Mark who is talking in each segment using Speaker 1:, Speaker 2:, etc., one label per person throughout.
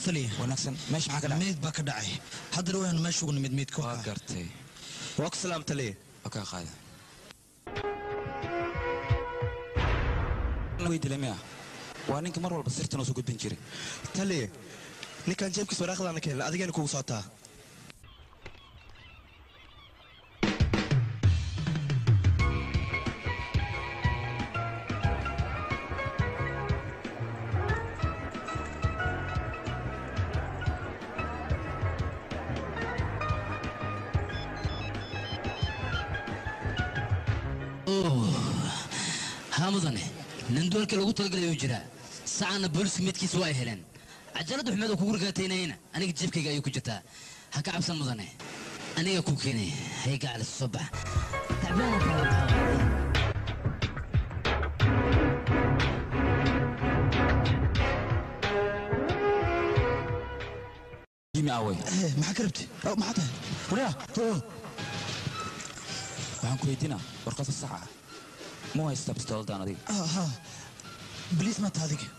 Speaker 1: taliya
Speaker 2: wanaagsan meesha maxaa ka dhacay
Speaker 1: meyd baa ka dhacay haddana waanu meesha ugu nimid meydka
Speaker 2: waa gartay
Speaker 1: waa ku salaam taliya
Speaker 2: waa kaa qaada way dilay miya waa ninka mar walba sirtan oo soo gudbin jiray
Speaker 1: taliya ninkan jeebkiis waraaqdaana keenla adigana kugu socotaa
Speaker 3: haa mudane nin dualka lagu talagalay uu jiraa sacaana booliska midkiisa waa ay heleen cajalada xumeed oo kugu ragaataynayna aniga jeebkayga ayuu ku jirtaa ha ka cabsan mudane aniga ku keenay hay gacalis soo bax tacbaan oo kale waxaa waaye.
Speaker 2: jimi awey
Speaker 1: maxaa ka rabti maxaa tahay
Speaker 2: wariya waxaan ku weydiinaa warqadda sax ah ma haystaa bistooladaan adiga
Speaker 1: ha biliis ma taha adiga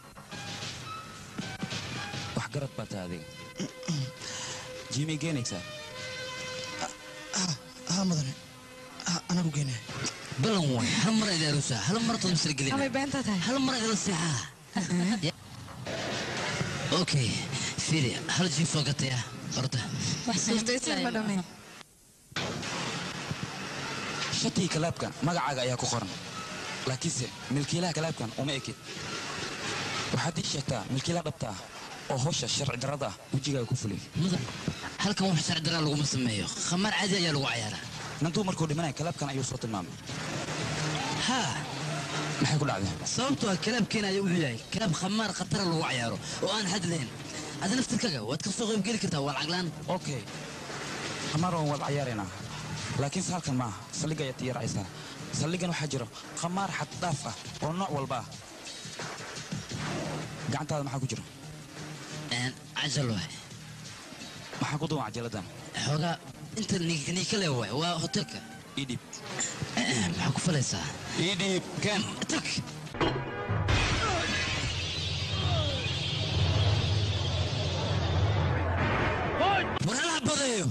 Speaker 2: wax garad baa tahay adiga jimi geenaysaa
Speaker 1: ha mudane anagu geenaya
Speaker 3: balan waay hal mar idin aruusaa hal mar tood misla gelina
Speaker 4: amay beenta tahay
Speaker 3: hal mar idin seexaa okay fiiri hal jiif soo gataya orda
Speaker 4: madhame
Speaker 2: shatii kalaabkan magacaaga ayaa ku qoran laakiinse milkiilaha kalaabkan uma ekid waxaad ii sheegtaa milkiilaha dhabta ah oo howsha sharci darrada ah wejigaaga ku fuliyay
Speaker 3: mudan halkan wax sharci daraa laguma sameeyo khamaar caadi ayaa lagu cayaaraa
Speaker 2: nantuu markuu dhimanaya kalaabkan ayuu soo tilmaamay
Speaker 3: haa
Speaker 2: maxay ku dhacday
Speaker 3: sababtoo ah kalaabkeena ayaa wuxuu yahay kalaab khamaar khatara lagu cayaaro oo aan xad lahayn adi naftirkaga waad ka soo qaybgeli kartaa waa lacaglaan
Speaker 2: okay khamaar waan wada cayaaraynaa laakiinse halkan maaha saldhig ayaad tiyaraysaa saldhigan waxaa jiro khamaar xad dhaaf ah oo nooc walba ah gacantaada maxaa ku jiro
Speaker 3: cajal waay
Speaker 2: maxaa ku duwan cajaladdan
Speaker 3: xoogaa inta niika le waay waa hotelka
Speaker 2: idhib
Speaker 3: maxaa ku falaysaa
Speaker 2: idhib ken
Speaker 3: tag war hala badeeyo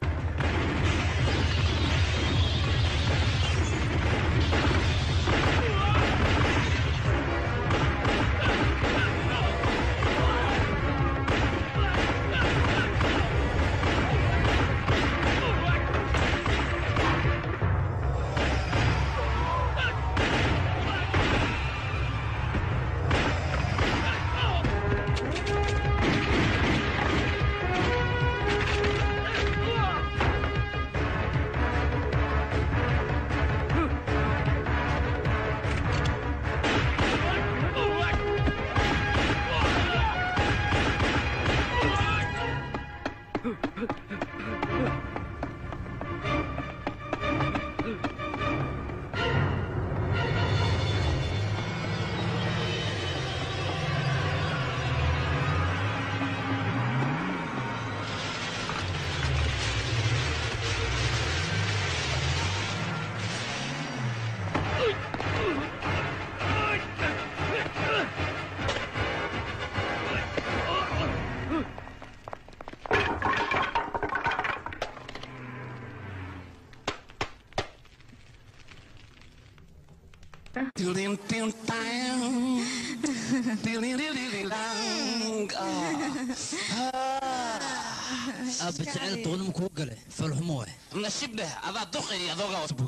Speaker 3: aabba jecel doonima kuu gale falxumo waay
Speaker 5: nashibdheh adaa duqay adoogaa wasbug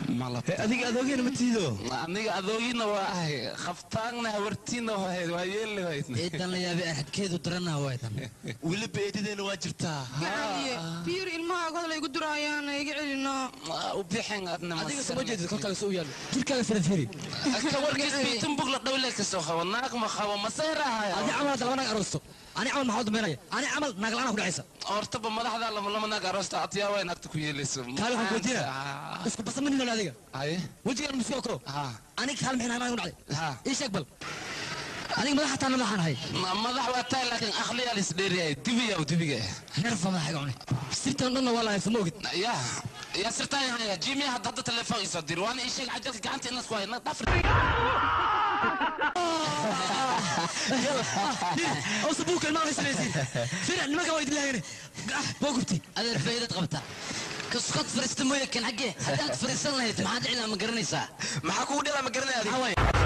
Speaker 1: adiga adoogeena ma tiido
Speaker 5: aniga adoogiina waa ahay khaftaanna hawartiina wahayd waa yeeli wahayd
Speaker 3: eedan la yaabay arxadkeedu daranaa waaydan
Speaker 1: weliba eedadeena waa jirtaa
Speaker 4: biyur ilmaha godla igu duraayaan iga celino
Speaker 5: u bixin adna
Speaker 1: adiga soo jeedid kolkale soo yaalo jirkaaga firfiri
Speaker 5: ka warkiis biitin bug la dhowle ka soo qabo naag ma qabo ma seerahay
Speaker 1: adi camal hadda laba naag aroosto ani camal maxaa u dambeynaya ani camal naag la'aan ku dhacaysa
Speaker 5: hortaba madaxda lama lama naag aroosta atiyaa way naagta ku yeelayso
Speaker 1: kaali waxaan kuweydiina isku basa ma ninoon adiga
Speaker 5: haye
Speaker 1: wejigaan muskoo koro
Speaker 5: ha
Speaker 1: aniga kaal maxay naag ku dhacday
Speaker 5: ha
Speaker 1: ii sheeg bal aniga madax hataa madaxaan ahay
Speaker 5: madax waa tahay laakiin akhliyaa la isdheeriyahay dibiya dibiga
Speaker 1: neerfa madaxa iga cunay sirtan dhanna waa lahay sama ogid
Speaker 5: ya ya sirtaan haya jimi hadda hadda telefoon isoo dir waana ii sheeg cajalka gacanta inaad ku hayna dhafri
Speaker 3: oo sabuuka ilmaha haysanaysiin fira nimanka waa idin laagane waa gubti adeer faa'iidad qabta kaskod fariista mooye kan xaggee haddaad fariisan lahayd maxaad cilaa ma garanaysaa
Speaker 1: maxaa kugu dhila ma garanaya adiga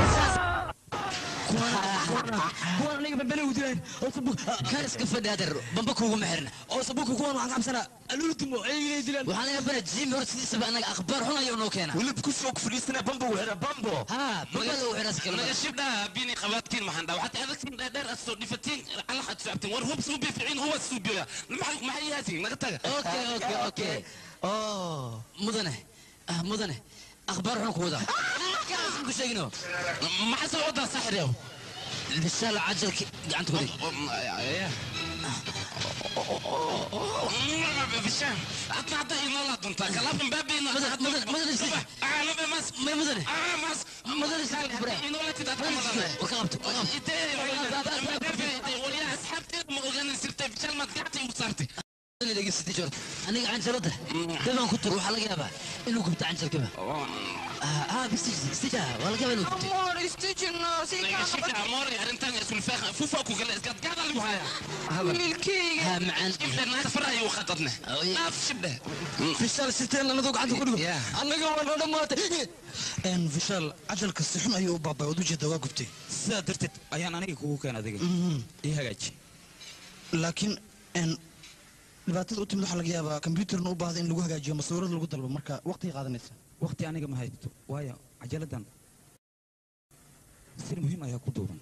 Speaker 3: kuwan aniga bambele u dilayn oo sabuuk kan iska fadhi adeer bamba kuuguma xirna
Speaker 1: oo sabuuka kuwan waxaan cabsanaa alultimo ayagina dilaan
Speaker 3: waxaan laga bana jimi hor sidiisaba anaga akhbaar xun ayuu noo keena
Speaker 1: wilib kusoo ku fadhiisana bambo wera bambo
Speaker 3: ha magaalada u xiras kalma
Speaker 5: naga shibdhaa bini qabaadtiin maxaan dhaa waxaad adagtiin dheer aad soo dhifatiin alaxaad socabteen war hub suu bificiin huwa suu biya maxay yaatiin naga taga
Speaker 3: okay okay okay
Speaker 1: oh
Speaker 3: mudane ah mudane akhbaar xun ku wada kaas ku sheegino
Speaker 5: maxaa soo wadaa saxir
Speaker 3: bishaal cajalki gacanta ku dhig
Speaker 5: bishaan hadda hadda inoola duntaa kalaafan baabayna
Speaker 3: mudane mudane si
Speaker 5: aalaba mas
Speaker 3: may mudane
Speaker 5: mas
Speaker 3: mudane si bra
Speaker 5: inoola tidad ka malanay
Speaker 3: war ka qabto war ka qabto
Speaker 5: waryaa asxaabteed ma oganan sirtay bishaan maad gacanta igu saartay
Speaker 3: dhegeysatay joor aniga canjalada dabaan ku tur waxaa laga yaabaa inuu gubto canjalkaba ah bistija waa laga yaabaa inuu gubto
Speaker 4: amor istijino si
Speaker 5: naga shika amoori arrintan isulfaaqa fufa ku kale iskaad gaada lagu hayaa
Speaker 4: wiilkayga
Speaker 3: ha macaan
Speaker 5: shibdhe naag farahay u khadadne naaf shibdhe
Speaker 1: fishaal siteen anadoo gacanta ku dhigo annaga waa noo dhammaatay n fishaal cajalka si xun ayuu u baabay ood ujeeda waa gubtay
Speaker 2: sidaa darteed ayaan aniga kugu keen adiga ii hagaaji
Speaker 1: laakiin n dhibaatada u timid waxaa laga yaabaa kombyuutarna u baahda in lagu hagaajiyo masawirad lagu dalbo marka waqtiga qaadanaysa
Speaker 2: waqti aniga ma haysto waayo cajaladdan sir muhiim ayaa ku duuban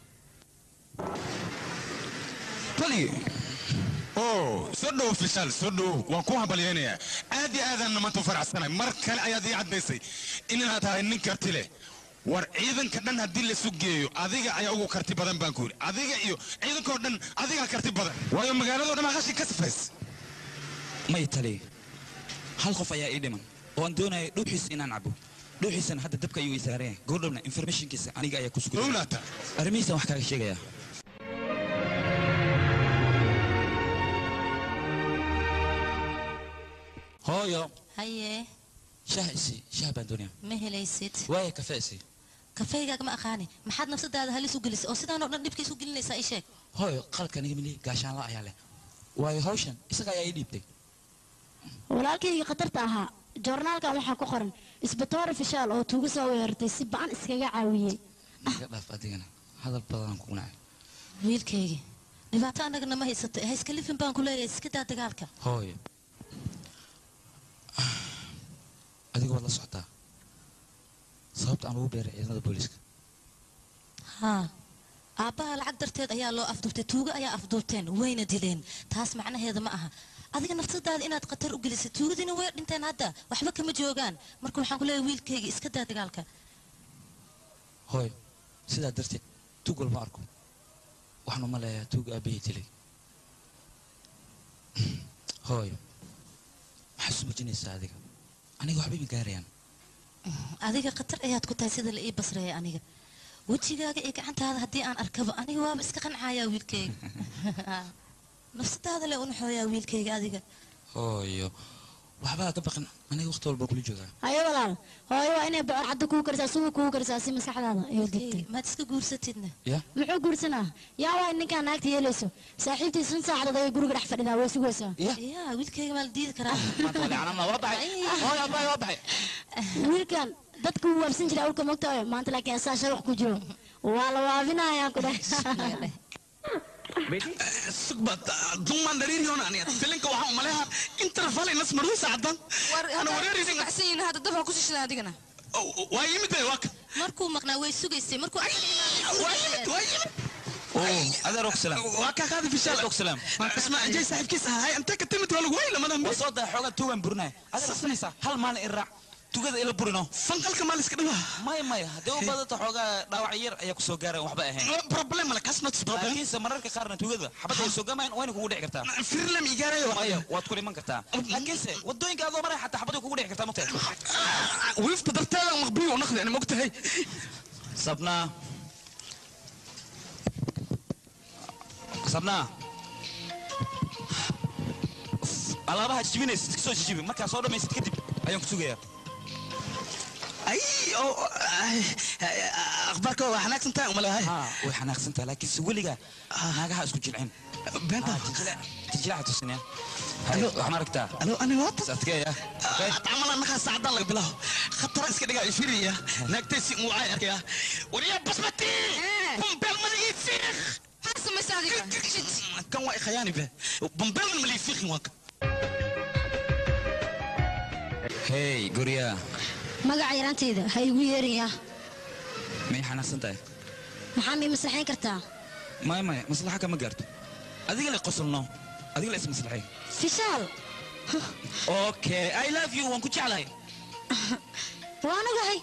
Speaker 6: tali oo soo dhowo fishaal soo dhowo waan ku hambalyaynayaa aad iyo aadaan maanta u faraxsanay mar kale ayaad ii caddaysay inaad tahay nin karti leh war ciidanka dhan haddii laisu geeyo adiga ayaa ugu karti badan baan ku yidhi adiga iyo ciidankao dhan adigaa karti badan waayo magaaladoo dhan aa qashin ka sifays
Speaker 2: may tali hal qof ayaa ii dhiman oo aan doonaya dhuuxiisa inaan cabo dhuuxiisana hadda dabka ayuu ii saaran yahay goordhowna informationkiisa aniga ayaa ku sugan
Speaker 6: owlaata
Speaker 2: arrimihiisan wax kaaga sheegayaa hooyo
Speaker 7: haye
Speaker 2: shaah isi shaah baan doonaya
Speaker 7: ma helaysid
Speaker 2: waaya kafee isi
Speaker 7: kafeygaaga ma aqaani maxaad nafsadaada halis u gelisay oo sidaanoo dhan dhibka isu gelinaysaa ii sheeg
Speaker 2: hooyo qalabka aniga mili gaashaanla ayaa leh waayo hawshan isaga ayaa ii dhiibtay
Speaker 8: walaalkayga khatarta ahaa joornaalkan waxaa ku qoran isbatoore fishaal oo tuuga soo weerartay si ba'an iskaga caawiyey
Speaker 2: iga dhaaf adigana hadal badanaan kugu nacay
Speaker 7: wiilkaygii dhibaato annagana ma haysato ha iska lifin baan ku leeyahay iska daa dagaalka
Speaker 2: hooyo adiga waad la socotaa sababta aan ugu beeray ciidamada booliiska
Speaker 7: haa aabbaha lacag darteed ayaa loo afduubtay tuugo ayaa afduubteen wayna dileen taas macnaheeda ma aha adiga nafsadaada inaad khatar u gelisay tuugadiina way dhinteen hadda waxba kama joogaan marka waxaan ku leeyahay wiilkayga iska daa dagaalka
Speaker 2: hooyo sidaa darteed tuug walma arko waxaan uma leeyahay tuuga aabahii dilay hooyo maxaad isu muujinaysaa adiga aniga waxba ima gaarayaan
Speaker 7: adiga khatar ayaad ku tahay sida la ii basreeyay aniga wejigaaga iyo gacantaada haddii aan arkaba aniga waaba iska qancayaa wiilkayga nafsadaada le unaxooyaa wiilkayga adiga
Speaker 2: hooyo waxbaa ka baqan aniga waqti walba kula joogaa
Speaker 8: haye walaal hooyo waa inay bocor cadda kugu karisaa suuga kugu karisaa si maskaxdaada ay degtay
Speaker 7: maad iska guursatidna
Speaker 2: ya
Speaker 8: muxuu guursanaa yaa waa ninkaan naagta yeelayso saaxiibtii sun saacadood ayay guriga dhex fadhidaa way sugaysaa
Speaker 2: ya
Speaker 7: yaa wiilkayga maa la diidi karaa
Speaker 2: maanta waa lecanama waa baxay hooyo abaay waa baxay
Speaker 8: wiilkan dadka wuu waabsan jiray awlka mogtahay maanta laakiin asaa shabax ku jiro waa la waabinayaa ku dheh
Speaker 1: sugbaad dumaan dhariiriyoon aniga filinka waxaan umaleha intana falay nas maruu saacadan ana wareeraysa
Speaker 4: macsan yihiin hadda dabha ku shishidan adigana
Speaker 1: waa yimid bay waa ka
Speaker 7: markuu maqnaa way sugaysay markuu
Speaker 1: waa yimid waa yimid
Speaker 2: adeer ogsalaam
Speaker 1: waa kaa qaadi fishaal
Speaker 2: ogsalaam
Speaker 1: isma ajay saaxiibkiisa ahay intee ka timid waa lagu wey lamadan
Speaker 2: waa soo daa xoogaa tuugaan burinaya adeer asanaysaa hal maalin i raac tugada ila burino
Speaker 1: fanqalka maal iska dhibaa
Speaker 2: maya maya haddii u badata xoogaa dhaawac yar ayaa kusoo gaarayan waxba ahayn
Speaker 1: problem male kaas not problem
Speaker 2: laakiinse mararka qaarna tugada xabadda ay soo gamayan wayna kugu dhici kartaa
Speaker 1: firlam igaarayo
Speaker 2: maya waad ku dhiman kartaa laakiinse wadooyinka adoo maraya xataa xabadda kugu dhici kartaa mugtahay
Speaker 1: wiifta darteeda maqbiyo u naqdi ani mogtahay
Speaker 2: sabnaa sabnaa alaabaha jijibinaysid iska soo jijibi markaa soo dhammaysid kadib ayaan ku sugayaa
Speaker 1: ay oo ay, ay, akhbaarka waa xanaagsan tahay umalahay
Speaker 2: haa way xanaaqsantaha laakiinse weligaa naagaha isku jilcin
Speaker 1: beenta
Speaker 2: jijilaca tusinaya
Speaker 1: Alo.
Speaker 2: waxaan aragtaa
Speaker 1: alo ani waata
Speaker 2: adkeeya
Speaker 1: camal annagaa saacadaan laga bilaabo khatara iska dhigaa ifiriya naagtaysi muwacay arkaya wariyaa basmati bambeel maligii fiiq
Speaker 4: maxaa samaysa adiga
Speaker 1: kan waa ikhayaani be bambeelman malii fiiqin waa
Speaker 2: hey guryaa
Speaker 8: magaca yaraanteyda ha igu yeerayaa
Speaker 2: may xanaaqsan tahay
Speaker 8: maxaa mii maslaxayn kartaa
Speaker 2: maya maya maslaxa kama gaarto adiga la qosolno adiga la ismaslaxay
Speaker 8: fishaal
Speaker 2: okay i love you waan ku jeclahay
Speaker 8: waa anigahay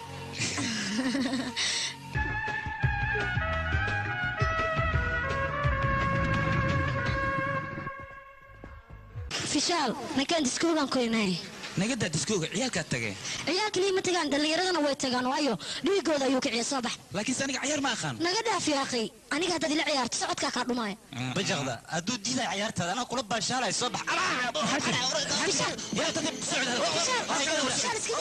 Speaker 8: fishaal ninkaan diskoogaan korinay
Speaker 2: nagadaa diskooga ciyaalkaa tagay
Speaker 8: ciyaalkii ma tagaan dhallinyaradana way tagaan waayo dhiigooda ayuu kiciya soo bax
Speaker 2: laakiinse aniga cayaar ma aqaan
Speaker 8: naga dhaaf yaaqay aniga haddaad ila ciyaarto socodkaa kaa dhumaaya
Speaker 1: bajaqda hadduu diiday cayaartaada anaa kula baashaalay soo bax
Speaker 8: fishaal fishaal iska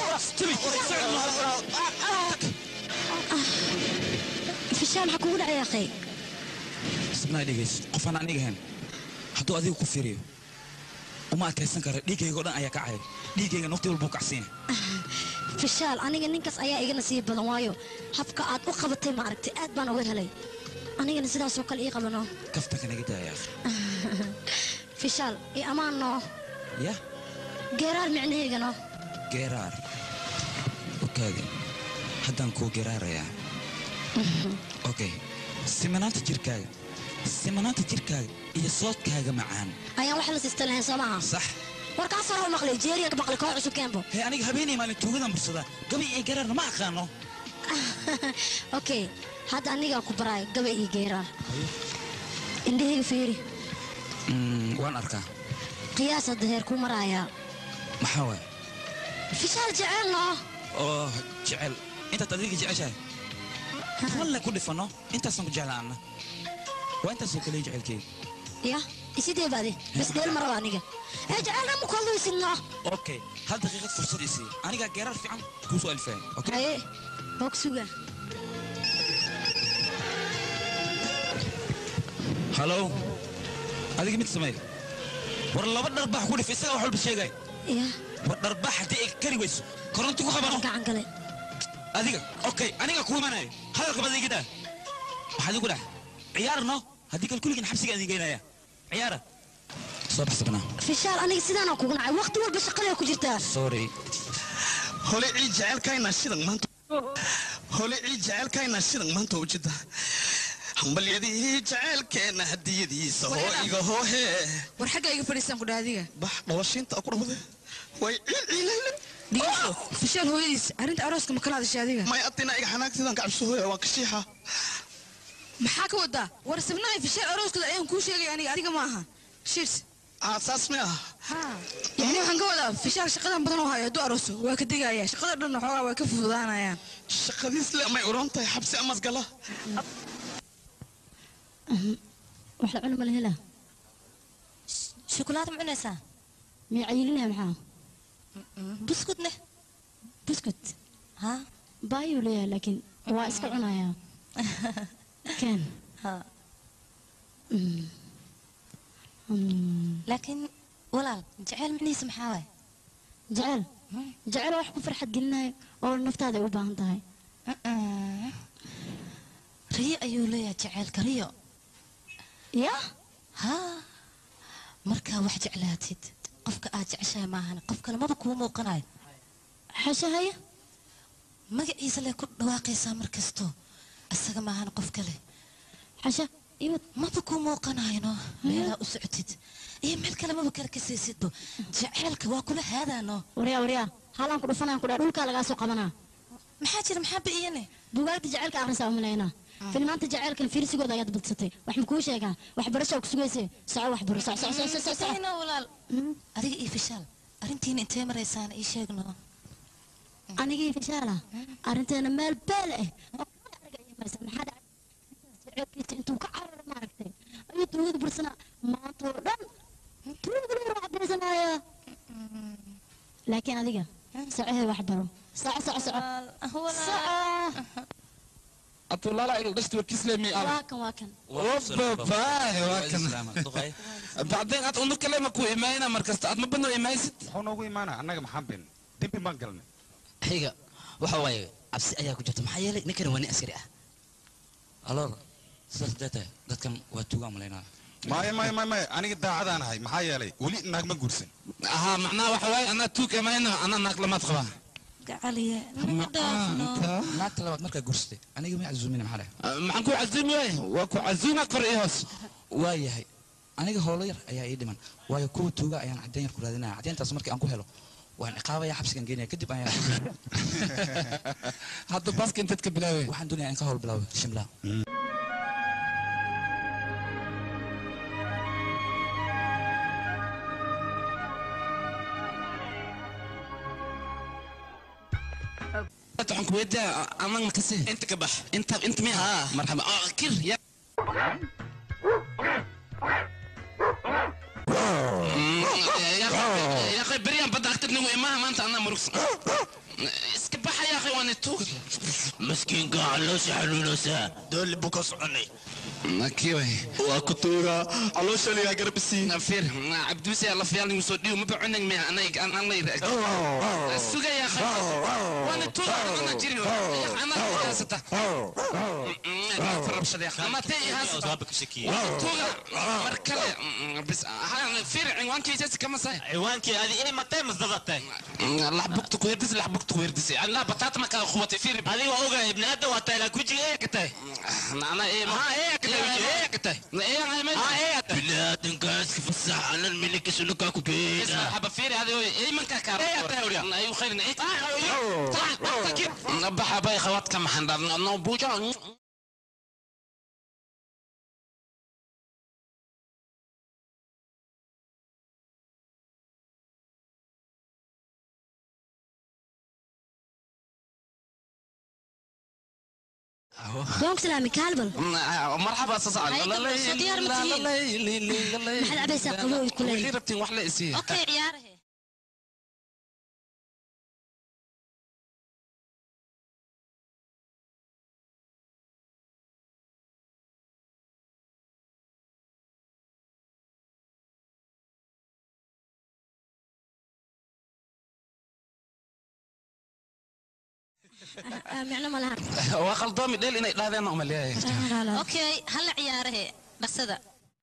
Speaker 8: daa fishaal maxaa kugu dhacay yaaqay
Speaker 2: isnaa dhegayso qofaan aniga ahayn hadduu adiga ku fiiriyo uma adkaysan kara dhiiggayga oo dhan ayaa kacaya dhiiggayga waqti walbuu kacsiina
Speaker 8: fishaal aniga ninkaas ayaa iga nasiib badan waayo habka aad u qabatay ma aragtay aad baan uga helay anigana sidaasoo kale ii qabano
Speaker 2: kaftanka naga daaya
Speaker 8: fishaal io ammaanno
Speaker 2: ya
Speaker 8: geeraar micnaheygano
Speaker 2: geeraar okaadi haddaan kuu geeraarayaa okay simanaanta jirkaaga simanaanta jirkaaga iyo soodkaaga macaan
Speaker 8: ayaan wax la siista lahayn soo maaha
Speaker 2: sax
Speaker 8: warkaas hore u maqlay jeeriya ka maqlay koo cusub keenbo
Speaker 2: hee aniga habeenay maalin tuugadan bursadaa gabi iyo geeraarna ma aqaano
Speaker 8: okay hadda anigaa ku baraayo gabay iyo geeraar indhahayga fiiri
Speaker 2: Mm, waan arkaa
Speaker 8: qiyaas hadda heer kuu maraayaa
Speaker 2: maxaa waay
Speaker 8: fishaal jecelno
Speaker 2: oo jecel intaad adiga jeceshahay walle ku dhifano intaasaan ku jeclaana waa intaasoo kale jecelkeyga
Speaker 8: ya isidee baadi bas dheel ma raba aniga ee jecelna ma kuhadlaysidno
Speaker 2: okay hal daqiiqad fursad isii anigaa geeraar fiican kuu soo alifaya okay
Speaker 8: haye hoog suga
Speaker 2: halow adiga mid samey war laba dharbax ku dhif isagaa wax walba sheegay
Speaker 8: ya
Speaker 2: war dharbax haddii ay kari weyso koronti ku qabano
Speaker 8: gacan gale
Speaker 2: adiga okay aniga kuu imanayo hadalka bad iga daa waxaad igu dhah ciyaarno haddii kal kulligin xabsiga idin geynaya ciyaara soo bax sabnaa
Speaker 8: fishaal aniga sidaanaan kugu nacay waqti walba shaqadaa ku jirtaa
Speaker 2: sorry
Speaker 1: hole cii jecelkayna shidan maanta hole cii jecelkayna shidan maanta ujeeda hambalyadii jecelkeena hadiyadiisa hoo iga hoohe
Speaker 4: war xagga iga fadhiisaan ku dhaha adiga
Speaker 1: bax dhalashiinta ku dhawde way ciil ciilayla
Speaker 4: dhigeyso fishaal hooyadiis arrinta arooska ma kala hadashay adiga
Speaker 1: may adina iga xanaagtidan kacabso hooya waan kashiixa
Speaker 4: maxaa ka wadaa war sabnahay fishaal arooskooda ayaan kuu sheegay aniga adiga ma aha shirs
Speaker 1: aa saas mi ah
Speaker 4: yani waxaan ka wadaa fishaal shaqadan badan oo hayo hadduu arooso waa ka degaya shaqada dhan xoogaa waa ka fududaanayaan
Speaker 1: shaqadiis le may uran tahay xabsi amas gala
Speaker 8: wax la cuni ma la helaa
Speaker 7: shukulaad ma cunaysaa
Speaker 8: miya cayilinaya maxaa
Speaker 7: buskut leh
Speaker 8: buskut
Speaker 7: ha
Speaker 8: baayuu leeyahay laakiin waa iska cunayaa ken
Speaker 7: ha
Speaker 8: Mm. Mm.
Speaker 7: laakiin walaal jeceyl micnihiisa maxaa waay
Speaker 8: jecel jecel wax ku farxad gelinayo oo naftaada ay u baahan tahay
Speaker 7: riyo ayuu leeyahay jeceylka riyo
Speaker 8: ya
Speaker 7: ha markaa wax jeclaatid qofka aad jeceshahay maahan qof kale maba kuu muuqanayo
Speaker 8: xashahaya
Speaker 7: magaciisa lee ku dhawaaqaysaa mar kasto isaga maahan qof kale
Speaker 8: xasha iyo
Speaker 7: maba kuu muuqanayno meelaa u socotid iyo meel kale maba kale ka saysidbo jeceylka waa kula haadaano
Speaker 8: waryaa waryaa halaan ku dhufanayaan ku dhaa dhulkaa lagaa soo qabanaa
Speaker 7: maxaa jira maxaa ba'iyane
Speaker 8: bugaagta jaceylka akhrisaa umalaynaa filmaanta jaceylkan fiirsigooda ayaad badsatay wax ma kuu sheegaa waxbarashaa ku sugayse soco waxbaro soc soc soc soc soc
Speaker 7: Sayna walaal adiga iyo fishaal arrintiina intee maraysaan ii sheegno
Speaker 8: anigii fishaala arrinteena meel beel ah oo kala argaymaysa maxaa dhacay jaceylkiisa intuu ka cararo maaragtay ayuu tuugada bursanaa maanta oo dhan tuugada lagu raaxbaysanaya laakiin adiga socohee wax baro soco soco soco
Speaker 7: هو
Speaker 8: soco
Speaker 5: atulaala il dhashti warkiis leemi
Speaker 8: waa kan waa kan
Speaker 5: wababaahe waa kan bacdeen aad undu kale ma ku imaayna markasta aad ma badno imaaysid
Speaker 6: muxuu noogu imaana annaga maxaan bin dembi baan galnay
Speaker 3: xiga waxa waaye cabsi ayaa ku jirta maxaa yeelay ninkani waa nin askari ah
Speaker 2: aloor sidaas dee tahay dadkan waa tuugaan malaynaa
Speaker 6: maya maya maya maya aniga daacadaan ahay maxaa yeelay weli naag ma guursan
Speaker 5: ahaa macnaha waxa waaye anaa tuug imaayna anaa naag lamaad qabaa
Speaker 7: قعلي نقدافنو
Speaker 2: naagta labaad markaa guursatay aniga ma casuumina maxaa dhahay
Speaker 5: maxaan ku casuumi waaye waa ku casuuma kor iyo hoos
Speaker 2: waa yahay aniga howlo yar ayaa ii dhiman waayo kuwa tuuga ayaan caddeyn yar ku raadinaya caddeyntaas markii aan ku helo waan ciqaabaya xabsigan geenaya kadib ayaan
Speaker 5: hadda baaska intaad ka bilaaway
Speaker 2: waxaan doonayaa in ka howl bilaabo shimlaa
Speaker 5: waxaan ku weydiyaa anag makasi
Speaker 1: inta ka bax
Speaker 5: inta inta miya marxaba ah kir ya yaqay beriyaan badda agtabnigu imaha maanta anaa murugsan iska baxa yaqay waani tuug
Speaker 1: maskiinka caloosha xanuunaysaa doolli buu ka soconay
Speaker 5: kiway
Speaker 1: waa ku tuugaa caloosha ligaa garbisiin
Speaker 5: fir cabdibisi la fiyaal nigu soo dhiibo maba cunag miya anay anay suga yaqay waani tuug ana jiri ana haasata farabshada yaqay ama tay haasata
Speaker 1: waaba ka shakiyey
Speaker 5: tuuga mar kale bis fir cinwaankiisa kama sahay
Speaker 1: ciwaankii adi inay matay masdadatay
Speaker 5: laxbugta ku herdis laxbugta ku herdisay allah bataata ma kala quwatay fir
Speaker 1: adiga waa ogahay ibni aadam waa tahay laakiin wejiga ee ka tahay
Speaker 5: ana ee ma
Speaker 1: ee ka tahay ee ka tahay
Speaker 5: ee ay ma
Speaker 1: ee bini aadamkaas ka fasax anan miliki sulukaa ku geeda
Speaker 5: حبا فيري هذا اي من كاكار
Speaker 1: إيه يا تاوريا.
Speaker 5: ايوه خير ايه بحا باي خوات كم حندر نو بوجا
Speaker 8: doonk salaami kaalbal
Speaker 5: مرحبا استاذ
Speaker 7: هاي قبل شو ديار متين؟
Speaker 8: maxaad cabaysaa qabowid ku leeyahay
Speaker 5: ربتين وحلا اسي
Speaker 7: اوكي عياره
Speaker 8: micno ma laha
Speaker 5: وخلطومي ديل اني لا انا امال
Speaker 7: اوكي هلا عياره بسدا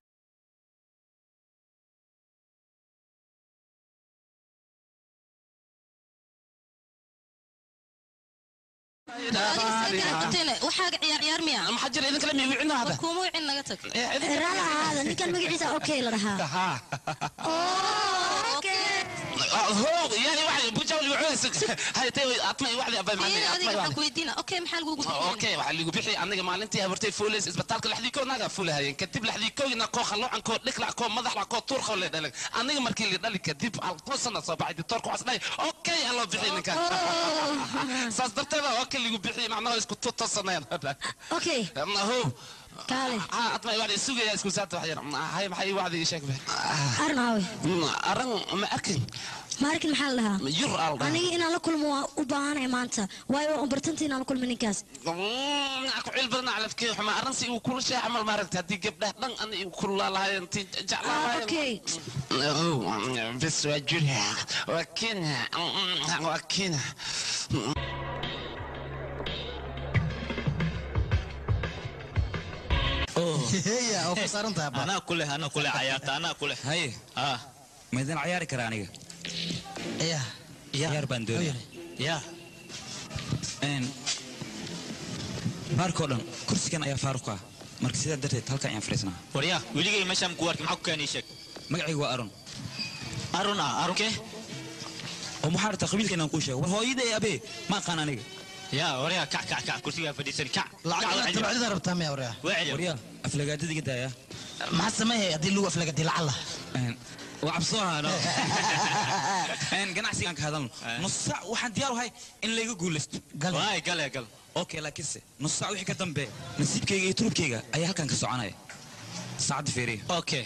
Speaker 7: waxaaga ciyaar ciyaar miya
Speaker 5: محجر اذا كلام يبيعنا هذا
Speaker 7: warkuuma wicin naga tag
Speaker 8: raala ahaada ninkan magaciisa okay la dhahaa
Speaker 5: هو يعني واحد بوجا اللي يعوز هاي تي اطمئن واحد ابي
Speaker 7: Fiiri, adiga waxaan
Speaker 5: معنا
Speaker 7: ku weydiina okay maxaa lagugu bixinaya
Speaker 5: اوكي waxaa ligu bixi aniga maalintii habartay fuulis isbitaalka laxdii naga fuulahayeen kadib laxdii koogina koo khaloocan koo dhiklac koo madaxlac koo tuur koo leedhalag aniga markii la dhali kadib altoosana soo baxay ditoorku waxas dhahay okay aloo bixi ninkan saas darteeda okay ligu bixi macnaha isku tutoosanayaan
Speaker 8: okay
Speaker 5: هو
Speaker 8: kaale
Speaker 5: ها اطمئن واحد سوق اسكو سات واحد هاي maxay واحد يشك به
Speaker 8: arin aawe
Speaker 5: aran ma arkin
Speaker 8: maarkin maxaa la dhahaa
Speaker 5: yur al
Speaker 8: aniga inaan la kulmo waa u baahanay maanta waayo waan bartanta inaan la kulmo ninkaas
Speaker 5: aku cil badan calafkee xuma arrinsi uu kula shay camal maaragta haddii gabdhaha dhan ana igu kululaa lahaayeen ti jeclaa
Speaker 8: Ah,
Speaker 5: lahaayeen
Speaker 8: okay
Speaker 5: bes waa jira waa kenya waa kenya
Speaker 3: heya oo ku saaran tahay
Speaker 1: anaa kuleh anaa kuleh cayaarta anaa kuleh
Speaker 2: haye
Speaker 1: ah
Speaker 2: maydin ciyaari karaa aniga
Speaker 3: ya
Speaker 2: ciyaar baan doonaya
Speaker 1: ya
Speaker 2: Een, baarkoo dhan kursigan ayaa faaruq ah marka sidaa darteed halkan ayaan fadhiisnaa
Speaker 1: waryaa weligay meeshaan ku arki maxaa ku keenay sheeg
Speaker 2: magacaygu waa aron
Speaker 1: arun ah arunkee
Speaker 2: oo maxaa rabtaa qabiilka inaan kuu sheego war hooyada ee abee ma aqaan aniga
Speaker 1: ya waryaa kac kac kac kursigaa fadhiisan kac
Speaker 3: lacag tabcida rabtaa miya waryaa
Speaker 1: wacel
Speaker 2: waryaa aflagaadada iga daaya
Speaker 3: maxaa sameeyay haddii lagu aflagadi lacala
Speaker 2: Een, waa cabsoo ahaano Een, ganacsigaan ka hadalno nus saac waxaan diyaar u ahay in layga guulaysto
Speaker 1: waay gale gal
Speaker 2: okay laakiinse nus saac wixii ka dambe nasiibkayga iyo turubkayga ayaa halkan ka soconaya saacadda feeriya
Speaker 1: okay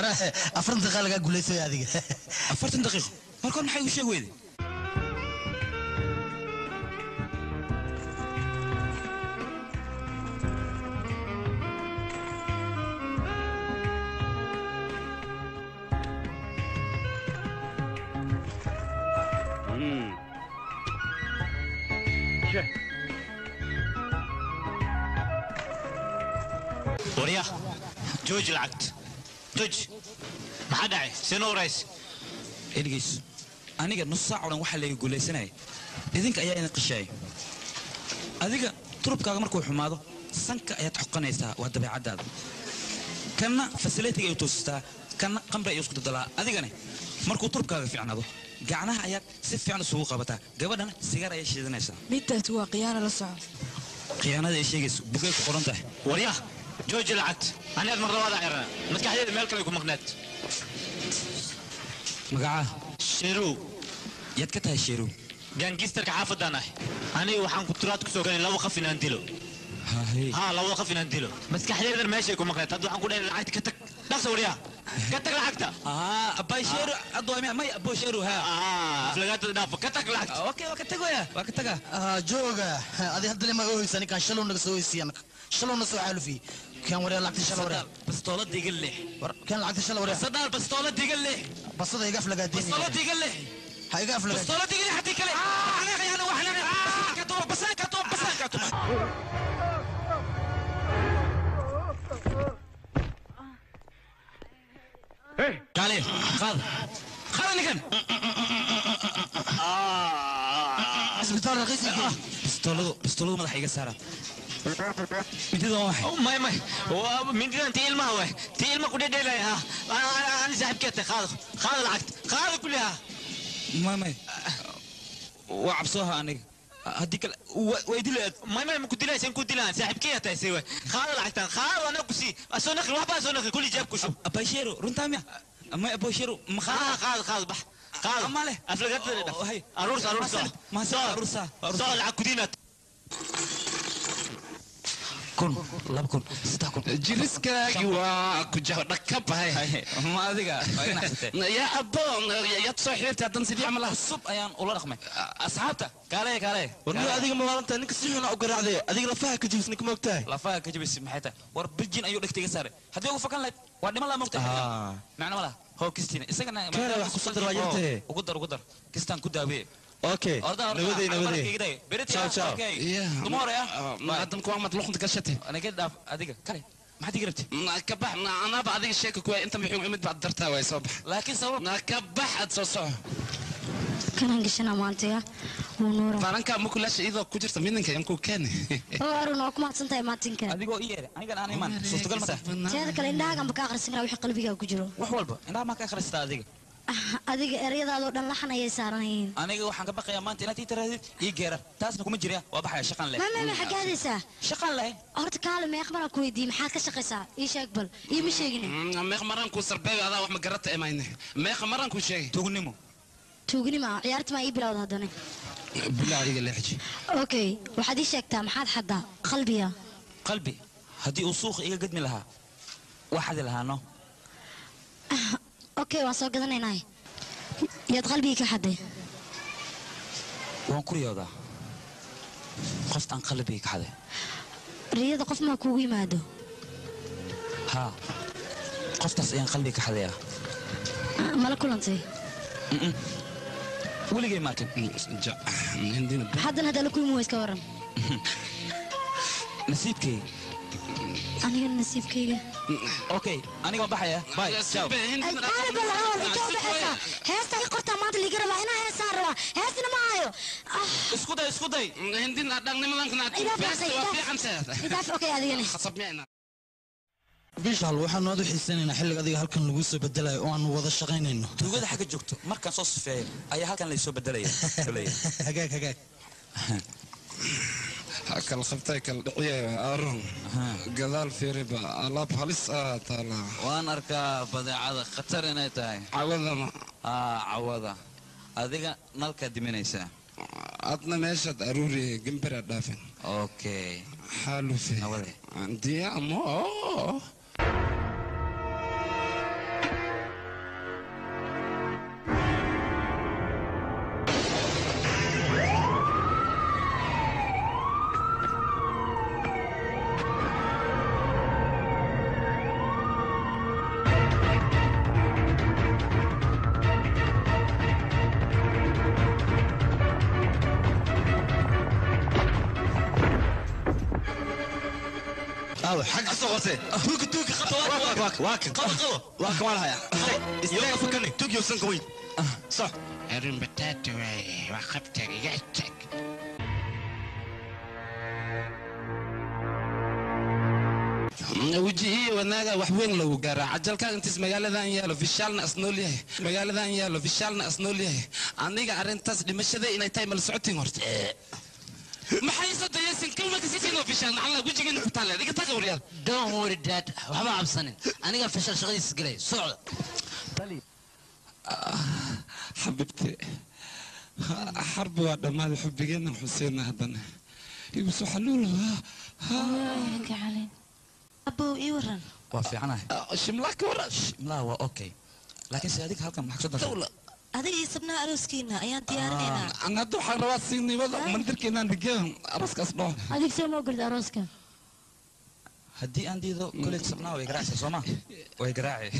Speaker 9: wara afartan daqiiqa lagaa guulaysay adiga
Speaker 2: afartan daqiiqo markood maxay u sheeg weyde
Speaker 10: warya jooji lacagta jooji maxaa dhacay sino warays
Speaker 2: eligeys aniga nus saac oo dhan waxaa layga guulaysanaya idinka ayaa idin qishaaya adiga turubkaaga markuu xumaado sanka ayaad xoqanaysaa waa dabeecaddaada kanna fasilitiga ay toosistaa kanna qamri ayuu isku dadalaa adigane markuu turubkaaga fiicnaado gacnaha ayaad si fiican isugu qabataa gabadhana sigaar ayay shiidanaysaa
Speaker 4: middaas waa khiyaano la soco
Speaker 2: khiyaanada ay sheegayso bugay ku qoran tahay
Speaker 10: warya jooji lacagta anigaad mar labaada cirana maskaxdeeda meel kale ku maqnaad
Speaker 2: magacaa
Speaker 10: sheerow
Speaker 2: yaad ka tahay sheerow
Speaker 10: gaangistarka xaafadaan ah aniga waxaan ku turaad kusoo galay laba qaf inaan dilo ها لو وقف نديله بس كحليل ماشي يكون مقنع تدو حنقول انا لعبت كتك نفس وريها كتك لعبتها
Speaker 2: اه اباي شيرو ادو ما ابو شيرو ها
Speaker 10: اه افلقات دافو كتك لعبت
Speaker 2: اوكي وكتك ويا وكتك
Speaker 9: jooga adi hadda lima ooysa ninkaan shalow naga soo oysiya shalow na soo xaalufi kan waree lacagta shala waree
Speaker 2: bastoolada iga leex
Speaker 9: kan lacagta shala waree
Speaker 2: sadar bastoolada iga leex
Speaker 9: basada iga aflagaadeen
Speaker 2: bastoolada iga leex
Speaker 9: ha iga aflagaadeen
Speaker 2: bastoolada iga leex hadii kale waxna khayana waxna ka too basan ka too basan ka too قال خذ خذ نكن
Speaker 9: isbitaal raqiis
Speaker 2: bistoladu bistoladu madaxa iga saara midida waa maxay
Speaker 10: ماي ماي من دي انت ilmaha way ti ilma ku dhedheelay ha ana saaxibkeeta qaad qaad lacagt qaad kulliha
Speaker 2: may may waa cabsooha aniga haddii kale way dilaad
Speaker 10: ماي ماي ku dilaysan ku dilaan saaxibkeeta tahay way qaad lacagtan qaad ana ku sii asoo naqli waxba asoo naqli kulli jeeb ku shub
Speaker 2: abashero runtaa miya may abashero ma
Speaker 10: qaad qaad qaad bax qaad
Speaker 2: ma leh
Speaker 10: aflagada dhaf aruurs aruurs
Speaker 2: ma soo aruursa
Speaker 10: soo lacag ku diinaad
Speaker 2: kun laba kun saddex kun
Speaker 5: jiriskaagi waa ku jaho dhaka bahay
Speaker 2: ma adiga
Speaker 5: yaa aboon yaad soo xiriirtay haddan sidii camal ah
Speaker 2: cusub ayaan ula dhaqmay asxaabta kaale kaale
Speaker 1: warniyo adiga maalanta ninka si xuna u garaacday adiga lafaha ka jibis ninka moogtahay
Speaker 2: lafaha ka jibis maxay tahay war biljin ayuu dhegta iga saaray haddii ugu fakan lahayd waa dhiman laa moogtahay macno ma laha hoo kistina isagana
Speaker 1: Kaale, wax ku soo dar waa yartee.
Speaker 2: ugu dar ugu dar kistaan ku daawiye
Speaker 1: okay nabaday nabaday Ciao, ciao.
Speaker 2: dumore ah
Speaker 5: haddan kuwa mad luqunta gashate
Speaker 2: aniga dhaaf adiga kale maxaad iga rabtay
Speaker 5: ka bax anaaba adiga sheeka kuwa inta muxuu imid baad dartaa way soo bax
Speaker 2: laakiin sabab
Speaker 5: ka bax aad soo soco
Speaker 8: kanaan gashana maantaya wuu nuura
Speaker 5: baranka mukulaasha iyadoo ku jirta midinka yankuu keeni
Speaker 8: oo arun waa ku mahadsantahay maatinka
Speaker 2: adigoo i yeere anigan aan iman suurtagal ma tahay
Speaker 8: teeda kale indhahagan ba ka akhrisan karaa wixii qalbigaa ku jiro
Speaker 2: wax walba indhaha maa ka akhristaa adiga
Speaker 8: adiga ereyadaadoo dhan laxan ayay saaran yihiin
Speaker 2: aniga waxaan ka baqayaa maanta inaad ii tirahdid ii geera taasna kuma jirya waa baxaya shaqan leh
Speaker 8: mama ma xagaadaysaa
Speaker 2: shaqan leh
Speaker 8: horta kaale meeq maraan ku weydiiyey maxaad ka shaqaysaa ii sheeg bal iyo ma sheegin
Speaker 5: meeq maran kuu sarbeeyo adaa wax ma garata emayne meeqa maran kuu sheegay
Speaker 2: tugnimo
Speaker 8: tuugnima ciyaarta maa ii bilowda haddana
Speaker 5: bilaa adiga leexji
Speaker 8: okay waxaad ii sheegtaa maxaad xaddaa qalbiga
Speaker 2: qalbi haddii uu suuqa iga gadmi lahaa waxadi lahaano
Speaker 8: okay waan soo gadanaynaa yaad qalbigii ka xadday
Speaker 2: waan ku riyoodaa qoftaan qalbigii ka xaday
Speaker 8: riyada qof maa kuugu yimaado
Speaker 2: haa qoftaas ayaan qalbiga ka xadayaa
Speaker 8: mala kulantay
Speaker 2: weligay maakin
Speaker 8: haddana haddaa la kulmi weyska waran
Speaker 2: nasiibkay
Speaker 8: aniga nasiibkayga
Speaker 2: okay aniga waan baxaya bye ciao
Speaker 8: heesta i qortaa maanta liiga rabaa inaa heesaan rabaa heestina ma hayo
Speaker 2: isku day isku day
Speaker 5: hindina dhaqnimadankanaa
Speaker 8: idaaf okay adigana
Speaker 5: khasabmicna
Speaker 9: bishaal waxaan aad u xiisanaynaa xilliga adiga halkan lagu soo bedelayo oo aan wada shaqaynayno
Speaker 2: tuugada xagga joogto markaan soo sifeeyo ayaa halkan laysoo bedelaya
Speaker 9: hagaag hagaag
Speaker 5: kala qabtay kala dhiciye arun gadaal fiiriba alaab halis ah taala
Speaker 2: waan arkaa badeecada khatar inay tahay
Speaker 5: cawadana
Speaker 2: aa cawada adiga nalkaad diminaysaa
Speaker 5: adna meeshaad aruuri gambara dhaafin
Speaker 2: okay
Speaker 5: xaalufe
Speaker 2: Nabade.
Speaker 5: diyaamo
Speaker 1: aawe xag soo qortee tuuka tuuka qabta waa waa waa kan qabo qabo waa kan waa lahaya istaag fakani tuug yow sanka weyn soc
Speaker 5: arrin bataata waaye waa qabta iga tag wejihii wanaaga wax weyn lagu gaaraa cajalkaa intiis magaaladan yaalo fishaalna asnool yahay magaaladan yaalo fishaalna asnool yahay aniga arrintaas dhimashada inay tahay mala socotiin horta maxay soo dayaysin kalmaka sisinoo fishaal nacala wejigeena ku taale iga taga waryaal
Speaker 3: don't worry dad waxba cabsanin aniga fashal shaqadiisa galay socda
Speaker 5: xabibti xarbi waa dhammaaday xubbigeena xuseenna haddana ibusu xaluul
Speaker 7: abow ii waran
Speaker 2: waa fiicanahay
Speaker 5: shimlaa ka waran
Speaker 2: shimlaha waa okay laakiin se adiga halkan maxaa kusoo dartay
Speaker 7: adiga iyo sabnaha arooskiina ayaan diyaarinaynaa
Speaker 5: an hadda waxaan rabaa siinimada mandirkeenaan dhigeen araskaas dhoo
Speaker 8: adig soo moo garda arooska
Speaker 2: haddii aan diido koley sabnaa way garaacaysa sooma way garaaci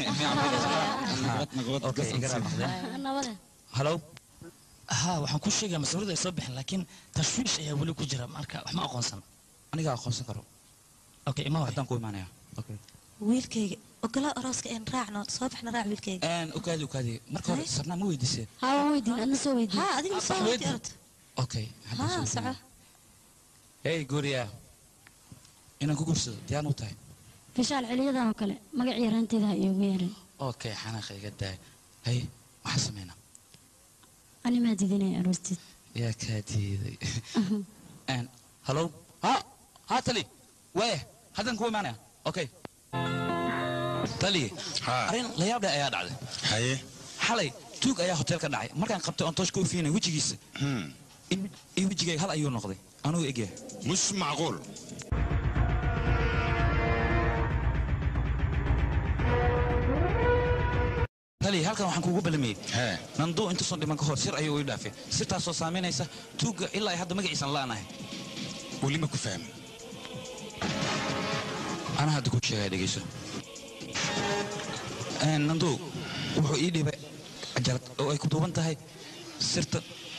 Speaker 2: okay garaac noqdeen
Speaker 8: nabade
Speaker 2: halow
Speaker 9: ها waxaan ku sheegaa mas'uuliyadda ay soo bixin laakiin tashwiish ayaa weli ku jira marka wax ma aqoonsan
Speaker 2: aniga aqoonsan karo
Speaker 9: okay ima
Speaker 2: haddaan ku imaanaya okay
Speaker 7: wiilkayga ogolaa arooska een raacno soo baxna raac wiilkayga
Speaker 2: een ukaadi ukaadi marka hore sabnaa ma weydiisee
Speaker 8: haa waan weydiin adna soo weydiin
Speaker 7: haa adiga soo weydi aragto
Speaker 2: okay
Speaker 7: haa soco
Speaker 2: hey guuriya inaan ku guursado diyaan u tahay
Speaker 8: fishaal celiyadan oo kale magacii yaraanteeda ha iigu yeerin
Speaker 2: okay xanaaqa iga daay hay maxaa sameynaa
Speaker 8: ani maa didinaya aroosteed
Speaker 2: yaa kaa diiday een halow ha ha tali waye haddaan ku imaanaya okay tali arrin la yaab leh ayaa dhacday
Speaker 6: haye
Speaker 2: xalay tuug ayaa hotel ka dhacay markaan qabtay oon toosh ka ufiinay wejigiisa iyo wejigayga hal ayuu noqday anugu egyahay
Speaker 6: مش معقول
Speaker 2: tali halkan waxaan kuugu ballamiyey nanduu intuusan dhiman ka hor sir ayuu ii dhaafay sirtaasoo saamaynaysa tuugga ilaa ay hadda magaciisan la'anahay
Speaker 6: weli ma ku fahmi
Speaker 2: anaa hadda ku sheegaya dhegeyso nanduu wuxuu ii dhibay cajalad oo ay ku duuban tahay sirta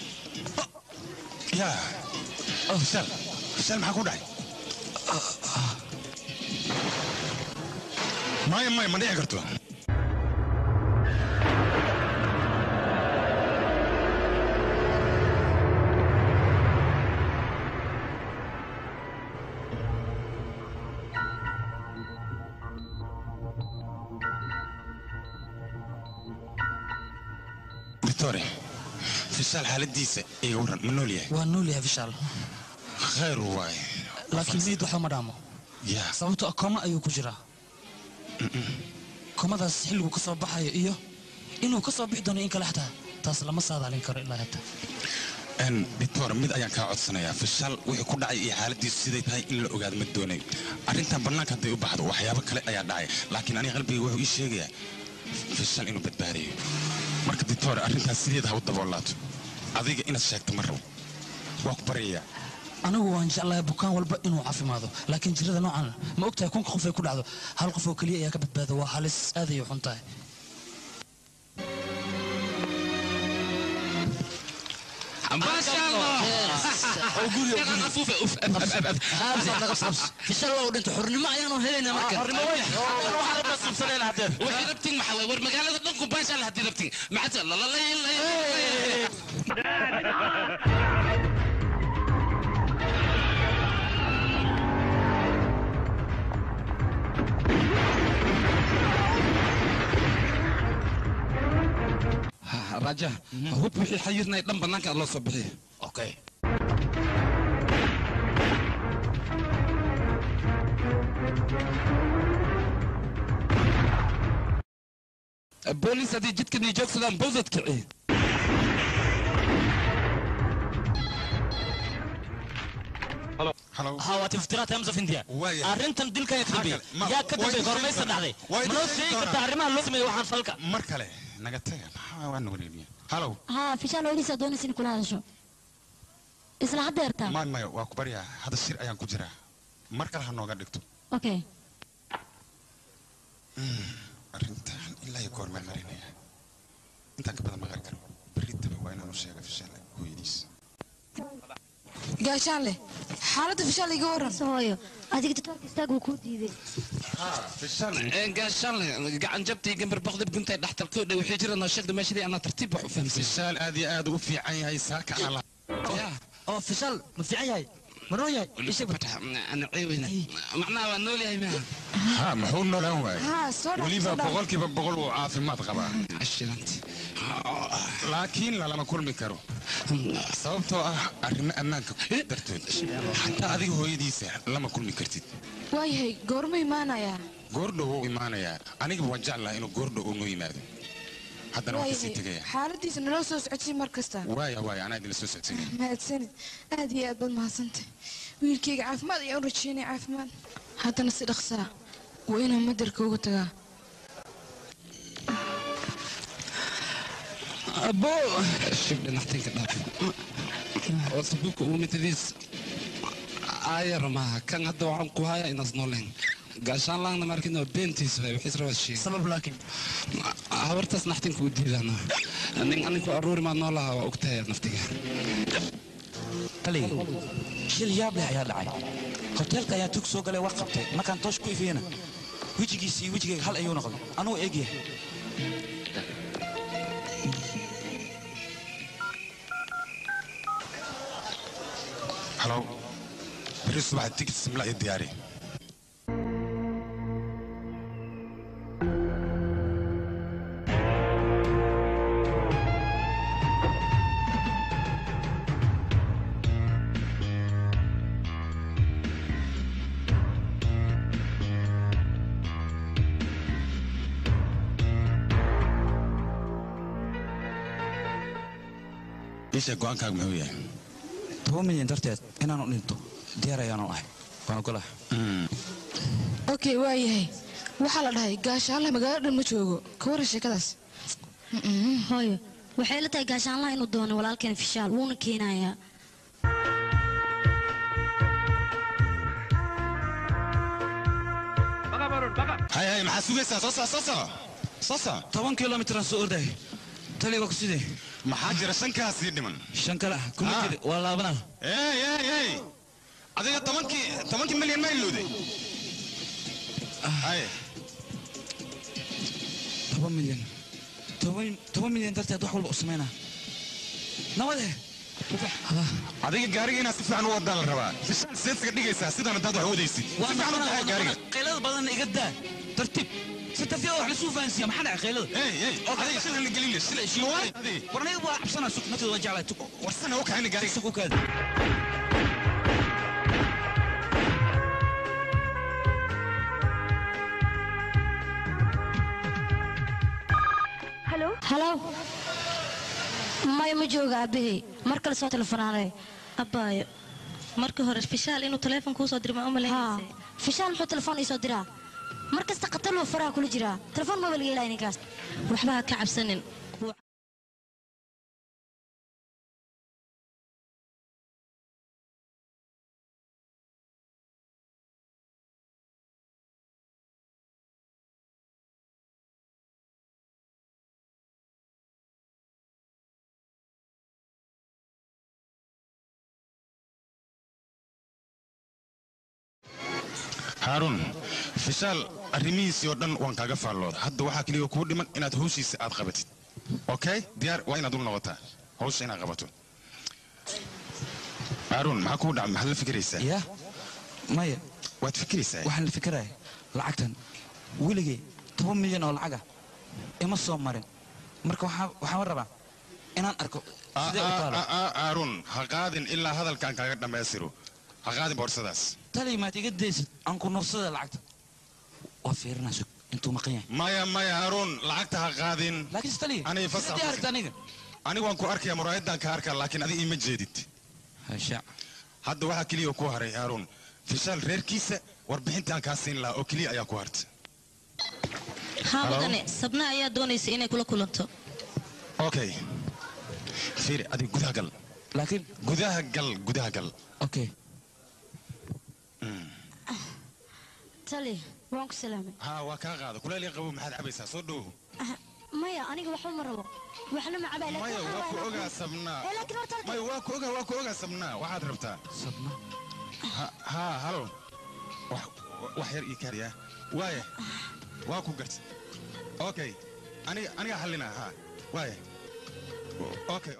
Speaker 6: yaa fishaal fishaal maxaa ku dhacay maya maya ma dhici karto victoria fishaal xaaladiisa iga waran ma nool yahay
Speaker 9: waa nool yahay fishaal
Speaker 6: khayr waaye
Speaker 9: laakiin miid waxba ma dhaamo
Speaker 6: yaa
Speaker 9: sababtoo ah kooma ayuu ku jiraa komadaas xilligu ka soo baxayo iyo inuu ka soo bixi doono in kale xataa taas lama saadaalin karo ilaa hata
Speaker 6: n victor mid ayaan kaa codsanayaa fishaal wixii ku dhacay iyo xaaladiisu siday tahay in la ogaado ma doonay arrintan bannaanka hadday u baxdo waxyaabo kale ayaa dhacay laakiin aniga qalbiga wuxuu ii sheegayaa fishaal inuu badbaadayo marka victor arrintaas sideeda ha u daboolaato adiga inaad sheegto ma rabo waa ku baryayaa
Speaker 9: anigu waan jeclahay bukaan walba inuu caafimaado laakiin jirada noocan ma ogtahay kunka qof ay ku dhacdo hal qof oo keliya ayaa ka badbaada waa halis aad ayay xun tahay
Speaker 3: fishal waa u dhintay xurnimo ayaanu helaynaa marka
Speaker 5: waxay rabtiin maxaa waay war magaalada dhanku baashaa la haddii rabtiin maxaa lalalay raja hub wixii xayirnay dhan bannaanka loo soo bixiya
Speaker 2: okay
Speaker 5: boolis haddii jidkan iyo joogsadaan bowdad kici
Speaker 10: ها واتي افتراء تايمز اوف انديا arrintan dilkan ka dambeeyay yaa ka dambeeyay gormaysa dhacday manoo sheegi kartaa arrimaha loo sameeyey waxaan falka
Speaker 6: mar kale naga taga maxaa waa nawareeriya halow
Speaker 8: haa fishaal weliisa doonaysa in kula hadasho isla haddeertaa
Speaker 6: maya maya waa ku baryaa hadda shir ayaan ku jiraa mar kale ha nooga dhigto
Speaker 8: okay
Speaker 6: arrintan ilaa iyo goor maan marinaya intaan ka badan maqan karo berritaba waa inaanu sheega fishaal hooyadiis
Speaker 4: gaashaan leh xaaladda fishaal iga waran
Speaker 8: hooyo adiga doctoorka istaag wuu kuu diiday
Speaker 5: gaashaan gacan jabtii gambar boqdib guntay dhaxtalkoo dhow wixii jira noo sheegda meeshadii anaa tartiib wax u fahamsay
Speaker 6: fishaal aad iyo aad u fiican yahay saaka ala
Speaker 9: oo fishaal ma fiican yahay ma noo yahay
Speaker 5: ana ceeweyna macnaha waa nool yahay maaha
Speaker 6: ha muxuu noolaan
Speaker 4: Haa,
Speaker 6: waayey
Speaker 4: soo dhaaf,
Speaker 6: weliba
Speaker 4: soo dhaaf.
Speaker 6: boqolkiiba boqol uu caafimaad qabaa
Speaker 5: ashiranti
Speaker 6: laakiin lalama kulmi karo sababtoo ah arrimo ammaanka dartood xataa adiga hooyadiisa lama kulmi kartid
Speaker 4: waayahay goorma imaanayaa
Speaker 6: goordhow wuu imaanayaa anigaba waan jeclaha inuu goordhow uu noo yimaado haddana waan kasii
Speaker 4: waayahay
Speaker 6: tegaya
Speaker 4: xaaladiisa naloo soo socodsii mar kasta
Speaker 6: waaya waaya anaa idinla soo socodsiinaya
Speaker 4: mahadsanid aad iyo aad baad mahadsantay wiilkayga caafimaad ayaan u rajeynaya caafimaad haddana si dhaqsaa waa inaan madarka uga tagaa
Speaker 5: abo shibdhe naxtinka dhaaf wasabuka uu mitadiis aayar maaha kan hadda waxaan ku haya inaas nooleen gaashaan laangna markin oo beentiis way wixii rabaa sheeg
Speaker 9: sabab laakiin
Speaker 5: habartaas naxtinka u diidana nin aninku aruuri maa noolaha waa ogtahay naftiga
Speaker 2: taliga shil yaab leh ayaa dhacay hoteelka ayaa tug soo galay war qabtay markaan toosh ku ifiyena wejigiisa iyo wejigayga hal ayuu noqday anugu eegyahay
Speaker 6: halow beri subaxa tigid simla iyo diyaari isha go-aankaaga muxuu yahay
Speaker 2: toban milyan darteed inaanu dhinto diyaar ayaanu ahay waan ogolaha
Speaker 4: okay waayahay waxaa la dhahay gaashaanla magaalada dhan ma joogo ka waran sheekadaas
Speaker 8: hooyo waxay la tahay gaashaanlaha inuu doono walaalkeen fishaal wuuna keenayaa
Speaker 6: hay hay maxaa sugaysaa soo soco soo soco soo soco
Speaker 2: toban kilomitraan soo orday taliga waa ku sidee
Speaker 6: maxaa jira shankaas sii dhiman
Speaker 2: shan kale ah kuma
Speaker 6: Ah.
Speaker 2: jiri waa laabana
Speaker 6: ey ey ey adiga tobankii tobankii milyan ma ilowday hay
Speaker 2: toban milyan toban toban milyan darteed wax walba u samaynaa nabade
Speaker 6: adiga gaariga inaad si fiican u wadaa la rabaa fishaan seedsaga dhigaysaa sidaan haddaad wax wadaysid si fiican u tahay gaariga
Speaker 2: qaylada badan iga daa tartiib si tartiib wax lasuu fahansiiya maxaa dhacay qaylada
Speaker 6: ey ey adiga shil la gelin shil shil
Speaker 2: war aniga waa cabsanaa sug naftooda waa jeclay tug
Speaker 6: warsana u kaxayna gaariga
Speaker 2: sug u kaadi
Speaker 8: halo maya ma jooga aabahey mar kale soo telefonaanay
Speaker 7: abbaayo marka hore fishaal inuu taleefon kuu soo diro ma
Speaker 8: haa
Speaker 7: umalaynaysa
Speaker 8: fishaal muxuu telefoon ii soo diraa mar kasta khatar loo faraha kula jiraa telefoon maba laga helaya ninkaas
Speaker 7: waxba ha ka cabsanin
Speaker 6: haaruun fishaal arrimihiisii oo dhan waan kaaga faallooda hadda waxaa keliya kuu dhiman inaad hawshiisa aad qabatid okay diyaar waa inaad u noqotaa hawsha inaad qabato haaruun maxaa kuu dhaca maxaad la fikiraysaa
Speaker 2: ya maya
Speaker 6: waad fikiraysaa
Speaker 2: waxaan la fikiraya lacagtan weligay toban milyan oo lacaga ima soo marin marka waxaa- waxaan rabaa inaan arko sidee u taalo
Speaker 6: haaruun ha qaadin ilaa hadalkaan kaaga dhammaystiro ha qaadin boorsadaas
Speaker 2: tali maad iga daysid aan ku nursada lacagta waa fiirinaa sug intuu maqan yahay
Speaker 6: maya maya haaruun lacagta ha qaadin
Speaker 2: laakiin tali
Speaker 6: Aniga fasax
Speaker 2: sidee aragta aniga
Speaker 6: anigu waan ku arkaya muraayadaan ka arkaa laakiin adiga ima jeedid
Speaker 2: hasha
Speaker 6: hadda waxaa keliya ku haray haaruun fishaal reerkiisa warbixintaan kaa siin lahaa oo keliya ayaa ku harta
Speaker 7: haa
Speaker 6: Hello?
Speaker 7: mudane sabna ayaa doonaysa inay kula kulanto
Speaker 6: okay fiiri adiga gudaha gal
Speaker 2: laakiin
Speaker 6: gudaha gal gudaha gal
Speaker 2: okay
Speaker 8: tali waan ku salaamay
Speaker 6: haa waa kaa qaada kuleel ii qabo maxaad cabaysaa soo dhow
Speaker 8: Ah, maya aniga waxba ma rabo waxna ma cabay
Speaker 6: maya waa ku ogaa sabnaa
Speaker 8: Eh, laakiin horta
Speaker 6: maya waa ku ogaa waa ku ogaa sabnaa waxaad rabtaa
Speaker 2: sabna
Speaker 6: Ha- haa halo wax yar ii kaariya waaya waa ku garta okay aniga aniga xallina ha waaya okay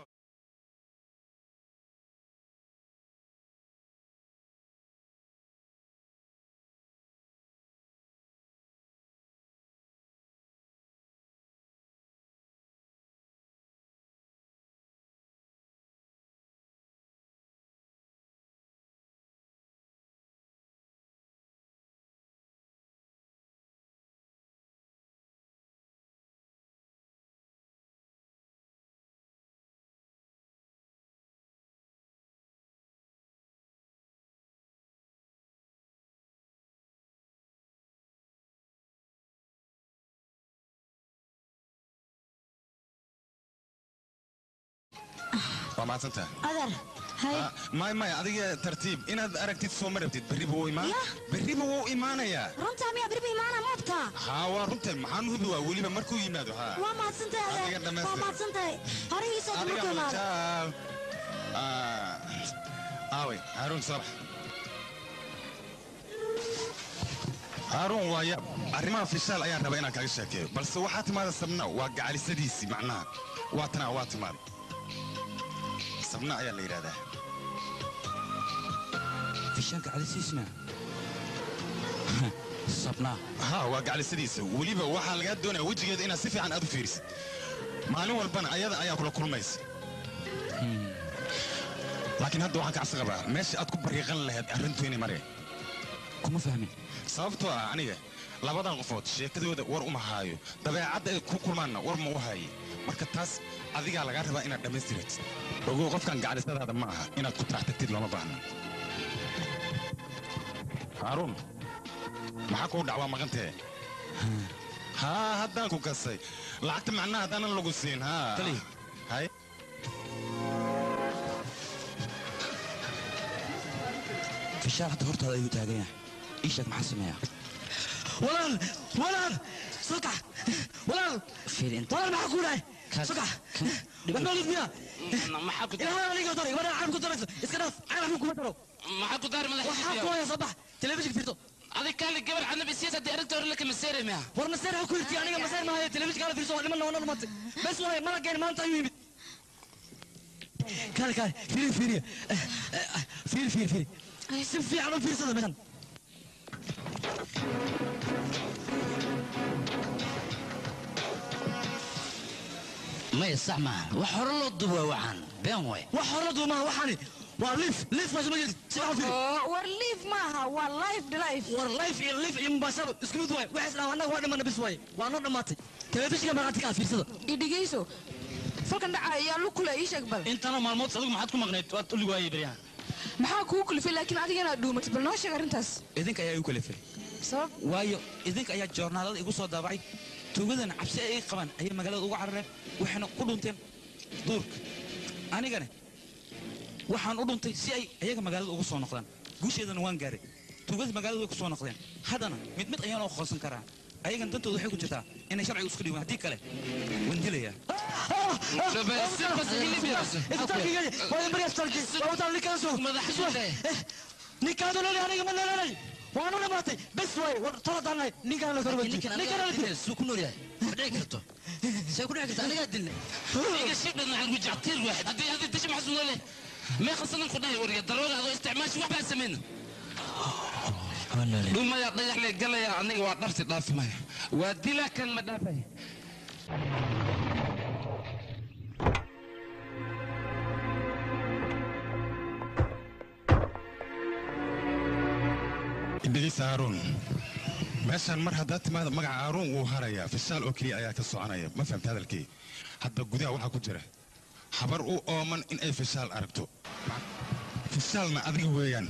Speaker 6: waa mahadsantaha
Speaker 8: adeer hay
Speaker 6: may may adiga tartiib inaad aragtid soo ma rabtid berriba wuu imaan berriba wuu imaanayaa
Speaker 8: runtaa miyaa birbi imaana moobtaa
Speaker 6: haa waa runta maxaan hubi waa weliba markuu yimaado haa
Speaker 8: waa mahadsantahay
Speaker 6: Adiga
Speaker 8: adeer
Speaker 6: dhammaystir.
Speaker 8: waa mahadsantahay hore ii soo
Speaker 6: adiga
Speaker 8: markuu imaado
Speaker 6: majaal aaway haaruun soo bax haaruun waa yaab arrimaha fishaal ayaan rabaa inaan kaaga sheekeeyo balse waxaa timaada sabna waa gacalisadiisii macnaha waa tanaa waa timaaday sabna ayaa la yidhahdaa
Speaker 2: fishaanka cadisiisna sabnaa
Speaker 6: haa waa gacalisadiisa weliba waxaa lagaa doonaya wejigeeda inaad si fiican aad u fiirisid maalin walbana ayada ayaa kula kulmaysa laakiin hadda waxaan kacsi qabaa meesha aad ku bariiqan lahayd arrintu inay mareen
Speaker 2: kuma fahmin
Speaker 6: sababtoo ah aniga labadan qofood sheekadooda war uma haayo dabeecadda ay ku kulmaanna war ma u haaye marka taas adigaa lagaa rabaa inaad dhammaystiratid ogow qofkan gacalisadaada ma aha inaad ku taraxtagtid looma baahna haaruun maxaa kuu dhacwaa maqantee haa haddaan ku kasay lacagta macnaha haddaanan lagu siin haa
Speaker 2: Tali.
Speaker 6: hay
Speaker 2: fishaal hadda hortaada ayuu taagan yahay ii sheeg maxaa sameeyaa
Speaker 9: walaal walaal soo kax walaal
Speaker 3: fiir inta
Speaker 9: walaal maxaa kuu dhahay soo kax wax noolid miya
Speaker 5: maxaa ku
Speaker 9: ilaa aniga daray gabadha caalam ku darayso iska dhaaf caalam kuma daro
Speaker 5: maxaa ku daari
Speaker 9: waxaa ku
Speaker 5: madaxiisa
Speaker 9: haya soo bax telefishin fiirto
Speaker 5: adig kaali gabar canabi siyaas haddii arrinta hore laka maseeray miya
Speaker 9: war maseer ha ku hirti aniga maseer maahaye telefishin kaala fiirso waa niman wana dhumatay bes waaye malageen maanta ayuu yimid kaale kaale fiiri fiiri fiiri fiiri fiiri si fiican u fiirsada meeshan
Speaker 3: maya sax maaha wax hore loo duba waxaan been way
Speaker 9: wax hore duumaha waxaani waa liif liif meesha ma jirto si fiican u fiiri
Speaker 4: oo war liif maaha waa life life
Speaker 9: war life iyo liif iyo mubaasharo isku mid waay waxaas dhaw annaga waa dhimana bis waaye waa noo dhammaatay telefishinka markaati kaa fiirsada
Speaker 4: idhigayso falkan dhaca ayaa lu kule ii sheeg bal
Speaker 9: intana maalmood adigu maxaad ku maqnayd waad ulig waayey beryahan
Speaker 4: maxaa kuu kulifay laakiin adiga inaad dhuumatid bal noo sheeg arrintaas
Speaker 2: idinka ayaa igu kalifay
Speaker 4: sabab
Speaker 2: waayo idinka ayaa joornaalada igu soo daabacay tuugadana cabsi ay ii qabaan ayay magaalada uga carareen waxayna ku dhunteen duurka anigana waxaan u dhuntay si ay ayaga magaalada ugu soo noqdaan guusheedana waan gaaray tuugadii magaalada way ku soo noqdeen haddana mid mid ayaan u qoonsan karaa ayagan dantooda waxay ku jirtaa inay sharciga isku dhiibaan haddii kale waan dilayaa
Speaker 9: ninkaadolali aniga ma noololay waanu dhamaatay bes waay war toladaanay ninkaan la korba
Speaker 3: ninkan aniga suu ku nool yahay ma dhici karto see ku dhici karta anigaa dilnay
Speaker 5: iga shibdhan waxaan ku jactiir waaxid haddii haddii dasha maxaa soo leh mee khasanan ku dhahay wariga daroora adoo isticmaashi wax baa samayna dhumaya dhagax lee galaya aniga waa dharti dhaafi maya waa dilaa kan ma dhaafay
Speaker 6: dhegeysa haaruun meeshaan mar haddaad timaada magaca haaruun wuu harayaa fishaal oo keliya ayaa ka soconaya ma fahamta hadalkii hadda gudaha waxaa ku jira habar u ooman in ay fishaal aragto fishaalna adiga weeyaan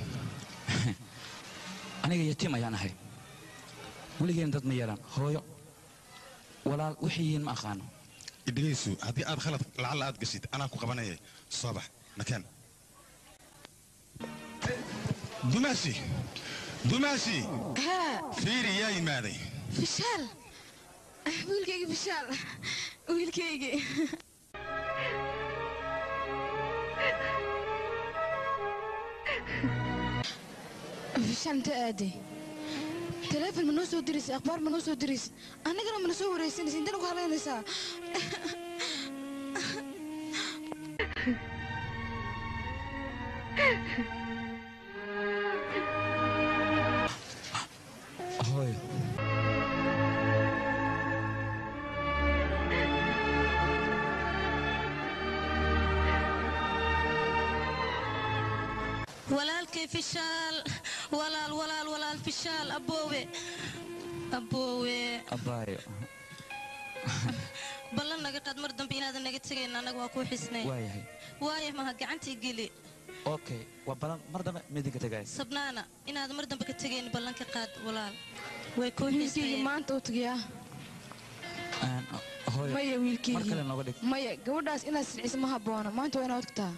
Speaker 2: aniga yatiim ayaan ahay weligeen dad ma yeelaan hooyo walaal waxay yihiin ma aqaano
Speaker 6: dhegeysu haddii aad khalad lacalla aad gashid anaa ku qabanaya soo bax nakeen dumaashi dumaashi
Speaker 4: haa
Speaker 6: fiiri yaa yimaaday
Speaker 4: fishaal wiilkaygi fishaal wiilkaygi fishaal inta aaday taleefon ma noo soo diraysa akhbaar ma noo soo diraysa annagana mana soo wareysanaysa intana ku halaynaysaa
Speaker 2: hooyo
Speaker 7: walaalkay fishaal walaal walaal walaal fishaal aboowe aboowe
Speaker 2: abaayo
Speaker 7: ballan naga qaad mar dambe inaadan naga tegayn annaga waa kuu xisnay
Speaker 2: waayahay
Speaker 7: waaya mahad gacantii geli
Speaker 2: okay waa balan mar dambe midinka tagay
Speaker 7: sabnaana inaadan mar dambe ka tegayn ballan ka qaad walaal way kuu
Speaker 4: wiilkayga
Speaker 7: xisnayeen
Speaker 4: maanta u tagiyaa
Speaker 2: hooyo
Speaker 4: maya
Speaker 2: mar
Speaker 4: wiilkayga
Speaker 2: kale nooga dhig
Speaker 4: maya gabadhaas inaad silciso ma habboona maanta waa inaad tagtaa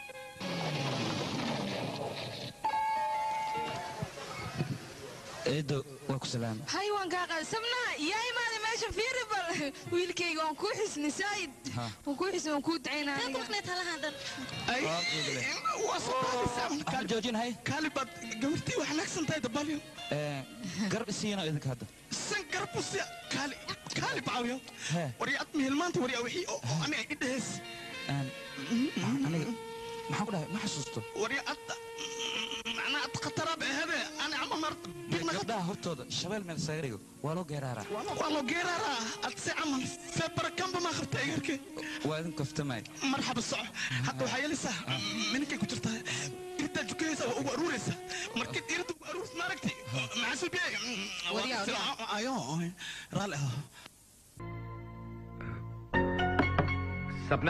Speaker 2: eedo waa ku salaama
Speaker 4: hay waan kaa qaada sabnaa yaa imaada meesha fiiri bal wiilkayga waan kuu xisnay saayid
Speaker 2: Ha.
Speaker 4: waan kuu xisnay waan kuu ducaynaa
Speaker 7: Kaa ku maqnayd halahan dhan
Speaker 1: waa soo qaadaysaa
Speaker 2: joojin hay
Speaker 1: kaali baad gabartii wax naagsan tahay dabalyo
Speaker 2: garab isiina idinka hadda
Speaker 1: san garbusi kaali kaali bacawyo
Speaker 2: hee
Speaker 1: waryaad mihilmaanta waryaa wixii oo oo aniga idhehees
Speaker 2: een, aniga maxaan ku dhahay ma xasuusto
Speaker 1: waryaad macnaa ad khataraab ahade ani camal mar bigna
Speaker 2: gabdhaha hortooda shabeel meel saarigo waa loo geeraaraa
Speaker 1: waa loo geeraraa ad si camal feebarakanba maa qabta egarke
Speaker 2: waa idin kaftamay
Speaker 1: marxaba soco hadda waxaa yeelaysaa mininkay ku jirtaa irtaa jukaysa waa ugu aruuraysa markii irada ugu aruurs maaragti maxasubiye ayo raalli ah
Speaker 11: सपना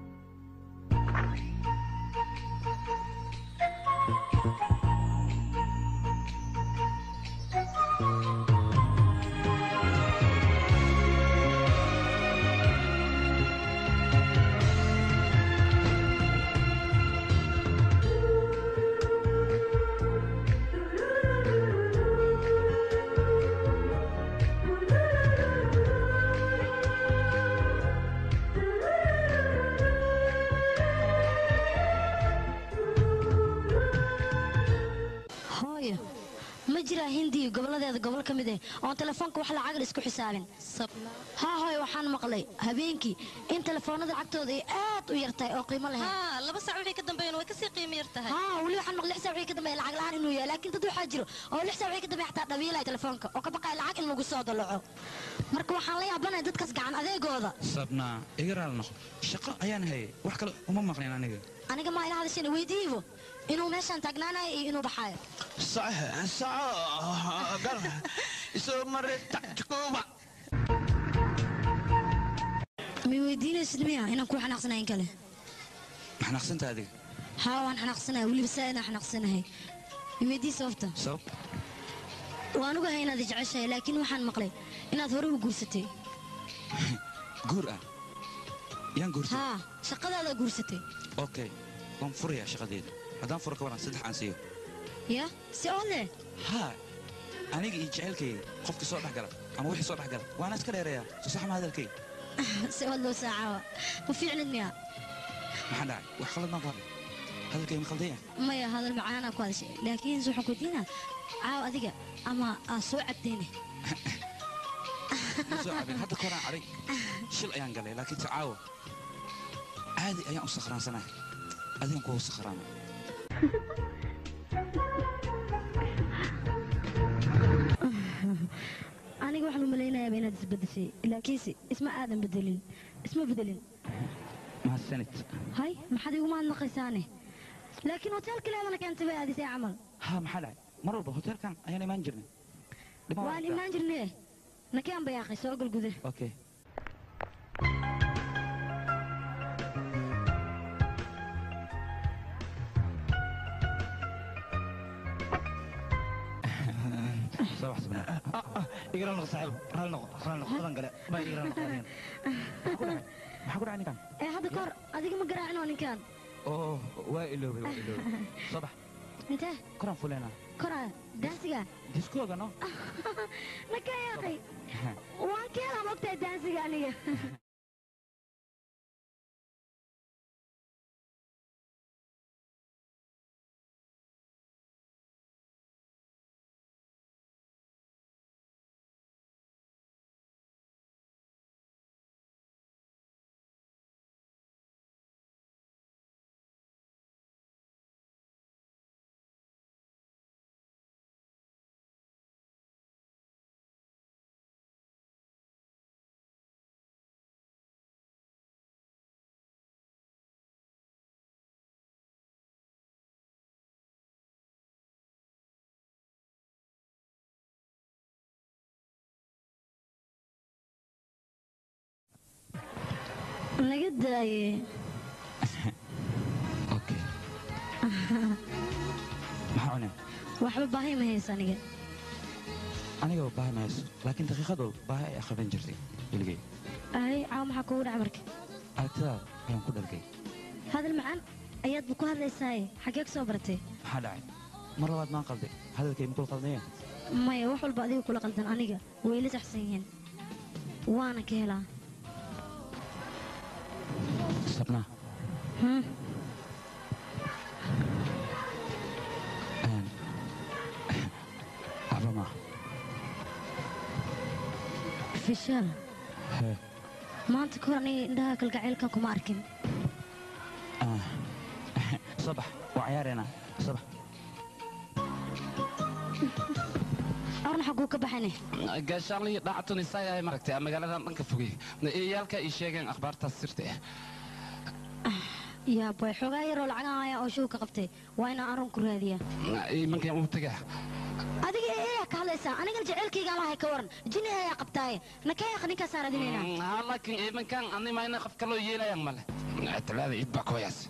Speaker 8: hooyo ma jiraa hindiya goboladeeda gobol ka mid eh oon telefoonka wax lacagal isku xisaabin haa hooyo waxaan maqlay habeenkii in telefoonada lacagtooda ay aad u yartahay oo qiimo lahayn
Speaker 7: haa laba sac wixii ka dambeeyana way kasii qiimo yar tahay
Speaker 8: haa weli waxaan maqlay lix saac wixii ka dambeeya lacag la'aan inuu yahay laakiin dad waxaa jiro oo lix saac wixii ka dambeeya xataa dhabiilaya telefoonka oo ka baqaya lacag in lagu soo dalaco marka waxaan la yaabanahay dadkaas gacan adeegooda
Speaker 2: sabnaa iga raali noqo shaqo ayaan hayay wax kale uma maqlin aniga
Speaker 8: aniga maa ila hadashayna weydiibo inuu meeshaan taagnaanayo iyo inuu baxaayo
Speaker 1: soco soco gal isoo mare tacjikuuba
Speaker 8: may weydiinaysid miya inaan kuu xanaaqsanayn kale
Speaker 2: maxnaaqsanta adiga
Speaker 8: haa waan xanaaqsanahay weliba saa inaan xanaaqsanahay may weydii sababta
Speaker 2: sabab
Speaker 8: waan ogahay inaad i jeceshahay laakiin waxaan maqlay inaad hore u guursatay
Speaker 2: guur ah yaan guurtay
Speaker 8: haa shaqadaadaa guursatay
Speaker 2: okay waan furayaa shaqadeeda haddaan furo ka waran saddex aan siiyo
Speaker 8: ya si oo leh
Speaker 2: haa aniga iyo jacaylkayga qofkii soo dhex gala ama wixii soo dhex gala waana iska dheereeyaa soo sax ma hadalkayga
Speaker 8: si oo loo saacaawa ma fiicnid miya
Speaker 2: maxaa dhacay wax khalad baan ku hadlay hadalkayga ma khaldan yahay
Speaker 8: maya hadal macaanaa ku hadashay laakiin waxaan ku diinaa caaw adiga ama aa soo cabdayne
Speaker 2: ma soo cabin hadda koraan cadhay shil ayaan galay laakiin tacaawo caadi ayaan u sakhraansanahay adigan kuwa u sakhraana
Speaker 8: aniga waxaan u malaynayaaba inaad isbedeshay laakiinse isma aadan bedelin isma bedelin
Speaker 2: mahadsanid
Speaker 8: hay maxaad igu mahadnaqaysaane laakiin hoteelka leedana keentay bay aadisay camal
Speaker 2: haa maxaa dhacay mar walba hoteelkan ayaan imaan jirnay Dhibma waa
Speaker 8: waan
Speaker 2: dhacdaa.
Speaker 8: imaan jirne nakeen bayaaqay soo galgude
Speaker 2: okay soo wax sabnaa
Speaker 9: igala noqo saaxiib raali noqo raali noqo badan gale baa igala noqo adigan
Speaker 2: maxaa ku dhacay ninkan
Speaker 8: ee hadda kahor adiga ma garaacin oo ninkaan
Speaker 2: oo waa iloobay waa iloobay soo bax
Speaker 8: intee
Speaker 2: koraan fuleynaa
Speaker 8: koraa daansiga
Speaker 2: diskooga no
Speaker 8: nakeen yaaqay waan keelaa mogtahay daansiga aniga naga daaye
Speaker 2: okay maxaa cuneen
Speaker 8: waxba baahi ma haysa aniga
Speaker 2: anigaba baahi ma hayso laakiin daqiiqad walba baahi ay qaban jirtay weligay
Speaker 8: ay caawa maxaa kugu dhaca marka
Speaker 2: aragtidaada ayaan ku dhargay
Speaker 8: hadal macaan ayaadba ku hadlaysaaye xaggee ka soo baratay
Speaker 2: maxaa dhacay mar labaad maan qalday hadalkay makul qaldayeen
Speaker 8: maya wax walba adiga kula qaldan aniga way la saxsan yihiin waana ka helaa
Speaker 2: sabnaa
Speaker 8: Hmm.
Speaker 2: een, waxba maaha
Speaker 8: fishaal
Speaker 2: hee
Speaker 8: maanta kahor aniga indhaha kalgacaylkan kuma arkin
Speaker 2: ah, soo bax waa ciyaareena soo bax
Speaker 8: arna xaguu ka baxane
Speaker 5: gaashaanlihii dhaacatun isaagahay maragtay magaaladan dhanka fogey iyaalka ii sheegeen akhbaartaas sirta ah
Speaker 8: yaa boy xoogaa yaroo lacagan ayaa oo shuu ka qabtay waa inaan arun ku raadiyaa
Speaker 5: imankan uu tagaa
Speaker 8: adiga eeyaa ka hadlaysaa anigana jaceylkaygaan lahay ka waran jini ayaa qabtaaye nakaya ninkaasaan raadinaynaa
Speaker 5: haa laakiin imankan anima ina qof kaloo yeelayaan male talaada iid baa kooyaas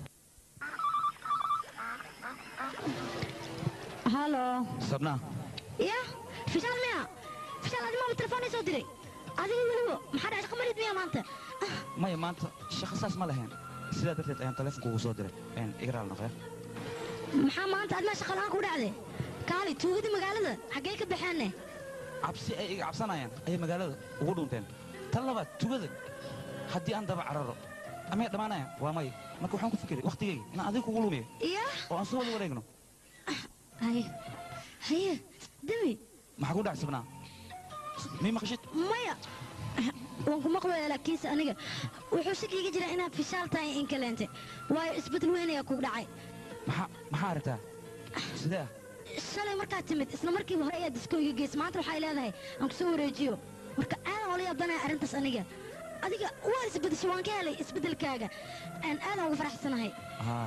Speaker 8: halo
Speaker 2: sabnaa
Speaker 8: ya fishaal miya fishaal adi maama telefoonay soo diray adiga welibo maxaa dhacay shaqo marid miya maanta
Speaker 2: maya maanta shaqo saas ma lahayn sidaa darteed ayaan taleefonka ugu soo diray een igraal noqya
Speaker 8: maxaa maanta admaa shaqa la'aan ku dhacday kaali tuugadii magaalada xaggee ka baxeenne
Speaker 2: cabsi ay iga cabsanayaan ayay magaalada ugu dhunteen tan labaad tugada haddii aan daba cararo amay dhammaanayaan waa may marka waxaan ku fikiray wakhtigayga inaan adiga kugu lumiyo
Speaker 8: ya
Speaker 2: oo aan soo wada wareegno
Speaker 8: haye haye demi
Speaker 2: maxaa ku dhac sabnaa mii maqashid
Speaker 8: maya waan ku maqlaya laakiinse aniga wuxuu shakiiga jiraa inaad fishaal tahay in kaleente waayo isbeddel weyn ayaa kugu dhacay
Speaker 2: maxaa maxaa aragtaa sidee ah
Speaker 8: shalay markaad timid isla markiiba hore ayaad disko iga geys maanta waxay leedahay aan ku soo wareejiyo marka aadan ola yaabanaya arrintaas aniga adiga waa isbeddeshay waan ka helay isbeddelkaaga aan aadan ugu faraxsanahay
Speaker 2: haa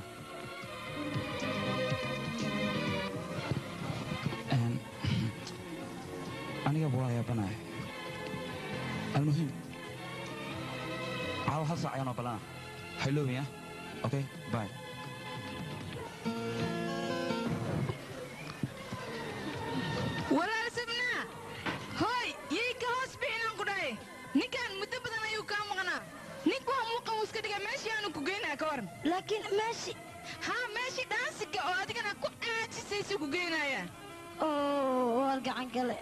Speaker 2: Een, anigaba waa yaabanahay almuhim caawa hal saac ayaanoo ballana hayloobin ah okay bye
Speaker 4: walaal sabnaa hooy yay ka hoos bixinaan ku dhahay ninkan muddo badan ayuu kaa maqnaa ninku waa muuqan uu iska dhigay meeshii aanu ku geynaa ka waran
Speaker 8: laakiin meeshi
Speaker 4: haa meeshii dhaansiga oo adigana ku caajisaysu ku geynayaa
Speaker 8: oo waa gacan gale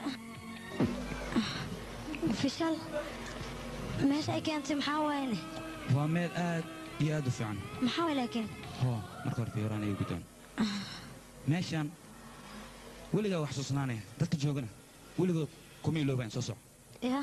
Speaker 8: fishaal meesha ay keentay maxaa waayne
Speaker 2: waa meel aad iyo aad u fiican
Speaker 8: maxaa waay laakiin
Speaker 2: hoo marka hore fiiraan ay gudaan meeshaan weligaa wax xasuusnaanaya dadka joogana weligood kuma iloobaan soo soco
Speaker 8: ya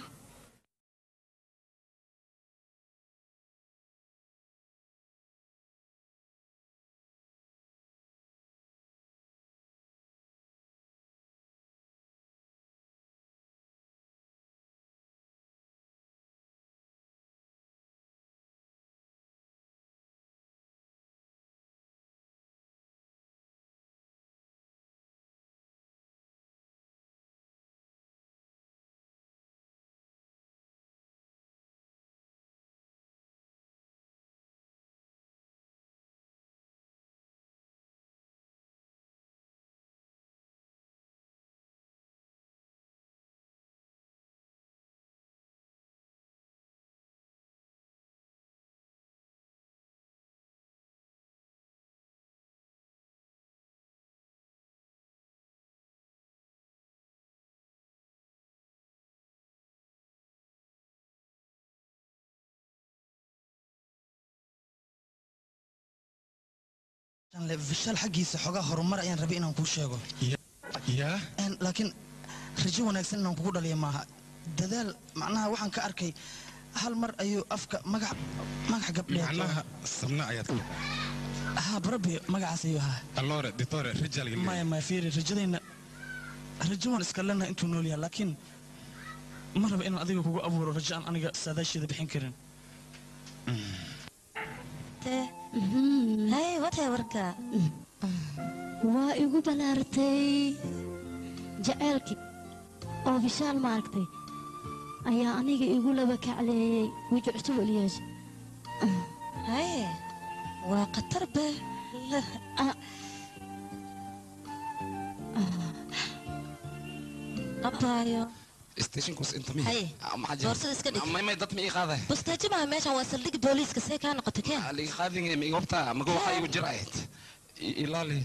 Speaker 12: fishaal xaggiisa xogaa horumar ayaan rabay inaan kuu sheego
Speaker 6: yaa
Speaker 12: laakiin rajo wanaagsan inaan kugu dhaliya maaha dadaal macnaha waxaan ka arkay hal mar ayuu afka magac magac gabdheed
Speaker 6: macnaha sabna ayaad
Speaker 12: haa barabi magacaas ayuu ahaa
Speaker 6: allore ditore rijal
Speaker 12: maya maya fiiri rajadayna rajo waan iska leenahay intuu nool yahay laakiin ma raba inaan adiga kugu abuuro rajo aan aniga saadaasheeda bixin karin
Speaker 7: hay watay warka
Speaker 8: waa igu balaartay jaceylkii oo fishaal maaragtay ayaa aniga igu laba kacleeyey weji cusub eliyaas
Speaker 7: haye waa khatar be abaayo
Speaker 5: stationkus inta miya
Speaker 7: Haye,
Speaker 5: maxaa jira
Speaker 7: boorsada iska dhig.
Speaker 5: may may dad ma ii qaaday
Speaker 7: bustaaji maaha meeshan waa saldhig booliiska see kaa noqotay keen
Speaker 5: liga qaadin ma iga hubtaa maga waxaa igu jira ahayd I- ilaali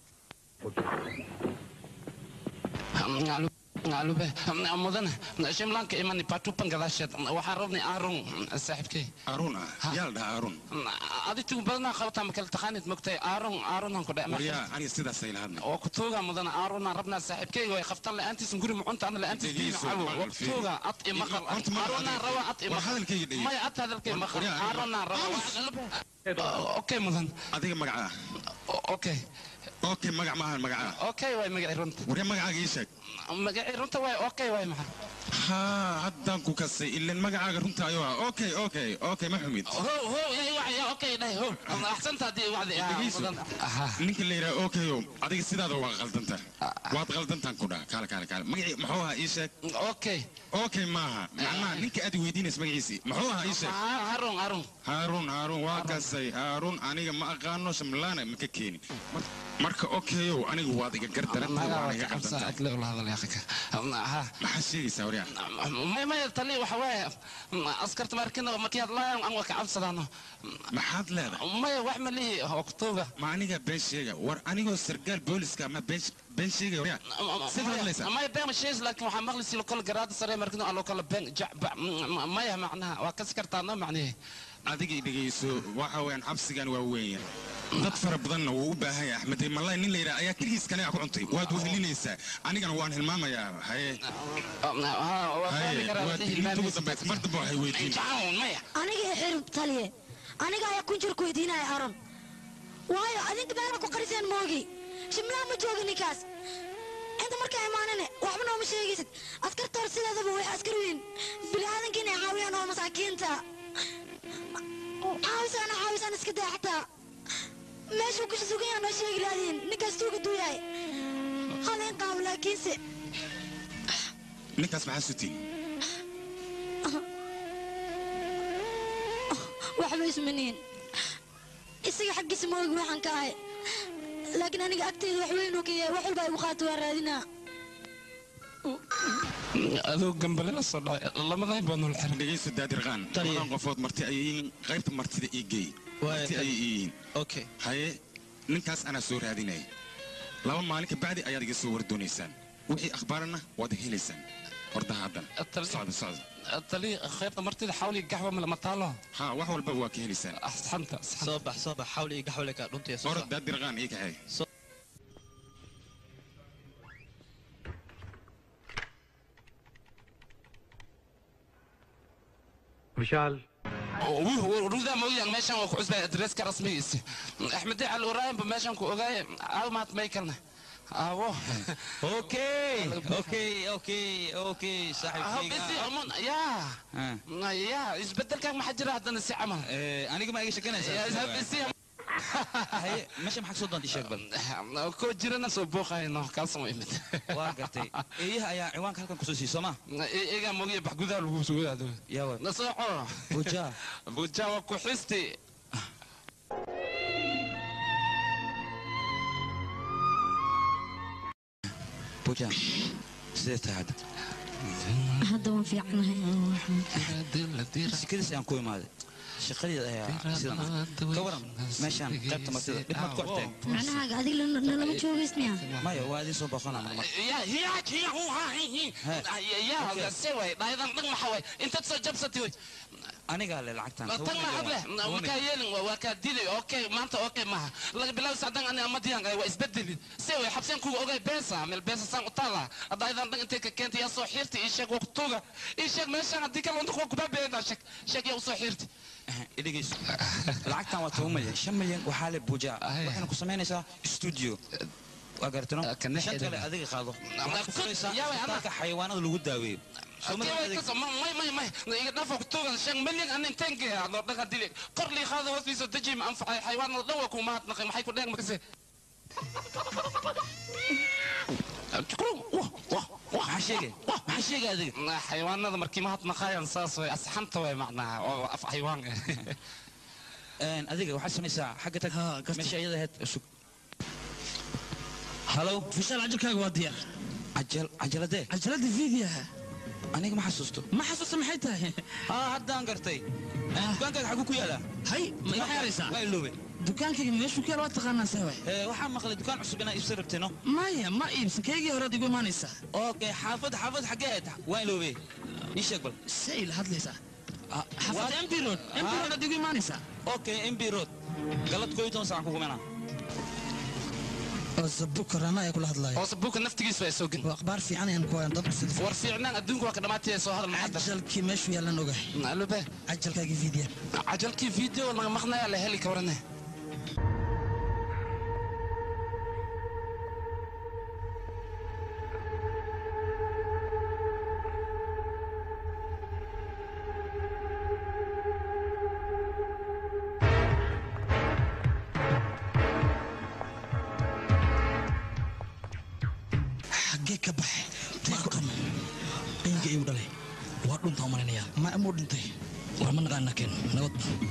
Speaker 5: ngaalube mudane shimlaanka imani patupan gadaasheed waxaan rabnay aarun saaxiibkey
Speaker 6: aaruun ah yaa la dhahaa aaruun
Speaker 5: adigu badanaa qabataa ma kala taqaanid mogtay aarun aarunaan ku
Speaker 6: waryaa aniga sidaasay lahadna
Speaker 5: oo kutuuga mudana aarunaan rabnaa saaxiibkeyga way qabtaan la'aantiisan guri mucunta ana la'aantiis diina
Speaker 6: Dhegeyso,
Speaker 5: cawo
Speaker 6: maqal, fiiri.
Speaker 5: kutuuga ad i maqal
Speaker 6: Horta maqal
Speaker 5: aarunaan
Speaker 6: adiga.
Speaker 5: rabaa ad i
Speaker 6: War
Speaker 5: maqal
Speaker 6: hadalkayga dhegeyso.
Speaker 5: maya ad hadalkay
Speaker 6: War-
Speaker 5: maqal
Speaker 6: waryaa,
Speaker 5: aarunaan rabaa okay mudan
Speaker 6: adiga magacaa
Speaker 5: okay
Speaker 6: okay magac maahan magacaa
Speaker 5: okay waay magacii runta
Speaker 6: waryaa magacaaga ii sheeg
Speaker 5: magacii runta waay okay waay maxaa
Speaker 6: haa haddaan ku kasay ilan magacaaga runta ayuu ah okay okay okay ma xumid
Speaker 5: ho ho yaa wacya okay dhahay ho axsanta haddii wacdi ah
Speaker 6: dhegeyso
Speaker 5: mudan
Speaker 6: ninka la yidhaha okayo adiga sidaada waa qaldanta waad qaldantaan ku dhaha kaale kaale kaale magacii muxuu ahaa ii sheeg
Speaker 5: okay
Speaker 6: okay maaha macnaha ninka aad weydiinaysa magaciisii muxuu ahaa ii sheeg
Speaker 5: harun harun
Speaker 6: haaruun haaruun waa kasay haaruun aniga ma aqaano shamlaana ma ka keenin Mar- marka okayow aniga waad iga gardaranta waan iga qaldantaa maxaa sheegaysaa waryaa
Speaker 5: may may tani waxa waaye askarta markina markii hadlaayaan aan waa ka cabsadaano
Speaker 6: maxaad leedahay
Speaker 5: maya wax ma lihi oktuuga
Speaker 6: ma aniga been sheega war anigoo sargaal booliska ma been been sheegaya waryaa sid hadlaysaa
Speaker 5: maya been shees laakiin waxaa maqli si kala garaada sare markina aan loo kala been jacba maya macnaha waa kasi kartaa no macnihi
Speaker 6: adiga i dhegayso waxa weeyaan xabsigan waa weyn dad fara badanna wuu u baahan yahay axmed malay nin la yidhaha ayaa keligiis kaniga ku cuntay waad wehelinaysaa anigana waan hilmaamayaa haye haye waad inta ugu dambaysa mar dambe waxay weydiin
Speaker 8: aniga xirib taliye aniga ayaa kunjir ku weydiinaya aron waayo adinka meela ku qariseen moogi shimlaa ma jooga ninkaas inta markaa imaanane waxba nooma sheegaysid askarta hor sideedaba way askar weyn biniaadanka inay caawiyaan oo masaakiinta caawisaan caawisaan iska daa xataa meeshuu kusha sugan yaha noo sheegi laadiin ninkaas tuuga duu yahay hal in qaabo laakiinse
Speaker 6: ninkaas maxaa sutiin
Speaker 8: waxba ismaniin isaga xaggiisa ma ogi waxaan ka ahay laakiin aniga agteyda wax weyn uu ka yahay wax walba igu qaato waa raadinaa
Speaker 5: adoo gambale la soo dhacay lamaday baa nol xiran
Speaker 6: dhegayso daadirqaan labadan qofood marti ayay yihiin qaybta martida ii geey marti ayay ii yihiin
Speaker 12: okay
Speaker 6: haye ninkaas anaa soo raadinaya laba maalin ka bacdi ayaad iga soo war doonaysaan wixii akhbaarana waad helaysaan hordaha haddan socda socda
Speaker 5: tali khayrta martida xawli gaxwa mala mataalo
Speaker 6: ha wax walba waa ka helaysaan
Speaker 5: axsanta
Speaker 12: soo bax soo bax xawli iyo gaxwale kaa dhuntaya soo
Speaker 6: orod daadirqaan ii kaxeey
Speaker 11: Vishal
Speaker 5: rudaa mooyaan meeshan waa ku cusbay adreeska rasmigiisi axmed cal waraayinba meeshan ku ogaay caawimaad may kalna awo
Speaker 2: okay okay okay okay
Speaker 5: ya ya isbedelkan maxaa jira haddana si camal
Speaker 2: aniga ma iga shekanaysaa meesha maxaa soo doonta sheeg bal
Speaker 5: koo jirana soo booqayno kaasoo imid
Speaker 2: waa gartay eeyaha ayaa ciwaanka halkan kusoo siiyey sooma
Speaker 5: eegaa mogiya bax gudaha lagu sugaado
Speaker 2: yawa
Speaker 5: nasooco
Speaker 2: buja
Speaker 5: buja waa ku xisti
Speaker 2: buja sidee tahay hadda
Speaker 8: hadda waan fiicanahay
Speaker 2: sikadiis ayaan ku imaaday shaqadeed ayaa sidan ah ka waran meeshaan qaybta martida dhib maad ku arteen
Speaker 8: macnahaaga adiga nalama joogaysniya
Speaker 2: maya waa idin soo boqonaa marmar
Speaker 5: ya ya ya ya ya se way dhaydan dhag maxa way intaad soo jabsatay way
Speaker 2: anigaa le lacagtan
Speaker 5: tan ma hadle markaa yeelin waa kaa dilay okay maanta okay maha laga bilaabo sacdan ani amadiyan waa isbedelin se way xabseen kuga ogay beesa meel beesa saan u taala dhaydan dhag intay ka keentay yaa soo xiirtay ii sheeg waqtuga ii sheeg meeshaan haddii kale wanta kuwa kubaabeedaa sheeg sheeg yaa u soo xiirtay
Speaker 2: idhegeyso lacagtan waa toban milyan shan milyan waxaa le buuja waxayna ku samaynaysaa studio waa garatino shan kale adiga qaado waxaad ku furaysaa isbitaalka xayawaanada lagu daaweeyo
Speaker 5: may may may iga dhaafo kutugan shan milyan anin tenke adoo dhaga dili kor lii qaado hoostiisa deji ma anfacay xayawaanada dhan waa ku mahadnaqay maxay ku dheeg makase
Speaker 2: maxaa sheegay maxaa sheegay adiga
Speaker 5: xayawaanada markii mahadnaqaayaan saas way asxanta way macnaha oo af xayawaan
Speaker 2: Een, adiga waxaad samaysaa xagga tag meesha iyada ahayd sug halo
Speaker 12: fishaal cajalkaaga waa diyaar
Speaker 2: cajal cajaladee
Speaker 12: cajalada fiidiyaha
Speaker 2: aniga ma xasuusto
Speaker 12: ma xasuusta maxay tahay
Speaker 2: haa haddaan gartay dukaankaaga xaguu ku yaalaa
Speaker 12: hay ma iga xeeraysaa
Speaker 2: waa iloobe
Speaker 12: dukaankayga meeshuu ku yaala waa taqaanaa sewe
Speaker 2: waxaa maqlay dukaan cusub inaa iibsan rabtino
Speaker 12: maya ma iibsan kaygii horead igu imaanaysaa
Speaker 2: okay xaafad xaafad xaggee ahayd waa iloobe ii sheeg bal
Speaker 12: say la hadlaysaa xaafadda mp road mp road ad igu imaanaysaa
Speaker 2: okay mb road galad kooyo toban saacan kugu menaa
Speaker 13: oosabukar anaa ayaa kula hadlaya
Speaker 5: oosabuuka naftigiisu waa soo gen
Speaker 13: waa akhbaar fiican ayaan ku hayan dadku sida
Speaker 5: war fiicnaan adduunka waa ka dhamaataya soo hadal maxadar
Speaker 13: cajalkii meeshuu yaalan ogahay
Speaker 5: alube
Speaker 13: cajalkaagii fiidiya
Speaker 5: cajalkii video laga maqnayaa la heli ka warane
Speaker 13: xaggee ka baxay deeqan eyga igu dhalay waa dhunta u malaynayaa ma amuu dhintay war ma naqaana keen nabad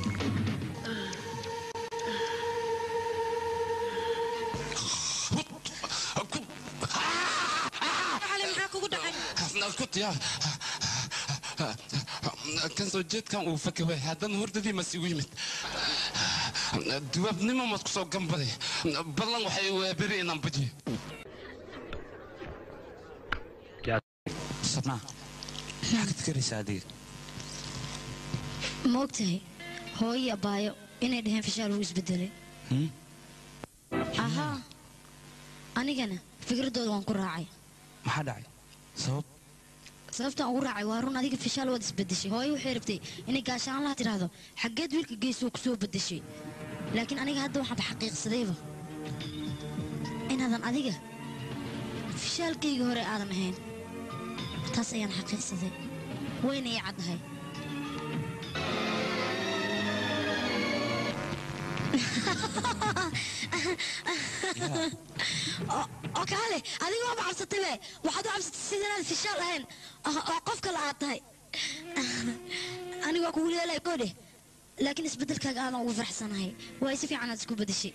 Speaker 7: maxaa kugu dhacay
Speaker 5: kutya kan soo jeedkan uu fakaway haddana hordadii mas igu yimid duwaabnimo maad ku soo gambaday ballan waxay waaberi inaan bajiyo
Speaker 2: sabnaa maxaa ka fikeraysaa adiga
Speaker 8: ma ogtahay hooyo abaayo inay dhaheen fishaal wuu isbedelay
Speaker 2: Hmm?
Speaker 8: ahaa anigana fikraddooda waan ku raacay
Speaker 2: maxaa dhacay sabab
Speaker 8: sababtaan ugu raacay waa run adiga fishaal waad isbedeshay hooyo waxay rabtay inay gaashaanlaha tidhaahdo xaggeed wiilka geesoo ku soo bedeshay laakiin aniga hadda waxaanba xaqiiqsadayba inaadan adiga fishaalkayga hore aadan ahayn taas ayaan xaqiiqsaday wayna ii caddahay oo oo kaale adiga waaba cabsatay be waxaad u cabsatay sidanaad fishaal ahayn oo oo qof kale aad tahay aniga waa kugu leelay kodhe laakiin isbeddelkaaga aadan ugu faraxsanahay waay si fiican aad isku bedeshay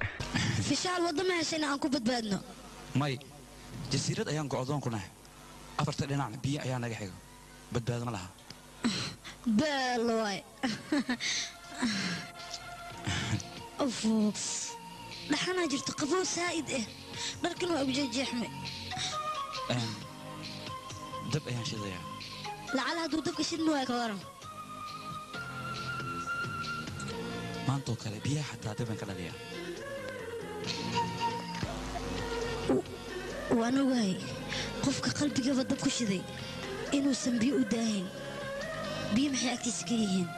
Speaker 8: fishaal waddo ma heshayna aan ku badbaadno
Speaker 2: may jasiirad ayaan go'doon ku nahay afarta dhinacna biyo ayaa naga xiga badbaado ma laha
Speaker 8: beel waay Ufu. dhaxanaa jirto qabow saa'id ah dharkan waa ujejeexmay
Speaker 2: Een, dab ayaan shidayaa
Speaker 8: lacala hadduu dabka shidmi waay ka waran
Speaker 2: maantoo kale biyaha xataa daban ka dhaliya
Speaker 8: waan ogahay qofka qalbigaba dab ku shiday inuusan biyo u daahin biyo maxay agtiisa ka yihiin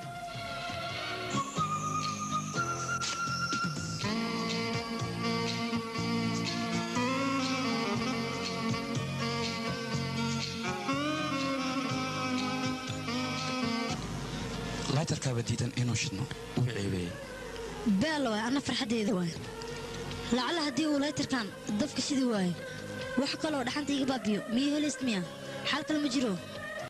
Speaker 2: laytarkaaba diidan inuu shidno uu ceebeeyey
Speaker 8: beel waay anna farxaddeeda waay lacala haddii uu laytarkan dabka shidi waayo wax kaloo dhaxanta iga baabiyo miyo helayst miya xal kale ma jiro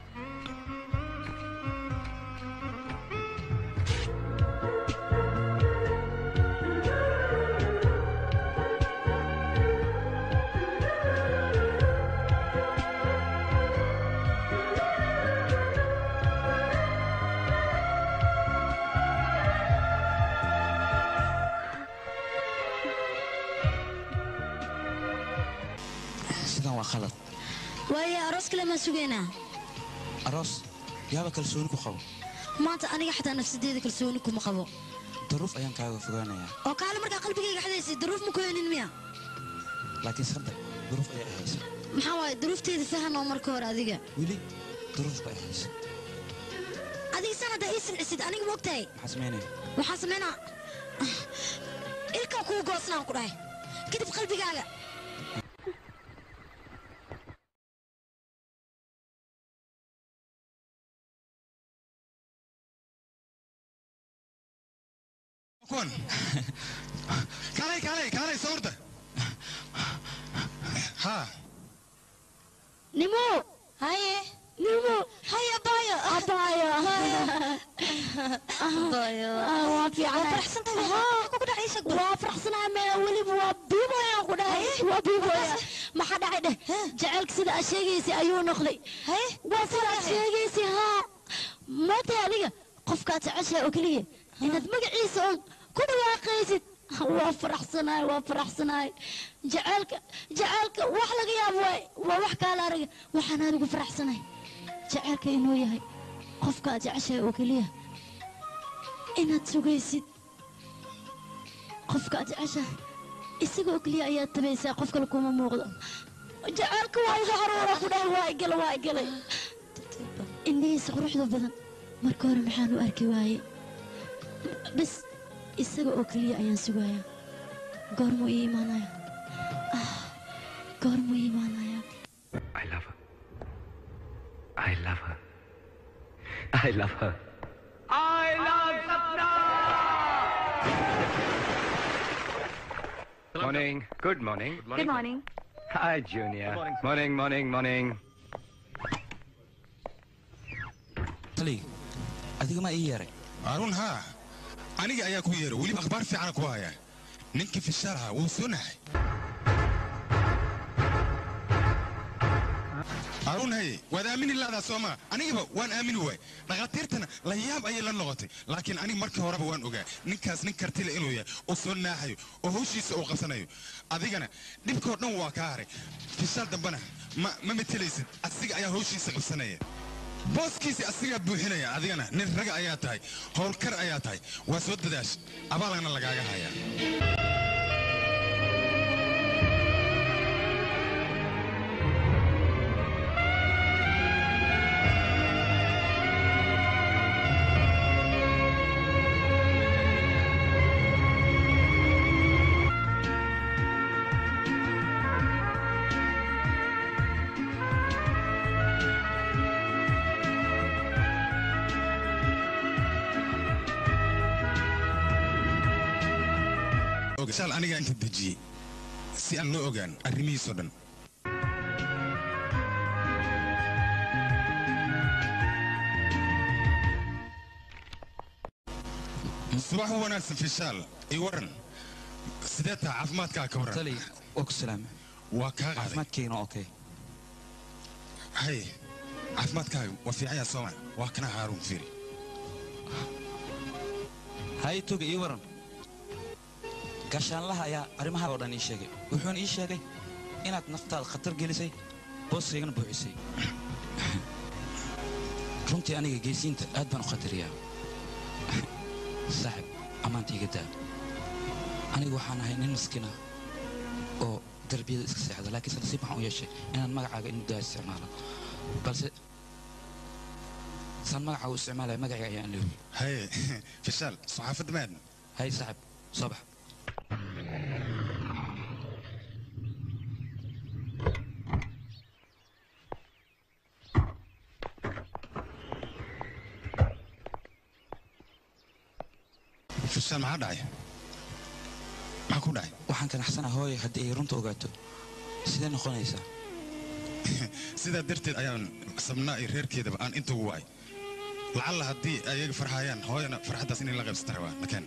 Speaker 2: sidan waa khalad
Speaker 8: waayo aroos kale maan sugaynaa
Speaker 2: aroos yaaba kalsooni ku qabo
Speaker 8: maanta aniga xataa nafsadeeda kalsooni kuma qabo
Speaker 2: daruuf ayaan kaaga fogaanayaa
Speaker 8: oo kaale markaa qalbigayga xadaysay daruuf ma ku heenin miya
Speaker 2: laakiin saddex daruuf ayay ahaysa
Speaker 8: maxaa waaye daruufteeda fahan oo marka hore adiga
Speaker 2: weli daruuf bay ahaysa
Speaker 8: adiga san haddaa ii silcisid aniga ma ogtahay
Speaker 2: maxaa samaynaya
Speaker 8: waxaa samaynaa ilkaa kuu goosnaan ku dhahay kadib qalbigaaga
Speaker 6: kuwan kaalay kaalay kaalay sawirta ha
Speaker 8: nimo haye nimo haye abayo abayo abayo waa fiican waa faraxsanahay mee weliba waa biiboya ku dhahay waa biiboya maxaa dhacay dheh jacaylka sida aad sheegaysay ayuu noqday waa sida aad sheegaysay haa maantay adiga qofkaad jeceshahay oo keliya inaad magaciisa oon ku dhawaaqaysid waa faraxsanahay waa faraxsanahay jacaylka jacaylka wax laga yaabo waay waa wax kaala araga waxaan adigu faraxsanahay jacaylka inuu yahay qofka aad jeceshahay oo keliya inaad sugaysid qofka aad jeceshahay isaga oo keliya ayaad tabaysaa qof kale kuma muuqdo jacaylka waa iga caruura ku dhahay waa igala waa igalay indhihiisa quruxda badan marka hore maxaan u arki waaye bas isaga oo keliya ayaan sugayaa goormuu ii imaanaya ah goormuu ii imaanaya
Speaker 11: I love her. I love her. I love her. I love Sapna! Morning. Good morning.
Speaker 14: Good morning.
Speaker 11: Hi, Junior. Morning, morning, morning.
Speaker 2: tali adiga ma ii yeeray
Speaker 6: harun haa aniga ayaa ku yeeray weliba akhbaar fiicana ku haya ninkii fishaalaha wuu soo nahay harun haye waad aamini laadaa sooma anigaba waan aamini waay dhakhaatiirtana la yaab ayay la noqotay laakiin aniga markii horeba waan ogaa ninkaas nin kartile inuu yahay oo soo naaxayo oo hawshiisa uu qabsanayo adigana dhibkoo dhan waa kaa haray fishaal dambena ma ma metelaysid asiga ayaa hawshiisa qabsanaya booskiisi asigaa buuxinaya adigana nin raga ayaa tahay howlkar ayaa tahay waa soo dadaash abaalana lagaaga hayaa ogashaal anigaa inta dejiyey si aan loo ogaan arrimihiisoo dhan subax u wanaagsan fishaal ii waran sidee taha caafimaadkaa ka waran
Speaker 2: tali waa ku salaama
Speaker 6: waa kaa qaaday
Speaker 2: caafimaadkeygana okay
Speaker 6: hay caafimaadkaaga waa fiicanya sooma waa kana haaruun fiiri
Speaker 2: hay toga ii waran gaashaanlaha ayaa arrimaha oo dhan ii sheegay wuxuuna ii sheegay inaad naftaada khatar gelisay booskaygana buuxisay runtii aniga geesiinta aad baan u khatariyaa saaxib ammaanta iga daa anigu waxaan ahay nin maskiina oo darbiyada iska seexda laakiinse nasiib waxaan u yeeshay inaan magacaaga in muddaa isticmaalo balse saan magacaaga u isticmaalaya magacayga ayaan leewi
Speaker 6: haye fishaal saxaafadda maadna
Speaker 2: hay saaxib soo bax
Speaker 6: fishaal maxaa dhacay maxaa ku dhacay
Speaker 2: waxaan kanaxsanaa hooye haddii ay runta ogaato sidee noqonaysaa
Speaker 6: sidaa darteed ayaan sabnaa iyo reerkeedaba aan inta ugu wacay lacalla haddii ayaga farxayaan hooyana farxaddaas inay la qaybsata rabaa nakeen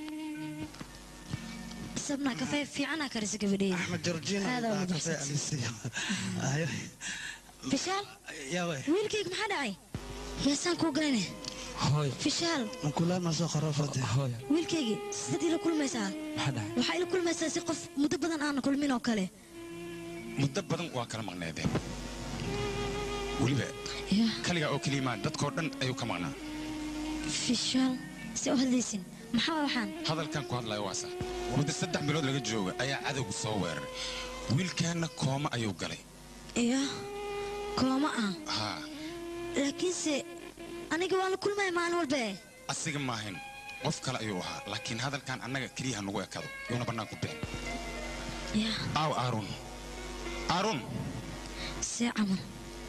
Speaker 8: sabna kafee fiicana karisa gabadheeda
Speaker 13: axmed georgina
Speaker 8: Aad
Speaker 13: baa
Speaker 8: ugu
Speaker 13: kafee
Speaker 8: mahadsantahay.
Speaker 13: alisiiyo Ayo.
Speaker 8: fishaal
Speaker 13: yaa way
Speaker 8: wiilkayga maxaa dhacay heesaan kuu galayne
Speaker 2: hooye
Speaker 8: fishaal
Speaker 13: mankulaama soo qarofade
Speaker 2: hooye
Speaker 8: wiilkaygii sidaad ila kulmaysaa
Speaker 2: maxaa dhacay
Speaker 8: waxaa ila kulmaysaa si qof muddo badan aan kulmin oo kale
Speaker 6: muddo badan waa kala maqneedeen weliba kaligaa oo keliya maan dadkoo dhan ayuu ka maqnaa
Speaker 8: fishaal si u hadlaysin maxaa waxaan
Speaker 6: hadalkan ku hadlayo waasa muddo saddex bilood laga jooga ayaa cadowgu soo weeraray wiilkaanna kooma ayuu galay
Speaker 8: iyo kooma ah
Speaker 6: haa
Speaker 8: laakiinse aniga waan la kulmaya maalin walbe
Speaker 6: asiga maahayn qof kale ayuu ahaa laakiin hadalkan annaga keliya ha nagu ekado yuuna bannaan ku bixin
Speaker 8: ya
Speaker 6: aaw aaron aaron
Speaker 8: see camal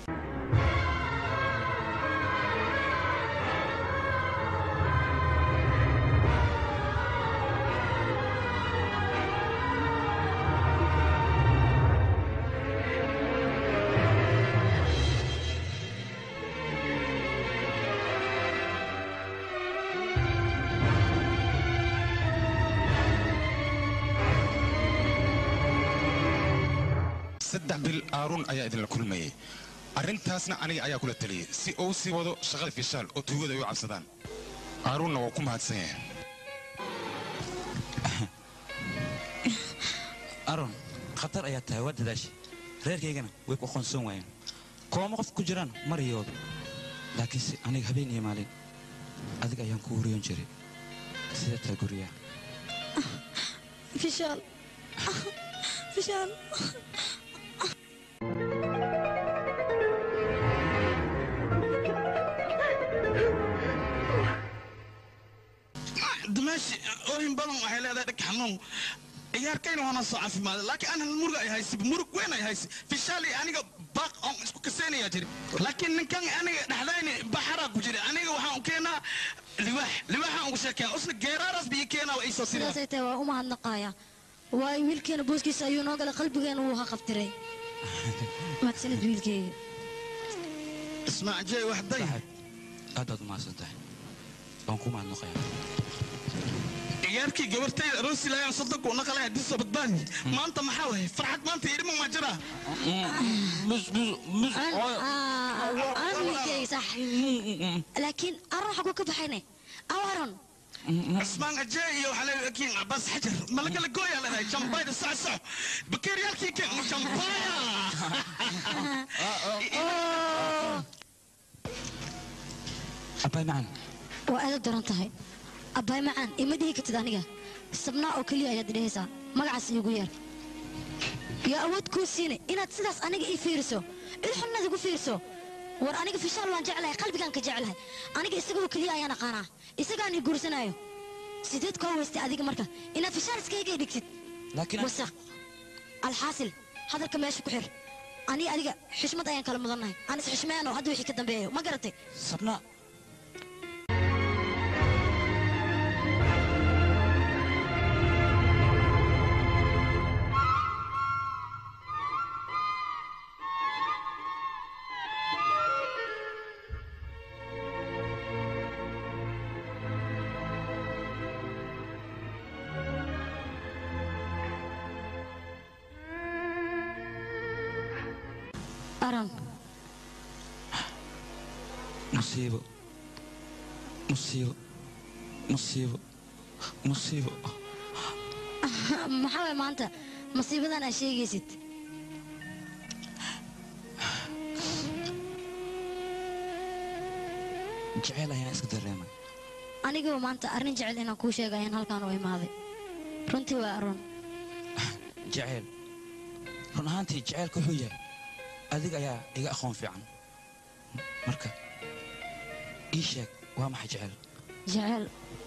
Speaker 6: saddex bil aaron ayaa idinla kulmayay arrintaasna aniga ayaa kula taliyey si uu sii wado shaqada fishaal oo tuugada ay u cabsadaan aaronna waa ku mahadsan yahay
Speaker 2: aron khatar ayaa tahay waa dadaashay reerkaygana way ku aqoonsan waayeen kooma qof ku jiraan mariyooda laakiinse aniga habeen iyo maalin adiga ayaan ku wariyon jiray sida taa guryaha
Speaker 8: fishaal fishaal
Speaker 1: dumaashi oohin badan waxay leedahay dhag xanuun ciyaarkayna waana soo caafimaaday laakiin ana murug ay haysi murug weyn ay haysi fishaali aniga baaq on isku kaseenaya jiri laakiin ninkan aniga dhexdayni baxaraa ku jira aniga waxaan u keenaa liwaax liwaaxaan ugu sheekeya usna geeraaraas biyo keenaa waa iisoo siraya
Speaker 8: sidaasay tahay waa u mahadnaqaaya waayo wiilkeena booskiisa ayuu noo galay qalbigeena wuu haqabtiray mahadsanid wiilkeyga
Speaker 1: ismaac jey waxday
Speaker 2: aad baad u mahadsan tahay waan ku mahadnaqayaa
Speaker 1: ciyaarkii gabartayda aroosi laayaan soddonka u naqalay haddii soo badbaadi maanta maxaa wahay farxad maanta idhima ma jira
Speaker 8: aan wiilkeyga sax laakiin aron xaguu ka baxayne aw aron
Speaker 1: عثمان أجاي وحلا كين عباس حجر ملك الجويا لنا جنباي الساعة الساعة بكير يالكي كين جنبايا
Speaker 2: abaay macaan
Speaker 8: waa aada daran tahay abbaay macaan ima dhihi kartid aniga sabnaa oo keliya ayaad idhahaysaa magacaas iigu yeer yaa awood kuu siine inaad sidaas aniga ii fiiriso ilxunnaad igu fiiriso war aniga fishaal waan jeclahay qalbigaan ka jeclahay aniga isagoo keliya ayaan aqaanaa isagaan ii guursanaayo sideed koo weystay adiga marka inaad fishaal iskayga dhigtid
Speaker 2: laakiin
Speaker 8: wasaq alxaasil hadalka meesha ku xir anii adiga xishmad ayaan kala mudannahay aan is xishmeeno hadda wixii ka dambeeyo ma garatay
Speaker 2: sabna
Speaker 8: aran
Speaker 2: musiibo musiibo musiibo musiibo
Speaker 8: maxaa waay maanta masiibadan aa sheegaysid
Speaker 2: jeceyl ayaan iska dareemay
Speaker 8: anigaba maanta arrin jecel inaan kuu sheega ayaan halkaan u imaaday runtii waa arun
Speaker 2: jeceyl run ahaantii jeceylka wuxuu yahay adiga ayaa iga aqoon fiican marka ii sheeg waa maxay jeceyl
Speaker 8: jecel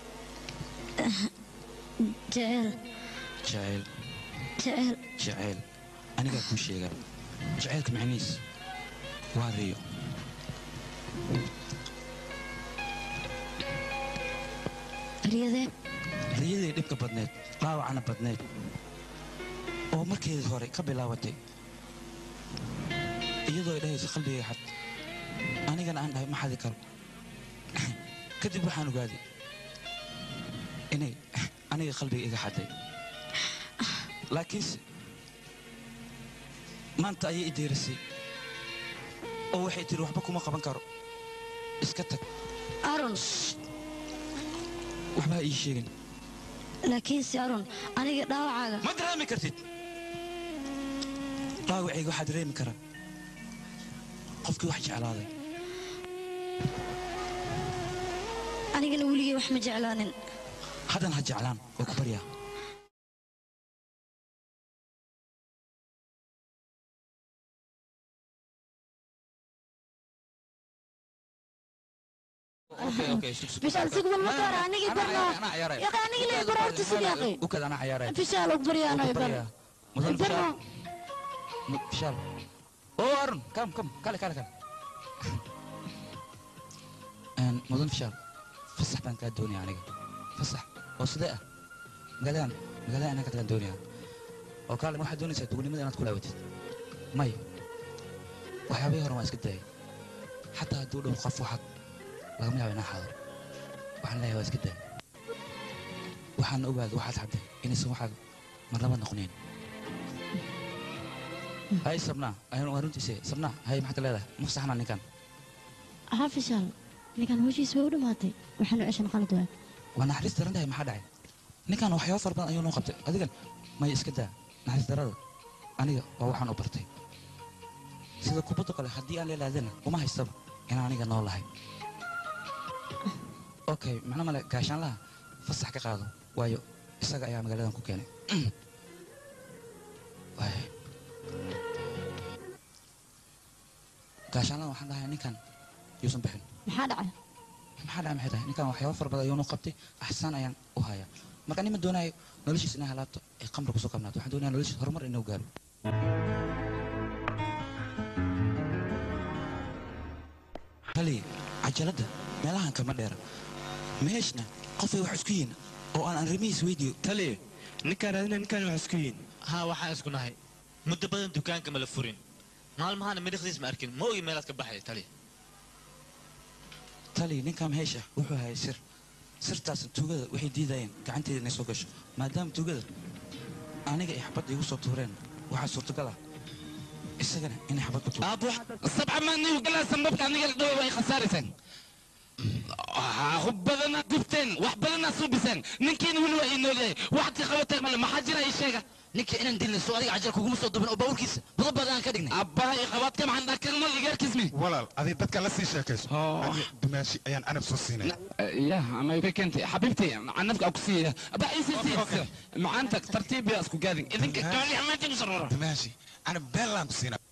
Speaker 8: jecel
Speaker 2: jeceyl
Speaker 8: jecel
Speaker 2: jeceyl anigaa kuu sheegaa jeceylka macnihiis waa riyo
Speaker 8: riyadee
Speaker 2: riyadii dhibka badneed dhaawacana badneed oo markeedii hore ka bilaabatay iyadoo ay dhahayso qalbigay xad anigana aan dhahay ma xadi karo kadib waxaan ogaaday inay aniga qalbiga iga xaday laakiinse maanta ayay i deerisay oo waxay tiri waxba kuma qaban karo iska tag
Speaker 8: arun
Speaker 2: waxba ha ii sheegin
Speaker 8: laakiinse arun aniga dhaawacaaga
Speaker 2: ma dareemi kartid dhaawacayga waxaa dareemi karaa qofkii wax jeclaaday
Speaker 8: anigana weligay wax ma jeclaanin
Speaker 2: haddan ha jeclaan waa ku baryaa
Speaker 8: bishaal sigma ma dara anigi barno yaqa anigi le baro horta sid yaqi
Speaker 2: ukad anaa cayaaraya
Speaker 8: bishaal og baryaano barno
Speaker 2: mudan
Speaker 8: barno
Speaker 2: bishaal bishaal oo arun kam kam kale kale kale Een, mudan bishaal fasax baan kaa doonaya aniga fasax oo sidee ah magaaladan magaalada anaa ka tagaan doonaya oo kaale waxaad doonaysaa dugunimada inaad ku laawatid may waxyaabihii hore waan iska daayay xataa hadduu dhow qof waxaad lagama yaabo inaa xaadaro waxaan leeyahay waa iska daay waxaan ogaaday waxaad xadday inaysan waxaad marnaba noqonayn hay sabnaa ayaan waa runtiise sabnaa hay maxaad leedahay ma saxnaa ninkan
Speaker 8: haa fishaal ninkan howshiisa way u dhammaatay waxaanu ceshan qalad waa
Speaker 2: waa naxariis daran tahay maxaa dhacay ninkan waxyaabo fara badan ayuu noo qabtay adigan may iska daa naxariis darada aniga waa waxaan u bartay sida kubadda kale haddii aan leelaadana uma haystaba inaan aniga nool lahay okay macno male gaashaanlaha fasax ka qaado waayo isaga ayaa magaaladan ku keenay waay gaashaanlaha waxaan dhahay ninkan yuusan bixin
Speaker 8: maxaa dhacay
Speaker 2: maxaa dhacay maxay tahay ninkan waxyaabo fara badan ayuu noo qabtay axsaan ayaan u hayaa marka nima doonayo noloshiisa inay halaabto ay qamri kusoo kabnaato waxaan doonaya noloshiisa horumar inuu gaaro hali cajaladda meelahan kama dheera meeshna qofay wax isku yihiin oo aan arrimihiis weydiiyo
Speaker 10: tali ninkaan raadina ninkaan wax isku yihiin haa waxaan isku nahay muddo badan dukaanka mala furin maalmahana midhiqdiis ma arkin ma ogi meelaad ka baxay tali
Speaker 2: tali ninkan meesha wuxuu hayay sir sirtaas tuugada waxay diidayeen gacanteeda inay soo gasho maadaama tuugada aniga ay xabadda igu soo tuureen waxaa suurtagal ah isagana inay xabad ku tuurto
Speaker 5: aabo sabca maanigu galaa sambabka aniga la dhaway way khasaaraysaan hub badana gubteen wax badana suubiseen ninkiina weli waa ii noolyahay waxaad ka qabatay male maxaa jira ii sheega
Speaker 3: ninka inaan dilna soo adiga cajal kuguma soo dubin oo bawrkiisa budab badan aan ka dhignay
Speaker 5: abbaha ii qabaad ka maxan dhakarmal igaarkismi
Speaker 6: walaal adig dadka la sii sheekayso aniga dumaashi ayaan canab soo siinay
Speaker 5: ya ama ka keentay xabiibtay canabka ku siiya aba iisisi macaanta tartiib yaa isku gaadin idinka gaali xamaantii ku saroro
Speaker 6: dumaashi canab beelaan ku siinaa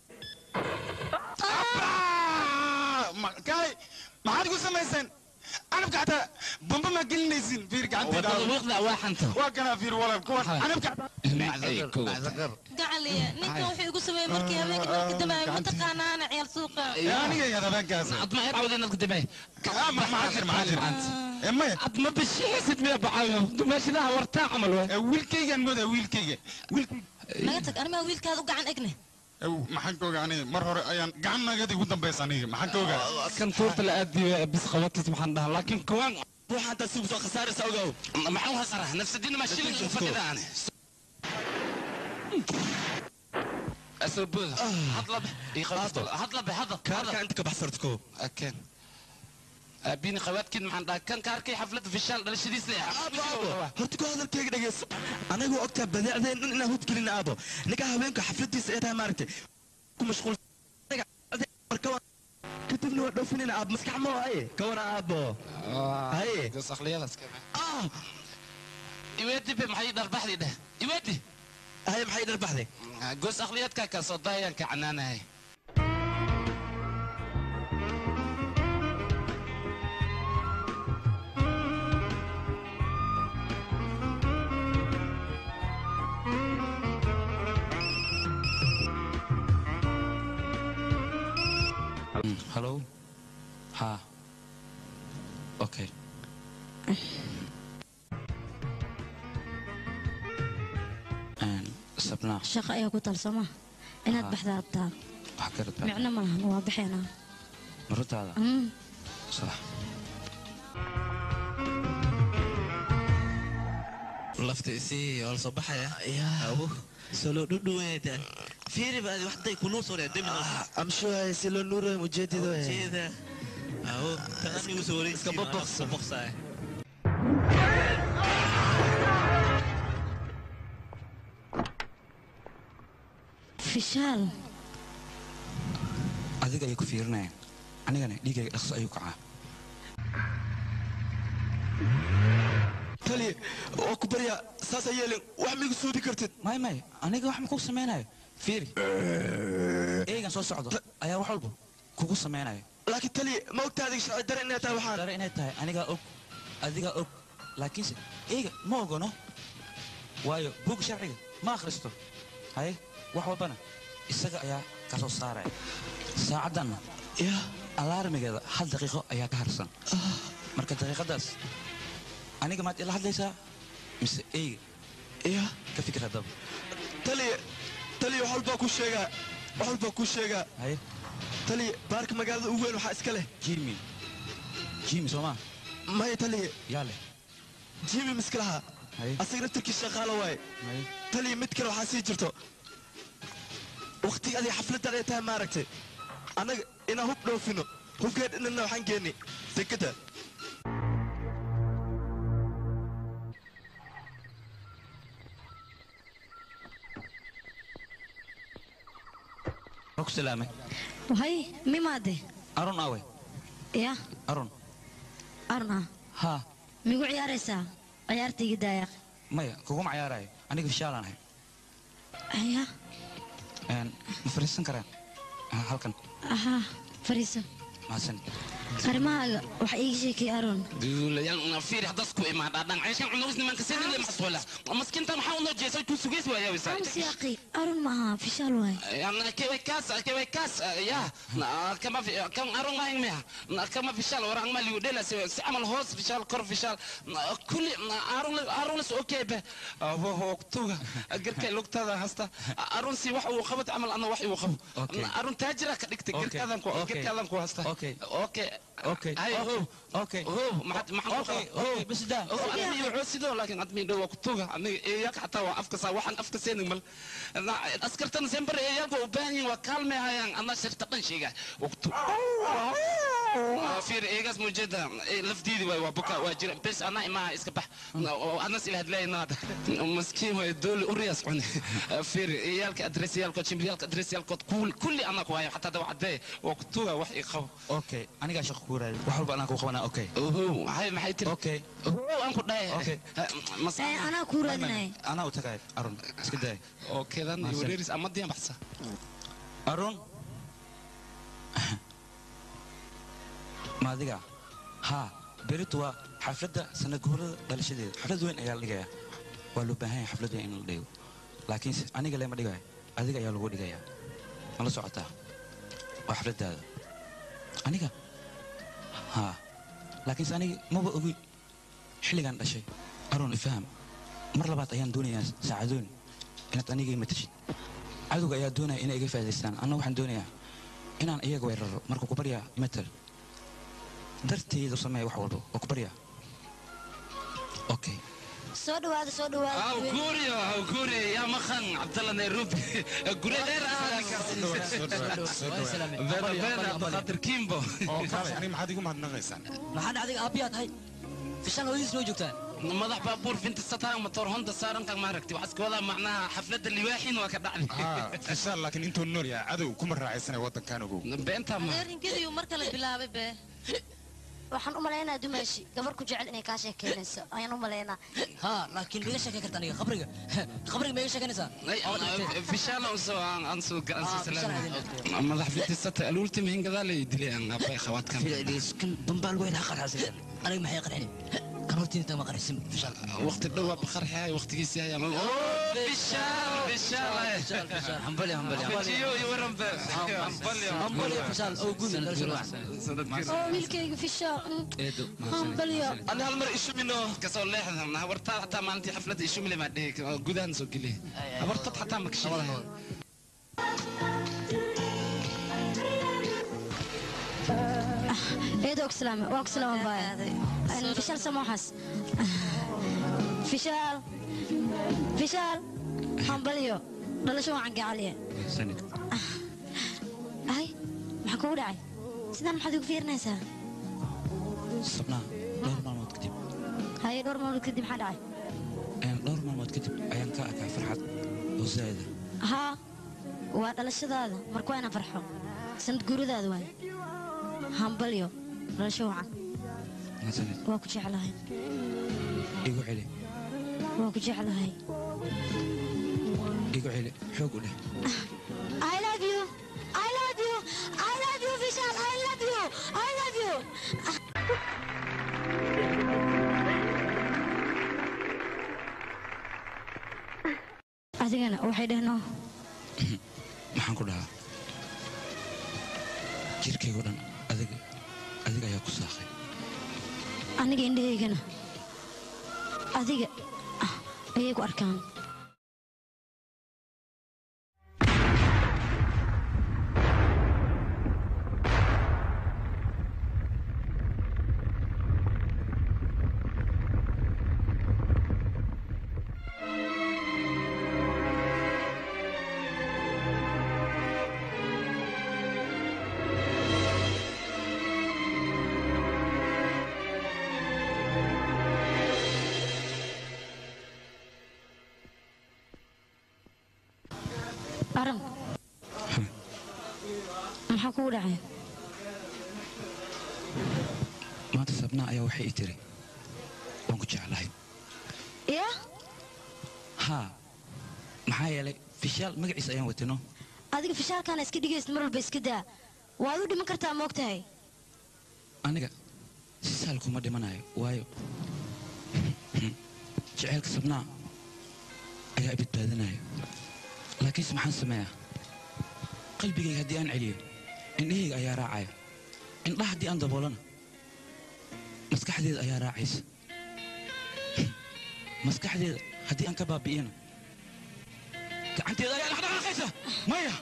Speaker 6: kaay maxaad igu samayseen canabka xataa bamba maa gelinaysin fiir
Speaker 5: wiiqda waa xanta
Speaker 6: waa kanaa fiir walaal kuwan canabka
Speaker 7: gacaliya ninkan wuxuu igu sameeyey markii habeenkii markii dambe mataqaanaana ciyaal suuqa
Speaker 6: aniga yaad habeenkaas
Speaker 5: adma ay cawdeen dadka dambe
Speaker 6: maxaa jir maxaa jir emaya
Speaker 5: adma bishiisid miya bacayo dumaashidaha wartaa camal waa
Speaker 6: wiilkaygaan moodaa wiilkayga
Speaker 7: naga tag animaa wiilkaada u gacan egne
Speaker 6: maxaan ka ogaa aniga mar hore ayaan gacan nagadi ugu dambaysa aniga maxaan ka ogaa
Speaker 5: kan tuurta la aadiyo bis qabatis maxaan dhahaa laakiin kuwaan
Speaker 1: waxaan taasi kusoo khasaaraysa ogow
Speaker 5: maxaan khasara nafsadina ma shilin u fadhida ane asoo booda hadla hadla hadla hadla
Speaker 1: kaarka inta ka baxsartko
Speaker 5: akeen aabini qawaadkiin maxaan dhahay kan ka arkay xafladda fishaal dhalashadiisa
Speaker 14: aabo horta ku hadalkayga dhegeyso anagu ogtaa badeecdeen dhan inaan hudgelin aabo ninka haweenka xafladiisa ay tahay maaragtay ku mashquul kadibna waa dhoofinayna aab maskax ma haye ka wara aabo haye
Speaker 5: iweedi be maxay dharbaxdii dheh iweedi
Speaker 14: haye maxay dharbaxday
Speaker 5: goos akhliyadkaa kaa soo daayaan ka canaanahay
Speaker 2: Hello? Ha. Okay. Een, Sabna,
Speaker 8: shaqo ayaa ku talsama inaad
Speaker 2: Ah.
Speaker 8: baxdaa rabtaa
Speaker 2: wax ka rabtaa?
Speaker 8: micno ma lahan waa baxeenaa
Speaker 2: Marutaada?
Speaker 8: Mm.
Speaker 2: Sax.
Speaker 15: lafta isii waa la soo baxaya awo solo dhudhuweeda fiiri baad waxday kunuu soo dheedemi
Speaker 14: amshuhay si loo nuurayo ujeedado
Speaker 15: jeeda awo tanani usoo wareeg iska boboqsa boqsaay
Speaker 8: fishaal
Speaker 2: Adiga ayay ku fiirinayaan. Anigana dhiigayga dhaqso ayuu kacaa.
Speaker 14: tali waa ku baryaa saas ha yeelin wax migu suudi kartid
Speaker 2: may may aniga wax ma ku samaynayo fiiri eegan soo socdo ayaa wax walba kugu samaynayo
Speaker 14: laakiin tali ma ogtaa adiga sharci dare inay tahay waxaan
Speaker 2: dare inay tahay anigaa og adigaa og laakiinse eega ma ogono waayo buugga sharciga ma akhristo haye wax walbana isaga ayaa ka soo saaraya saacaddanna alaarmigeeda hal daqiiqo ayaa ka harsan marka daqiiqadaas aniga maad ila hadlaysaa mise eyga
Speaker 14: iya
Speaker 2: ka fikir haddaba
Speaker 14: tali tali wax walbaa ku sheegaa wax walbaa ku sheegaa
Speaker 2: haye
Speaker 14: tali baarka magaalada ugu weyn waxaa iska leh
Speaker 2: jimi jimi soomaa
Speaker 14: maya tali
Speaker 2: yaa leh
Speaker 14: jimi miska lahaa asaga naftarkii shaqaalo waaye tali mid kale waxaa sii jirto waqtiga adiga xafladdan ay tahay maaragtay annaga inaan hub dhoofino hubkeed inana waxaan geennay sekada
Speaker 2: ku salaamay
Speaker 8: hay mimaade
Speaker 2: arun awe
Speaker 8: ya
Speaker 2: arun
Speaker 8: arna
Speaker 2: ha
Speaker 8: migu ciyaaraysaa ciyaartayga daayaq
Speaker 2: maya kuguma cayaarayo aniga fishaalaan ahay
Speaker 8: ya
Speaker 2: Een, ma fariisan karaan Ah, halkan
Speaker 8: ahaa fariiso
Speaker 2: mahadsan
Speaker 8: arrimahaaga waxa iiga sheekay aron
Speaker 5: duulayan fiiri haddaas ku imaadhaa dhancayshan cunugus nimanka sidii maxsuula maskinta maxaa unoo jeesay ku sugeys waa yaawisa
Speaker 8: siyaaqi aron maaha fishaal waay
Speaker 5: يعني كيف كاس كيف كاس يا كما في كم أرون ما ينميها كما في شال ورا ما اللي يدلا سعمل هوس في شال كور في شال كل أرون أرون لس أوكي به هو هو توجا أجر كي لوك تذا هستا أرون سي وح وخبط عمل أنا وحي وخب أرون تاجرة كديك تجر كذا كو أجر كذا كو هستا أوكي أوكي
Speaker 2: أوكي
Speaker 5: هاي هو
Speaker 2: أوكي
Speaker 5: هو ما حد ما حد
Speaker 2: أوكي أوكي بس ده
Speaker 5: هو أدمي يعوسيدو لكن أدمي دو وقتوها أنا إياك حتى وأفك سا وحن أفك سين مل أسكرتنا سيمبر إياك وباني وكالمي هايان أنا شرت قنشيجا وقتو فير إيجاز مجدا لفديدي وبكا واجر بس أنا ما إسكبح أنا سيل هدلاي ناد مسكين ويدول أورياس عني فير إياك أدرس إياك تشمبيالك أدرس إياك كل كل أنا كواي حتى دو عدي وقتوها وحي خو
Speaker 2: okay anigaa shaqo ku raadi wax walba anaa kuu qabanaa okay
Speaker 5: هو هاي ما حيتر
Speaker 2: okay
Speaker 5: أنا كنت
Speaker 2: okay
Speaker 8: Eh, anaa kuu raadinaya
Speaker 2: anaa u tagay arun iska day
Speaker 5: أوكي ذا
Speaker 2: Mahadsan.
Speaker 5: يوريريس أما دي بحثة
Speaker 2: arun ma adiga ha beritu waa xafladda sanaguurada dhalashadeeda xaflad weyn ayaa la dhigayaa waa loo baahan yahay xaflad weyn in la dhigo laakiinse aniga lema dhigayo adiga ayaa lagu dhigayaa ma la socotaa waa xafladdaada aniga ha laakiinse aniga maba ogi xilligaan dhashay arun ifaham mar labaad ayaan doonayaa saacadoon inaad aniga imatashid cadowga ayaa doonaya inay iga faa'idaystaan anna waxaan doonayaa inaan iyaga weeraro marka ku baryaa imatal darteedu sameeya wax walba oo ku baryaa okay
Speaker 8: soo dhawaada soo dhawaada
Speaker 5: aw guuriyo aw guuriyo yaa maqan cabdalla nairobi gure dheer ah beena beena abdulqaadir kimbo
Speaker 6: ani maxaad igu mahadnaqaysaan
Speaker 3: maxaa dhacday aabbiyaa tahay fishaan hooyadiis noo joogtaa
Speaker 5: madax baabuur finta sataan matoor honda saaran kan maaragti waxaas ka wadaa macnaha xafladda liwaaxin waa ka dhacday
Speaker 6: fishaan laakiin intuu nool yahay cadow kuma raacaysanay waddankan ogow
Speaker 5: beenta ma
Speaker 7: adeerinkadiiu mar kale bilaabay be
Speaker 8: waxaan u malaynaa dumaashi gabar ku jecel inay kaa sheekeynayso ayaan u malaynaa
Speaker 3: ها لكن بيش شكل كرتني خبرك خبرك بيش شكل نسا
Speaker 5: fishaan ansoo aan soo
Speaker 3: Ah,
Speaker 5: gacansa
Speaker 3: fishaan
Speaker 5: salaam madax finta sata aluulti mihin gadaal ay dilay aan abay khawaadkan
Speaker 3: كن بمبال وين حقر حاسس انا ما حيقرحني كروتين انت ما قرحسم فشل
Speaker 5: waqti dhow waa bakharxay waqtigiisii ayaa fishaan fishaan
Speaker 3: حنبلي حنبلي
Speaker 5: Fijiyo iyo waran be
Speaker 3: حنبلي فشل او قول
Speaker 8: oo wiilkayga fishaa hambalyo
Speaker 5: ana hal mar ishumino kasoo leexdan habartaa xataa maalintii xafladda ishumile maa dhihi gudahan soo geliya habartad xataa makashida
Speaker 8: eedo ogslaame waa ogslaama baaya fishaal samooxas fishaal fishaal hambalyo dhalasho wacan gacaliye ay maxaa kugu dhacay sidaan maxaad igu fiirinaysaa
Speaker 2: sabnaa dhowr maalmood kadib
Speaker 8: haye dhowr maalmood kadib maxaa dhacay
Speaker 2: ayaan dhowr maalmood kadib ayaan ka arkaa farxad oo zaa'ida
Speaker 8: haa waa dhalashadaada marka waa inaan farxo sanad guuradaada waay hambalyo dhalasho wacan
Speaker 2: mahadsanid
Speaker 8: waa ku jeclahay
Speaker 2: igu celi
Speaker 8: waa ku jeclahay
Speaker 2: igu celi xoog u dheh
Speaker 8: I love you. I love you. I love you, Vishal. I love you. I love you. adigana waxay dhehno
Speaker 2: maxaan ku dhahaa jirkaygo dhan adiga adiga ayaa ku saaqay
Speaker 8: aniga indhahaygana adiga ah, ayay ku arkaan aram maxaa kugu dhacay
Speaker 2: maanta sabnaa ayaa waxay ii tiri waan ku jeclahay
Speaker 8: ya
Speaker 2: haa maxaa yeelay fishaal magaciisa ayaan watino
Speaker 8: adiga fishaalkaana iska dhigaysid mar walba iska daa waad u dhiman kartaa moog tahay
Speaker 2: aniga si sahal kuma dhimanayo waayo jaceylka sabnaa ayaa i badbaadinaya laakiinse maxaan sameeyaa qalbigayga haddii aan celiyo indhahayga ayaa raacaya indhaha haddii aan daboolana maskaxdeeda ayaa raacaysa maskaxdeeda haddii aan ka baabi'iyana gacanteeda ayaa dhaqdhaqaaqaysa maya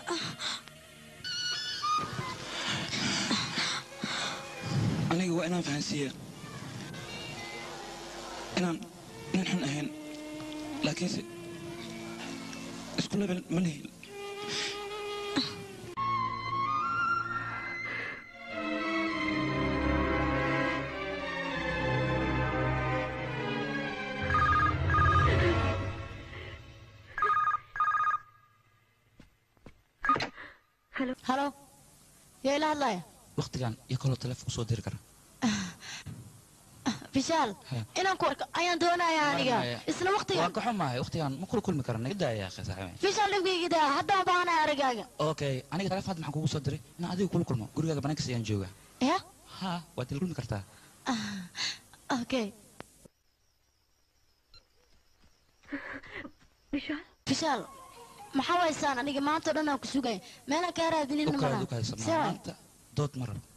Speaker 2: aniga waa inaan fahansiiya inaan nin xun ahayn laakiinse isku lebel ma lihin
Speaker 8: halo yaa ila hadlaya
Speaker 2: waktigan iyo kaloo taleefon kusoo diri kara
Speaker 8: fishaal inaan ku arko ayaan doonayaa aniga isla
Speaker 2: waan
Speaker 8: waqtigan
Speaker 2: ka xumahay waktigan ma kula kulmi kara naga daaya akhi saaxiibay
Speaker 8: fishaal dhibkayga daa haddaan baahanahay aragaaga
Speaker 2: okay aniga taleefon hadda maxaan kugu soo diray inaan adiga kula kulmo gurigaaga banaankiisa ayaan joogaa
Speaker 8: ya
Speaker 2: ha waad ila kulmi kartaa
Speaker 8: okay fishaal maxaa waysaan aniga maanta o dhan aan ku sugay meelaan kaa raadinin
Speaker 2: ukaad
Speaker 8: malaha
Speaker 2: ukaad
Speaker 8: Sir,
Speaker 2: sabnaa maanta dood ma rabo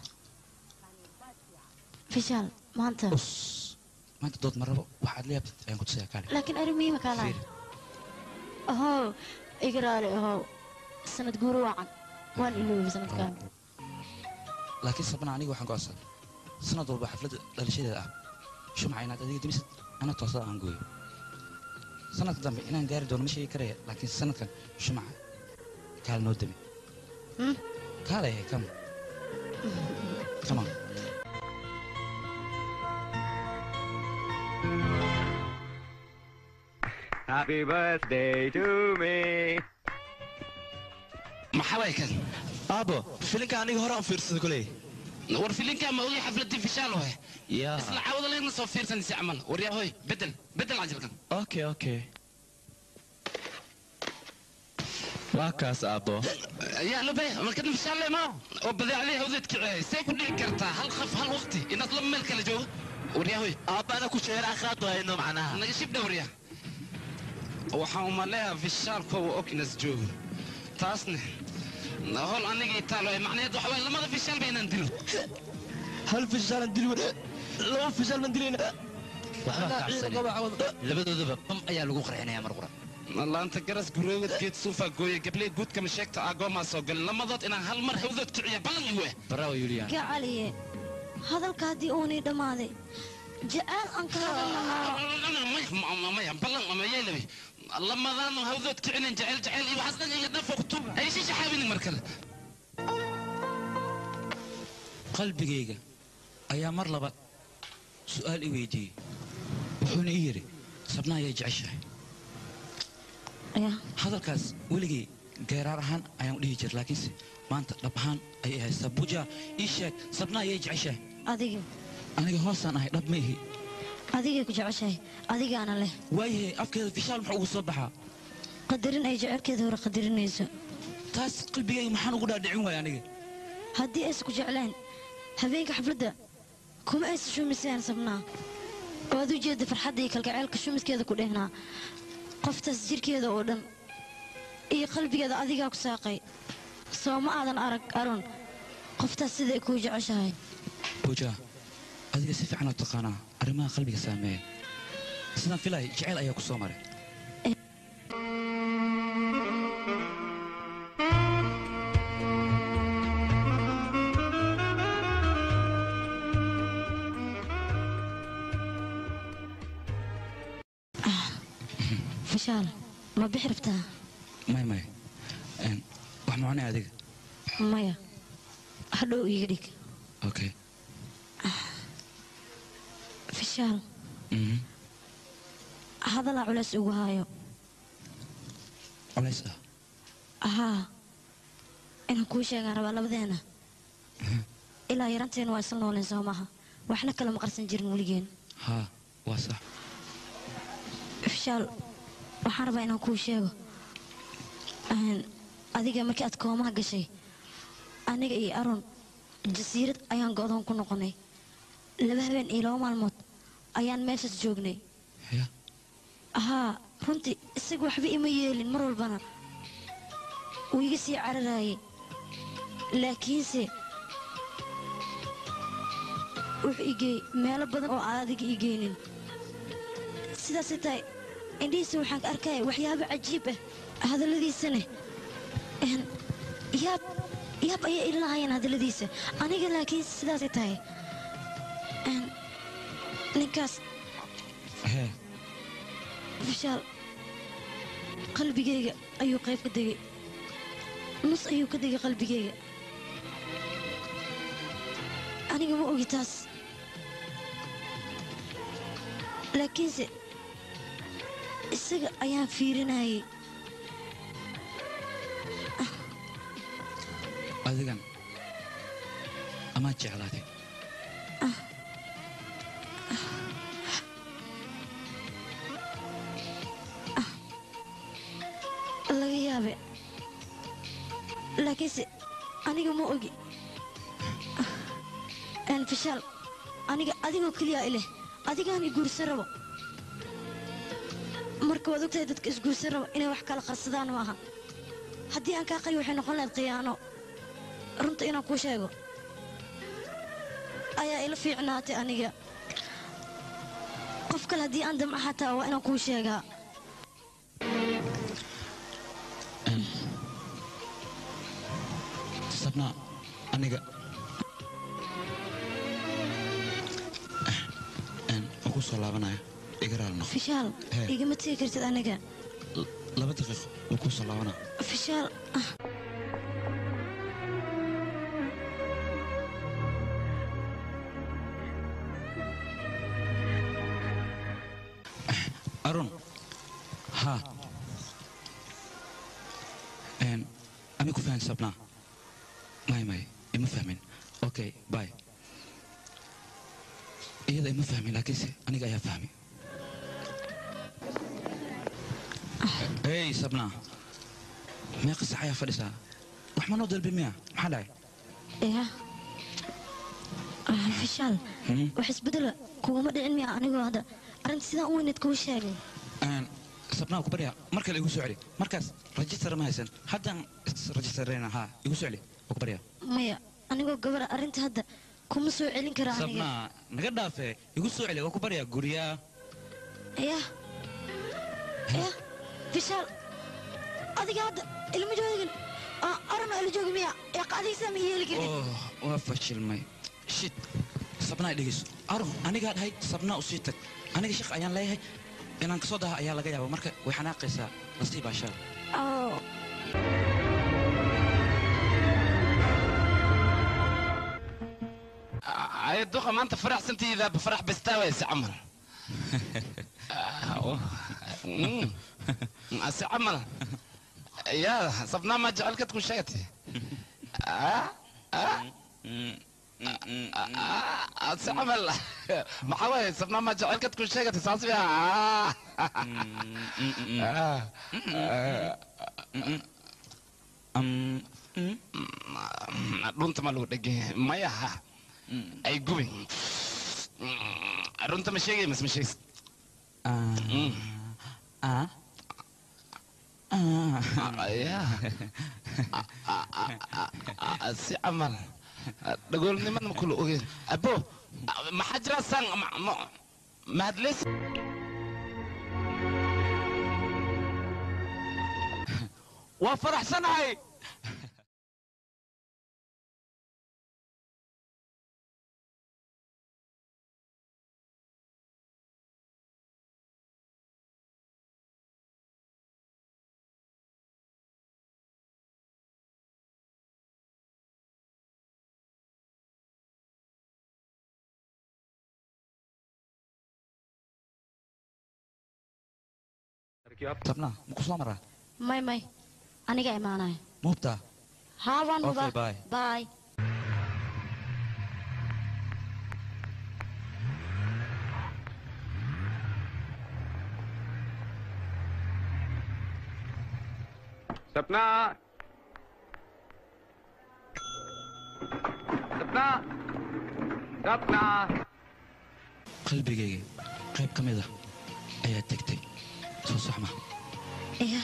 Speaker 8: fishaal maanta
Speaker 2: maanta dood ma rabo waxaad la yaabtid ayaan ku tusaya kaale
Speaker 8: laakiin arrin muhiima kaa lahay ahow iga raali ahow sanad guuro wacan waan iloobi sanadkan
Speaker 2: laakiin sabnaa aniga waxaan go'aansan sanad walba xafladda dhalashadeeda ah shumaca inaad adiga dunisid ana toosada aan gooyo sanadka dambe inaan gaari doono ma sheegi karaya laakiin sanadkan shumaca kaal noo dami kaalay kam come on
Speaker 11: Happy birthday to me.
Speaker 5: maxaa waay kan
Speaker 14: aabo filinka aniga hore aan fiirsada koley
Speaker 5: war filinkaa ma ogay xafladii fishaal waay isla caawada leegna soo fiirsanaysa camal waryaa hoy bedel bedel cajalkan
Speaker 14: okay okay waa kaas aabo
Speaker 5: yaa lobe markad fishaal ma oo badeecadii hawdeed kiciyay see ku dhici kartaa hal qaf hal waqti inaad laba meel kala joogo waryaa hoy
Speaker 14: aabba ana ku sheera akhaad waayno macnaha
Speaker 5: naga shibdha waryaa waxaan umaleeyaa fishaalka uu ognas joogo taasne hol anigii taalo macnaheed waxa waye lamada fishaal ba inaan dilo
Speaker 14: hal fishaalan dili wada laba fishaal baan dilayna
Speaker 3: waxba ka cabsane labadoodaba bam ayaa lagu qarxinayaa mar qura
Speaker 5: laanta garas guroogad geed suufa gooye gabley guudkama sheegta agoomaa soo galin lamadood inaan hal mar hawdood kiciya ballan iwe
Speaker 3: bravo yulian
Speaker 8: gacaliye hadalka haddii uunii dhammaaday jeceel aan ka hadalnaa
Speaker 5: maya ballan ama yeelawe lamadaan hawdood kicinin jecel jecel iyo waxaas dhan iga dhafo kutuba ay sii shaxaabinin mar kale
Speaker 2: qalbigayga ayaa mar labaad su'aal i weydiiyey wuxuuna ii yidhi sabna ayay jeceshahay hadalkaas weligay geeraar ahaan ayaan u dhihi jira laakiinse maanta dhab ahaan ayay haysaa buja ii sheeg sabna ayay jeceshahay
Speaker 8: adiga
Speaker 2: aniga hoosaan ahay dhab ma ihi
Speaker 8: adigay ku jeceshahay adigaana leh
Speaker 2: waayahay afkeeda fishaal muxuu ugu soo baxaa
Speaker 8: qadarin ay jecelkeeda hore qadarinayso
Speaker 2: taas qalbigayga maxaan ugu dhaadhicin waaya aniga
Speaker 8: haddii aysan ku jecleen habeenka xafladda kuma aysan shumiseen sabnaa waad u jeedda farxadda iyo kalgaceylka shumiskeeda ku dhehnaa qoftaas jirkeeda oo dhan iyo qalbigeeda adigaa ku saaqay soo ma aadan arag aron qoftaas siday kuu jeceshahay
Speaker 2: buja adiga si fiican oo taqaanaa arrimaha qalbiga saameeya sidaan filay jeceyl ayaa ku soo maray
Speaker 8: fashaal ma bixi rabtaa
Speaker 2: may may Een, wax ma cunay adiga
Speaker 8: maya hadhow iiga dhig
Speaker 2: okay
Speaker 8: fashaal
Speaker 2: Mhm.
Speaker 8: hadalaa culays ugu haayo
Speaker 2: culays ah
Speaker 8: ahaa inaan kuu sheegaan rabaa labadeena ilaa yaranteena waa isla nooleen soo maaha waxna kale ma qarsan jirin weligeen
Speaker 2: haa waa sax
Speaker 8: fishaal waxaan rabaa inaan kuu sheego Een, adiga markii aad koomaha gashay aniga iyo aron jasiirad ayaan go'doon ku noqonay laba habeen iyo laba maalmood ayaan meeshaas joognay ahaa runtii isaga waxba ima yeelin mar walbana wuu iga sii cararaayay laakiinse wuxuu igeey meelo badan oo aan adiga igeynin sidaasay tahay indhihiisa waxaan ka arkaya waxyaabo cajiib ah hadalladiisana een, yaab yaab ayay ilahayeen hadalladiisa aniga laakiin sidaasay tahay een, ninkaas
Speaker 2: hee
Speaker 8: fishaal qalbigayga ayuu qayb ka degay nus ayuu ka degay qalbigayga aniga ma ogi taas laakiinse isaga ayaan fiirinayay
Speaker 2: adigan amaad jeclaatay
Speaker 8: laga yaabe laakiinse aniga ma ogi een fishaal aniga adigoo keliya ileh adigaan i guursan rabo marka waad ogtahay dadka isguursan rabo inay wax kala qarsadaan ma aha haddii aan kaa qari waxay noqon lahayd khiyaano runta inaan kuu sheego ayaa ila fiicnaatay aniga qof kale haddii aan damca xataa waa inaan kuu sheegaa
Speaker 2: sabna aniga Een, waa ku soo laabanaya iga raali noqo
Speaker 8: fishaal
Speaker 2: Hee.
Speaker 8: igama tegi kartid aniga
Speaker 2: laba daqiiqo waa ku soo laabanaa
Speaker 8: fishaal ah
Speaker 2: arun ha Een, ani ku fahan sabnaa may may ima fahmin okay bye iyada ima fahmin laakiinse aniga ayaa fahmi hey sabnaa meeqa sax ayaa fadhisaa wax ma noo dalbi miya maxaa dhacay
Speaker 8: ya Ah, fishaal wax isbedela kuguma dhicin miya anigoo hadda arrinta sidaan u weyneed kuu sheegay
Speaker 2: Een, sabnaa ku baryaa mar kale igu soo celi markaas rajistar ma haysan haddaan rajistarayna ha igu soo celi waa ku baryaa
Speaker 8: maya anigoo gabara arrinta hadda kuma soo celin kara aniga
Speaker 2: sabnaa naga dhaafe igu soo celi waa ku baryaa guryaa
Speaker 8: ya ya fishaal adiga hadda ilma joogin arano ila joogi miya ya qaadigiisa ma yeeli karin
Speaker 2: oh waa fashilmay shit sabnaa dhegeyso arun anigaa dhahay sabnaa u sii tag aniga shaq ayaan leeyahay inaan kasoo daha ayaa laga yaaba marka way xanaaqaysaa nasiib ashaal
Speaker 8: Oh.
Speaker 5: ay duqa maanta faraxsantiida farax bastaawaysa camal ase camal ya sabnaa ma jecelkad ku sheegati ase camal maxaa waye sabnaa ma jecelkad ku sheegati saas ya dhunta ma lagu dhegay mayaha ay gubi runta ma sheegay mas ma sheegis si camal dhagoolnimada ma kula ogeyn abo maxaa jira san mahadleys
Speaker 2: waa faraxsanahay sabnaa maku soo maraa
Speaker 8: may may aniga imaanaya
Speaker 2: muubtaa
Speaker 8: haa waan
Speaker 2: Okay,
Speaker 8: mudaa
Speaker 2: bye.
Speaker 8: bye
Speaker 11: सपना सपना सपना
Speaker 2: qalbigayga qayb ka mid ah ayaa tegtay soo saxma
Speaker 8: ya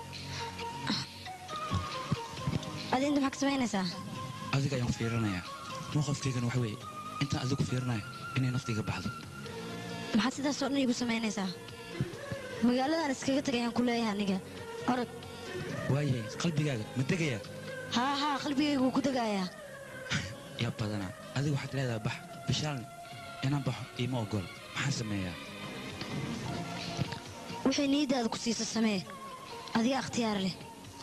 Speaker 8: adi inta maxaa ka samaynaysaa
Speaker 2: adiga ayaan fiirinayaa mowqafkaygana waxa weeye intaan adigu fiirinayo inay naftiga baxdo
Speaker 8: maxaad sidaas oo dhan igu samaynaysaa magaaladan iskaga tagay ayaan ku leeyahay aniga orod
Speaker 2: waayahay qalbigaaga ma degayaa
Speaker 8: haa haa qalbigaygu wuu ku degayaa
Speaker 2: yaa badanaa adiga waxaad leedahay bax bishaalni inaan baxo iima ogol maxaan sameeyaa
Speaker 8: wixii niyaddaada ku siiso samee adiga akhtiyaar leh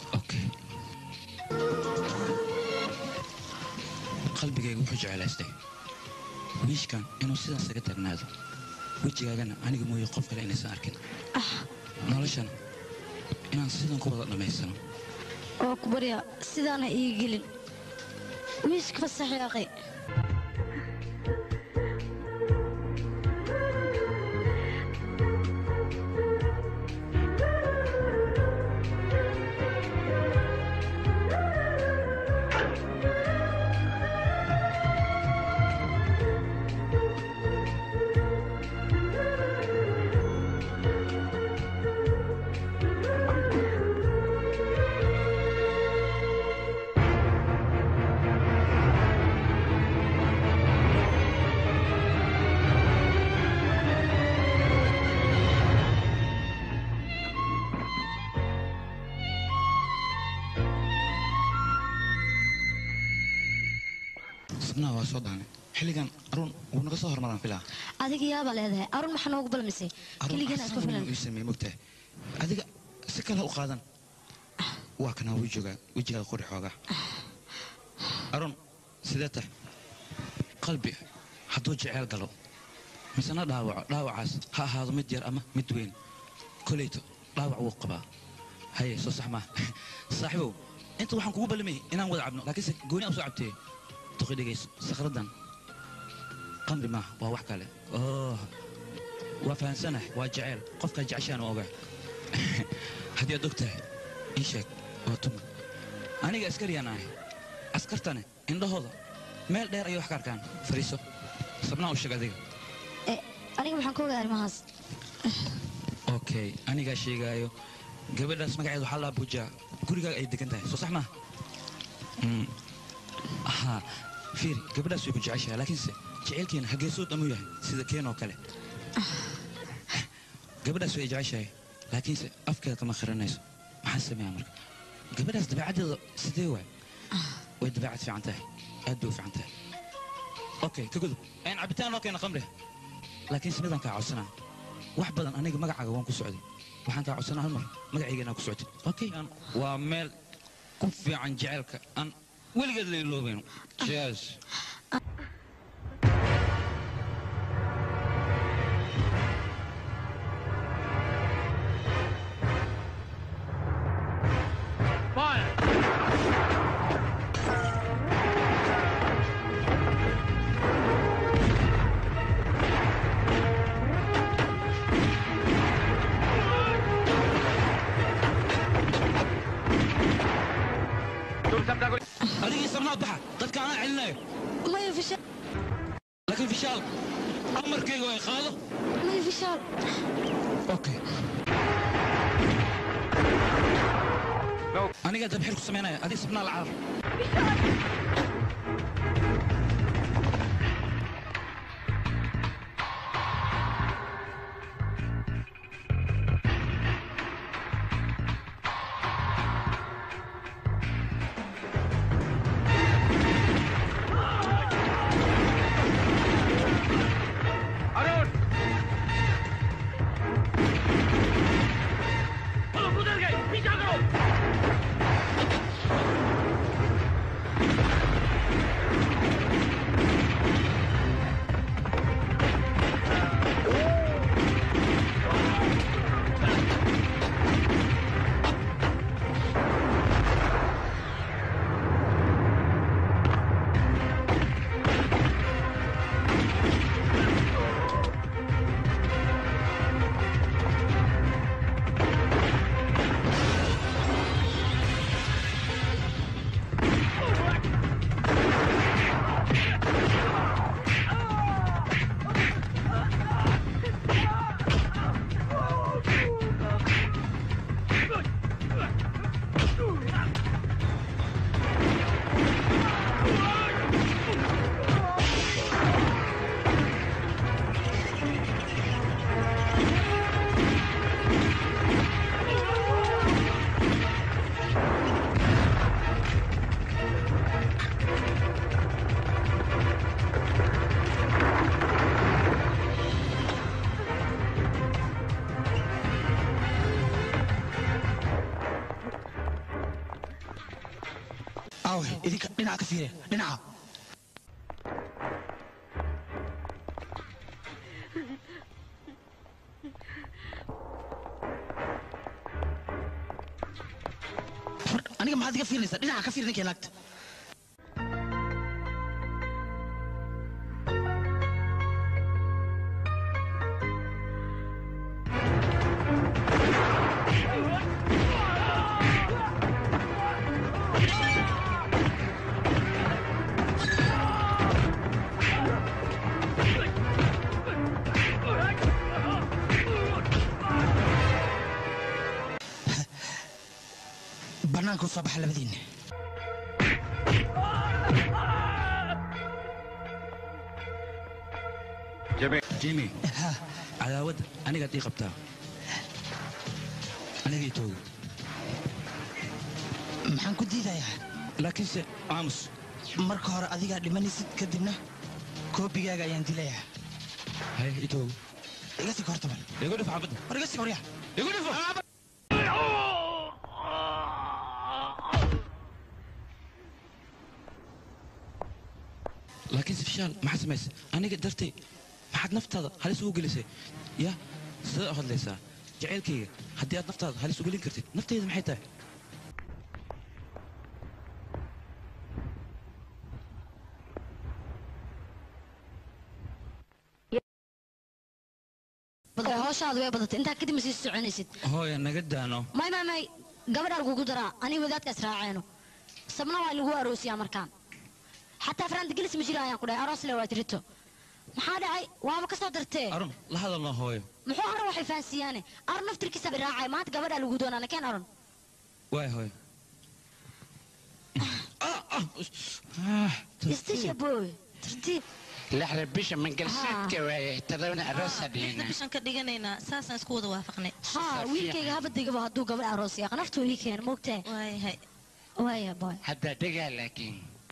Speaker 2: qalbigayga wuxuu jecelaystay wiishkan inuu sidaas iga taagnaado wejigaagana aniga mooye qof kale inaysan arkin noloshan inaan sidan ku wada dhammaysano
Speaker 8: oo ku barya sidaana ii gelin wiiska fasaxyaaqay
Speaker 2: sabnaha waa soo daanay xilligan arun wuu naga soo hormaraan filaa
Speaker 8: adiga yaabaa leedahay arun maxaa noogu balmisay keligana isku filan
Speaker 2: ii sameey mogtahay adiga si kale u qaadan waa kanaa wejiga wejigaaga qori xoogaa arun sidee tahay qalbi hadduu jeceel galo misena dhaawaco dhaawacaas ha ahaado mid yar ama mid weyn koleyto dhaawac wuu qabaa haye soo sax maa saaxiibow inta waxaan kugu ballamay inaan wada cabno laakiinse gooni aan soo cabtee toqi dhegayso sakhradan qamri maaha waa wax kale oh waa fahansanah waa jeceel qofkaa jeceshaan waa ogaa haddii aad og tahay ii sheeg waa tuma aniga askariyaan ahay askartane indhahooda meel dheer ayay wax ka arkaan fariiso sabnaa u sheeg adiga
Speaker 8: aniga maxaan ka ogaa arrimahaas
Speaker 2: okay anigaa sheegaayo gabadhaas magaceedu waxaa laa buujaa gurigaaga ay degan tahay soo sax maaha Mm. ha fiiri gabadhaas way ku jeceshahay laakiinse jeceylkeena hageesood amuu yahay sida keen oo kale gabadhaas way jeceshahay laakiinse afkeeda kama khiranayso maxaa sameeyaa marka gabadhaas dabeecaddeeda sidee waay way dabeecad fiican tahay aad bay u fiican tahay okay ka gudub een cabitaan noo keena khamri laakiinse midaan kaa codsanaa wax badan aniga magacaaga waan ku socday waxaan kaa codsanaa hal mar magacayga inaa ku socotid okay aan- waa meel ku fiican jeceylka aan weligeed la iloobayno cheers adigii sabnaa baxa dadka anaa celinayo
Speaker 8: maya fishaal
Speaker 2: laakiin fishaal amarkayga way qaado
Speaker 8: maya fishaal
Speaker 2: okay anigaa dabxir ku samaynaya adig sabnaa la carar
Speaker 13: aawe idinka dhinaca ka fiire dhinaca Hor, aniga maxaad iga fiirinaysaa dhinaca ka fiir ninkay naagta bannaanka u soo baxa labadiinna
Speaker 2: jimi cadaawadda anigaad ii qabtaa aniga ii toogo
Speaker 13: maxaan ku diidayaa
Speaker 2: laakiinse aamus
Speaker 13: marka hore adigaa dhimanaysid kadibna koobigaaga ayaan dilayaa
Speaker 2: hay itow
Speaker 13: iga sig horta bal
Speaker 2: igu dhif xabadda
Speaker 13: war iga sig horyaa
Speaker 2: igu dhifo laakiinse fishaal maxaad samaysay aniga dartay maxaad naftaada halis ugu gelisay ya sidee u hadlaysaa jacaylkayga haddii aad naftaada halis u gelin kartid naftayda maxay tahay
Speaker 8: hawshaadu way badatay intaa kadib ma sii soconaysid
Speaker 2: hooya naga daano
Speaker 8: may may may gabadhaa lagugu daraa aniga wadaadkaas raaceeno sabna waa lagu aroosiyaa markaan xataa faraanta gelis ma jira ayaan ku dhahay aroos le waa tirito maxaa dhacay waaba ka soo dartee
Speaker 2: arun la hadalno hooyo
Speaker 8: muxuu aron waxay fahansiiyaane aron naftirkiisa bay raacay maanta gabadhaa lagu doonaa nakeen aron
Speaker 2: waay hooyo
Speaker 8: istisha booy tartiib
Speaker 16: lixda bisha mangalsiidka waaye todobana aroosa dhigna
Speaker 7: bishan ka dhiganaynaa saasaan isku wada waafaqnay
Speaker 8: haa wiilkayga habadegaba hadduu gabadh aroos yaqa naftuu ii keena moogtahay
Speaker 7: waayahay
Speaker 8: waaya boy
Speaker 16: haddaa degaa laakiin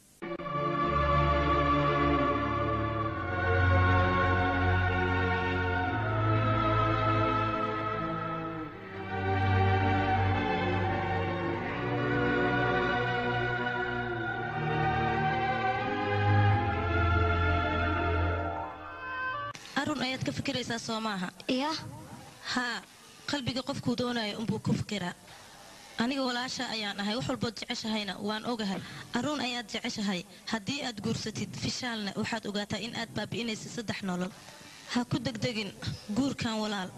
Speaker 7: arun ayaad ka fikiraysaa soo maaha
Speaker 8: ya
Speaker 7: haa qalbiga qofkuu doonayo unbuu ku fikiraa aniga walaasha ayaan ahay wax walbood jeceshahayna waan ogahay aruun ayaad jeceshahay haddii aad guursatid fishaalna waxaad ogaataa in aad baabi'inaysa saddex nolol ha ku degdegin guurkan walaal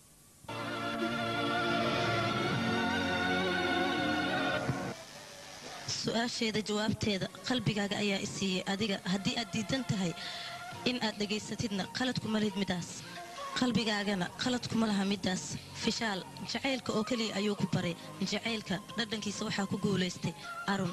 Speaker 7: su-aasheeda jawaabteeda qalbigaaga ayaa i siiyey adiga haddii aad diidan tahay in aad dhegaysatidna qalad kuma lid midaas qalbigaagana qalad kuma laha midaas fishaal jacaylka oo keliya ayuu ku baray jacaylka dhadhankiisa waxaa ku guulaystay arun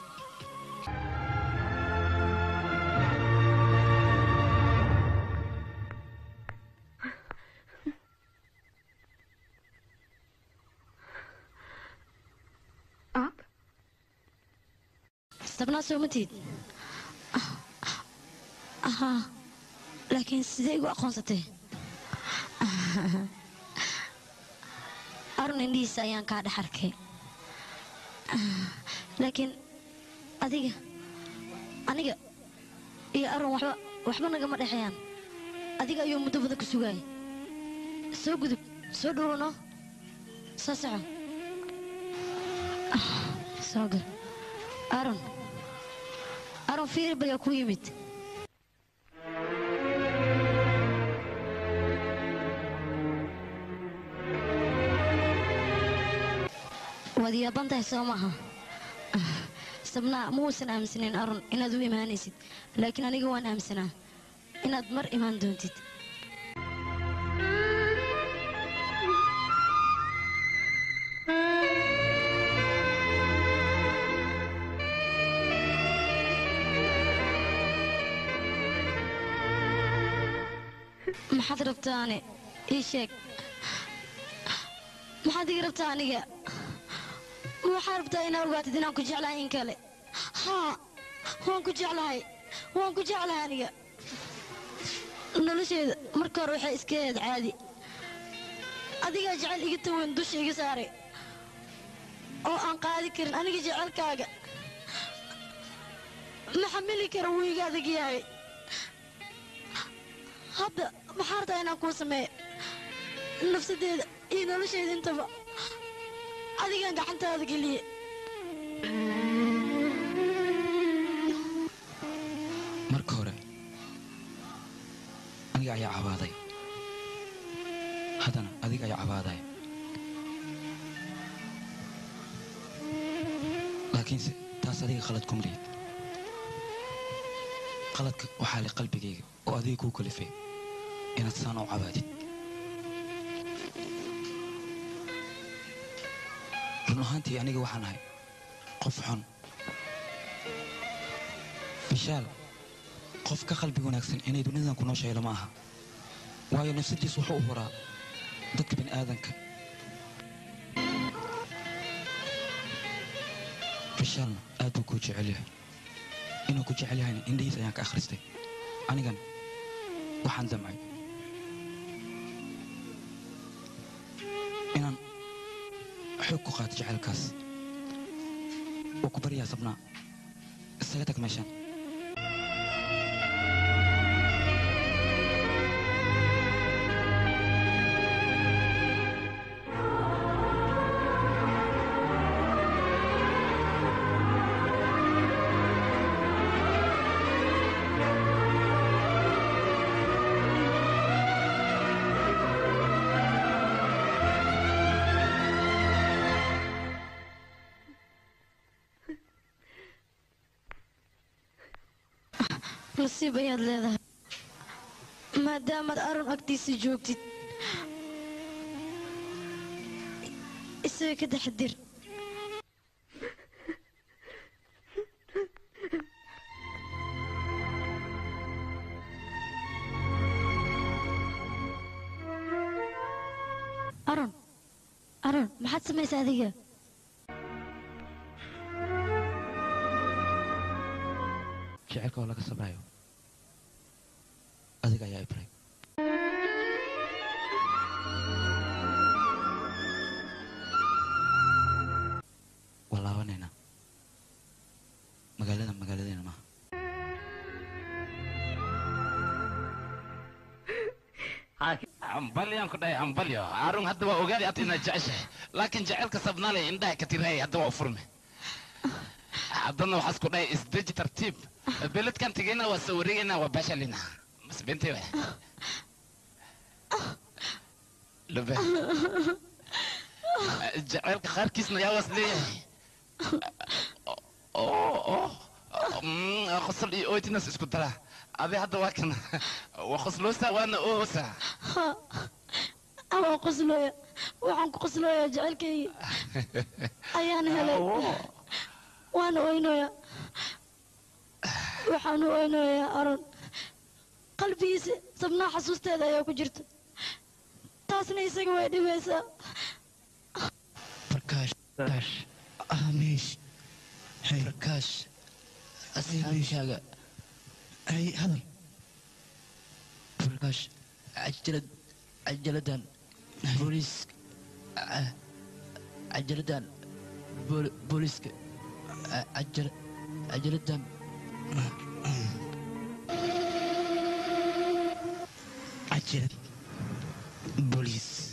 Speaker 8: sabnaa soo matid ahaa laakiin sidee igu aqoonsatay arun indhihiisa ayaan kaa dhex arkay laakiin adiga aniga iyo arun waxba waxba nagama dhexeeyaan adiga ayuu muddo badan ku sugaayay soo gudub soo dhowano soo soco soo gal arun arun fiiri bayaa ku yimid waad yaaban tahay soo maaha sabnaa ma uusan aaminsanayn arun inaad u imaanaysid laakiin aniga waan aaminsanaa inaad mar imaan doontid maxaad rabtaane ii sheeg maxaad iga rabtaa aniga ma waxaad rabtaa inaad ogaatid inaan ku jeclahay in kale haa waan ku jeclahay waan ku jeclahay aniga nolosheeda marka hore waxay iska ahayd caadi adigaa jecel iga taweyn dusha iga saaray oo aan qaadi karin aniga jecelkaaga ma xamili kara wuu iga adag yahay hadda maxaa rabtaa inaan kuu sameeyo nafsadeeda iyo nolosheeda intaba adigaan gacantaada geliye
Speaker 2: marka hore aniga ayaa cabaaday haddana adiga ayaa cabaadaya laakiinse taas adiga khalad kuma lihid qaladka waxaa le qalbigayga oo adiga kuu kalifay inaad saan u cabaadid run ahaantii aniga waxaan ahay qof xun bishaal qof ka qalbi wanaagsan inay dunidan ku nooshahay lama aha waayo nafsadiis wuxuu u horaa dadka bini aadanka bishaalna aad buu kuu jecel yahay inuu ku jecel yahayna indhihiis ayaan ka akhristay anigan waxaan damcay inaan xoog ku qaato jacaylkaas oo ku baryaa sabnaa isaga tag meeshaan
Speaker 8: nasiib ayaad leedahay maadaamaad aron agtiisa joogtid isaga ka taxadir aron aron maxaad samaysaa adiga
Speaker 2: jacaylka oo laga sabrayo adiga ayaa ibray waa laabanaynaa magaalada magaaladeena maaha
Speaker 5: ambalyan ku dhahay ambalyo arun hadda waa ogaadi ad inaad jeceshahay laakiin jacaylka sabnaale indhaha ka tirahaya hadda waa u furme haddana waxaas ku dhahay isdeji tartiib beledkan tegayna waa soo wareegayna waa baashalina mas bentay wa lube jacaylka qaarkiisna yaa waas leeyahay oo qosol iyo oytinas isku dara adi hadda waa kana waa qosloosa waana oosa
Speaker 8: ama qoslooya waxaan ku qoslooyaa jecelkaygi ayaan helay waana oynoya waxaan u oynoyaa aron qalbigiisa sabnaa xasuusteeda ayaa ku jirta taasna isaga way dhibaysaa
Speaker 13: Prakash, Prakash, Amish, hey,
Speaker 3: Prakash, asxaabishaaga
Speaker 13: hey, hadal.
Speaker 3: Prakash, cajalad, cajaladan, booliis, ah, cajaladan, bool- booliiska, ah, cajal, cajaladan,
Speaker 13: Cajalad, booliis.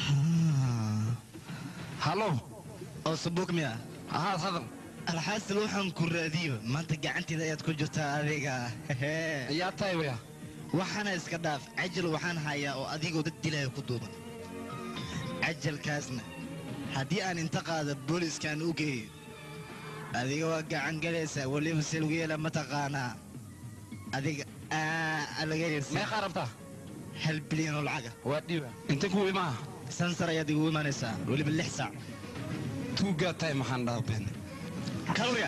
Speaker 14: halo oo sabuuk miya
Speaker 5: haa hadal
Speaker 14: alxaasil waxaan ku raadiyo maanta gacanteeda ayaad ku jirtaa adiga
Speaker 5: yaa tahay waya
Speaker 14: waxaana iska dhaaf cajal waxaan hayaa oo adigoo dad dilaya ku duuban cajalkaasna haddii aan inta qaada booliskaan u geeyo adiga waa gacan galaysaa weliba se lagu yeela mataqaanaa adiga aa laga heleysaa
Speaker 5: meeqaa rabtaa
Speaker 14: hal bilyan oo lacaga
Speaker 5: waa dhiiba inta kuu imaa
Speaker 14: sansar ayaad igu imanaysaa weliba lix saac
Speaker 5: tuugaa tahay maxaan dhaha been
Speaker 14: kalorya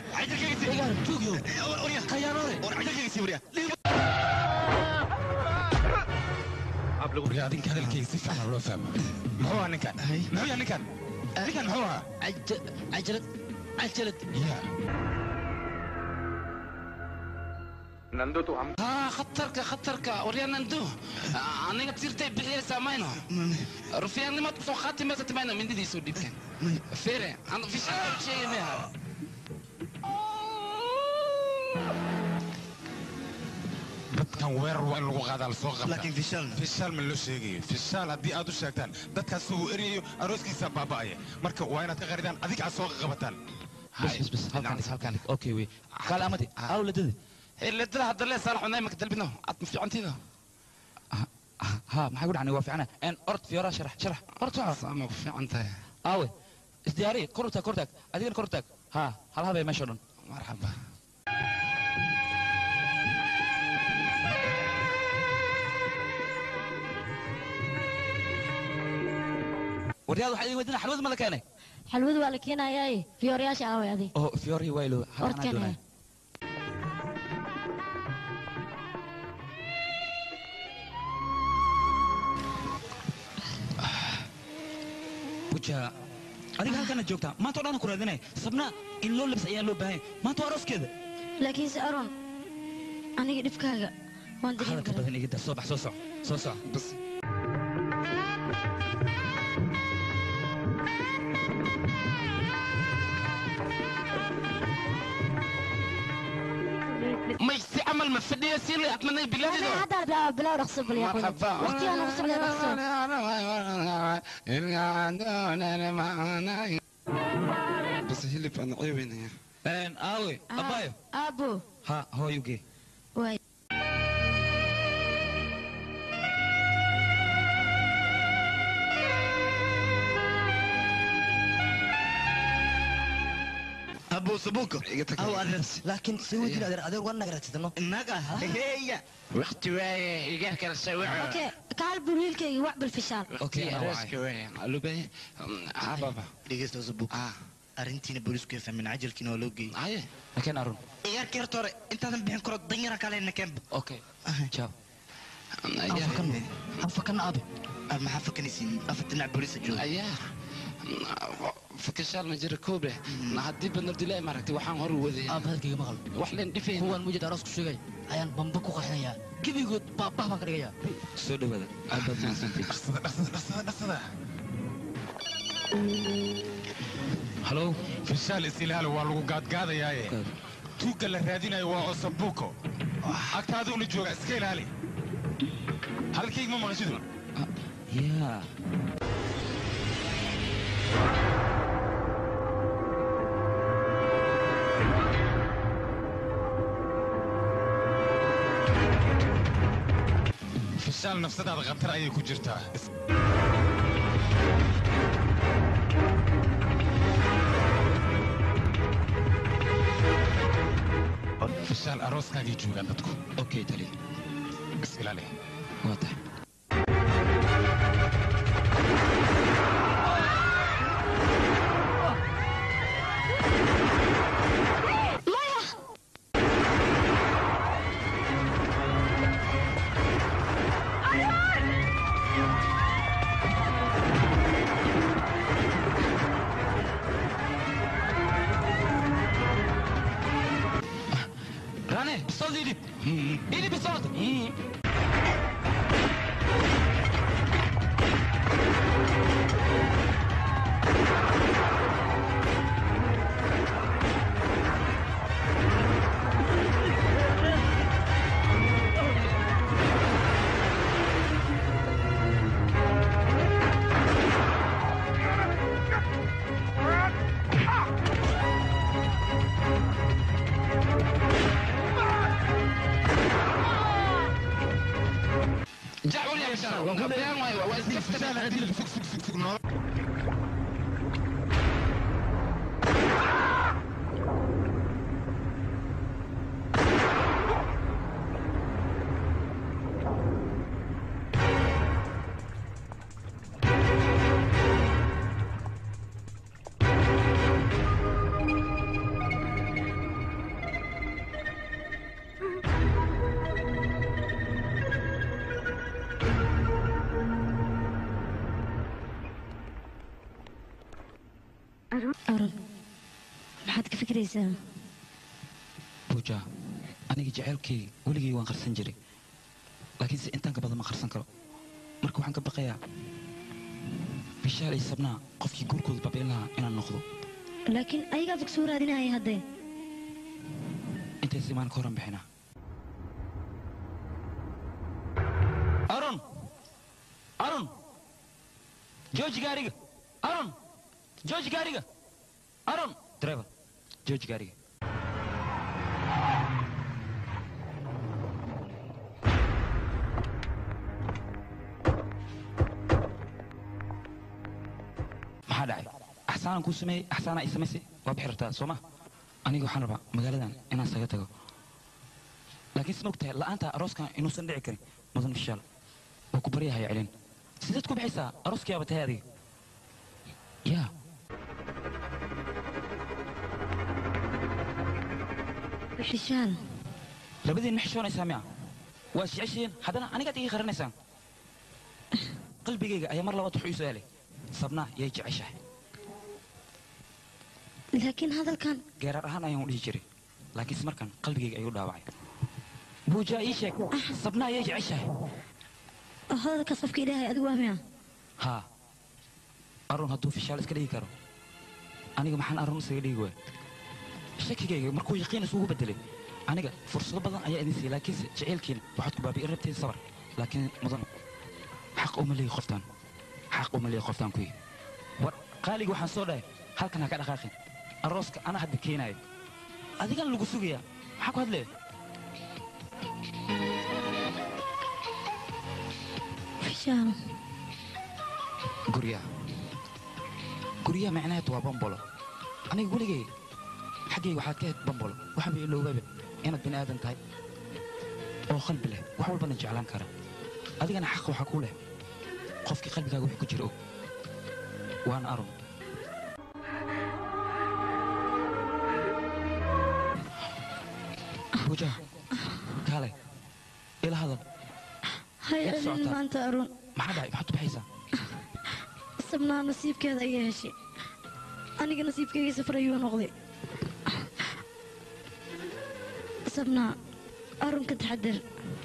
Speaker 6: waryaa adinka hadalkayga si fiican loo fahmo muxuu ahaa ninkan muxuu yahay ninkan ninkan muxuu ahaa
Speaker 3: cajalad, cajalad.
Speaker 5: nando tu ham haa khatarka khatarka waryaa nando aniga tirtay bixiyaysaa mayno rufiyaannimaad kusoo qaati maysa timayno mindidiisuu dhibkan fere aan fishaa sheegay miya
Speaker 6: dadkan weerar waa in lagu qaadaa lasoo qabta
Speaker 14: laakiin fishaal
Speaker 6: fishaal ma loo sheegayo fishaal haddii aad u sheegtaan dadkaas uu eryayo arooskiisa baaba'aya marka waa inaad ka qaridaan adiga aad soo qabataan
Speaker 2: bas bas bas halkaan dhig halkaan dhig okay wey kaale amadi awladada
Speaker 5: ledada hadda lee saalax cunay maka dalbino aad ma fiicantiida
Speaker 2: ha maxay ku dhacnay waa fiicana en ord fiyoraa sharax sharax ord soco
Speaker 5: sama ku fiican tahay
Speaker 2: aawe isdiyaari kor u taag kor taag adigana kor u taag ha hal habay meesha o dhan
Speaker 5: marxaba
Speaker 2: waryaad waxaa idin weydina xalwada ma la keenay
Speaker 8: xalwadu waa la keenayaaye fiyooryaasha aaway adi
Speaker 2: oo fiyorii waylo
Speaker 8: Ord
Speaker 2: halkaan
Speaker 8: keenaya.
Speaker 2: doonaya buja adiga halkaana joogtaa maanta o dhan ku raadinay sabna in loo labis ayaa loo baahan yahay maanta waa arooskeeda
Speaker 8: laakiinse aron aniga dhibkaaga waan dareemi
Speaker 2: hadalka
Speaker 8: karaa
Speaker 2: badan iga daa soo bax soo soc soo soc
Speaker 5: may si camal ma fadhiya si la atmanay bilaadido
Speaker 8: hadda bilaw bilaw dhaqso bal yaa waqtiga nagu socda dhaqso
Speaker 5: bas hilib aan ceebeynaya
Speaker 2: aawe abayo
Speaker 8: aabo
Speaker 2: ha hooyugee
Speaker 8: waay
Speaker 13: أبو سبوكو أو أدرس لكن سوي دي أدر أدر وانا قرأت تنو
Speaker 16: النقا هي وقت واي إيجاه كلا سوي
Speaker 8: اوكي kaal bul wiilkayga wax bil fishaal
Speaker 13: dhegeysta Subuk arrintiina booliisku ay fahmeen cajalkiina waa loo geeyey
Speaker 2: laakiin arun
Speaker 13: ciyaarkii horta hore intaadan bixin karo danyara kalena keenba
Speaker 2: okay ciao
Speaker 13: hafakan aabe maxaa fakanaysiin afar dhinac booliisa jooga
Speaker 5: ayaa fakashaal ma jira koobe haddii badnabdilaahi maaragtay waxaan hor wadaya
Speaker 3: aab hadalkayga maqal
Speaker 5: wax leen dhifay
Speaker 3: kuwan mujid aroos ku sheegay ayaan bamba ku qaxinayaa gebigood baabah baan ka dhigayaa
Speaker 2: soo dhawaada aad baad mahadsantihiin halo
Speaker 6: fishaal isilaal waa lagu gaadgaadayaaye tuugga la raadinayo waa osabuuko agtaaduna jooga iska ilaali hadalkayga ma maqashidu
Speaker 2: yaa
Speaker 6: fishaal nafsadaada khatar ayay ku jirtaa fishaal arooskaagay joogaan dadku
Speaker 2: okay tali
Speaker 6: is ilaali
Speaker 2: waa tahay rane bisood idib idib bisood
Speaker 5: jacwal ya bishaar waan ku dayaan waayo waa iska fadhiya
Speaker 8: aron maxaad ka fikiraysaa
Speaker 2: buja aniga jaceylkay weligay waan qarsan jiray laakiin se intaan ka badan ma qarsan karo marka waxaan ka baqayaa bishaal iyo sabnaa qofkii guurkooda babiin lahaa inaan noqdo
Speaker 8: laakiin ayagaa fog soo raadinaya haddee
Speaker 2: intays imaan ka horan bixinaa aron aron jooji gaariga aron jooji gaariga aron driver jooji gaariga maxaa dhacay axsaanaan kuu sameeyey axsaanaa i samaysay waa bixi rabtaa soo ma aniga waxaan rabaa magaaladan inaan saga tago laakiin sma ogtahay la'aanta arooskan inuusan dhici karin mudan fishaal waa ku baryahaya celin sideed ku bixaysaa arooskiyaaba tahay adiga yaa
Speaker 8: fishaal
Speaker 2: labadiin ma xishoonaysaa miya waa jeceshiin haddana anigaad ii qaranaysaan qalbigayga ayaa mar labaad wuxuu ii su-aalay sabnaa yay jeceshahay
Speaker 8: laakiin hadalkan
Speaker 2: geeraar ahaan ayaan u dhihi jiray laakiinse markan qalbigayga ayuu dhaawacay buujaa ii sheeg sabna ayay jeceshahay
Speaker 8: hadalkaas qofka ilaahay adigu waa miya
Speaker 2: haa arun hadduu fishaal iska dhigi karo aniga maxaan arun isaga dhigi waay shakigayga markuu yaqiin isugu bedelay aniga fursado badan ayaa idin siiyey laakiinse jaceylkiina waxaad ku baabi'in rabteen sabar laakiin mudan xaq uma leeyi qoftaan xaq uma leeyi qoftaan kuyi war qaaliga waxaan soo dhahay halkan ha ka dhaqaaqin arooska ana hadda keenaayo adigan lagu sugayaa maxaa ku hadlee
Speaker 8: fishaal
Speaker 2: guryaha guryaha macnaheedu waa bambolo aniga weligay xaggayga waxaad ka ahayd bambolo waxaan ba iloogaaba inaad bini aadan tahay oo qalbi leh wax walbana jeclaan kara adigana xaq waxaa ku leh qofkii qalbigaaga wixii ku jira og waana arun buujaha kaale ila hadal
Speaker 8: hay
Speaker 2: Yaad
Speaker 8: celin
Speaker 2: socotaa?
Speaker 8: maanta arun
Speaker 2: maxaa dhacay maxaad u baxaysaa
Speaker 8: sabnaa nasiibkeeda ayaa heshay aniga nasiibkayga safar ayuu noqday sabnaa arun ka taxadar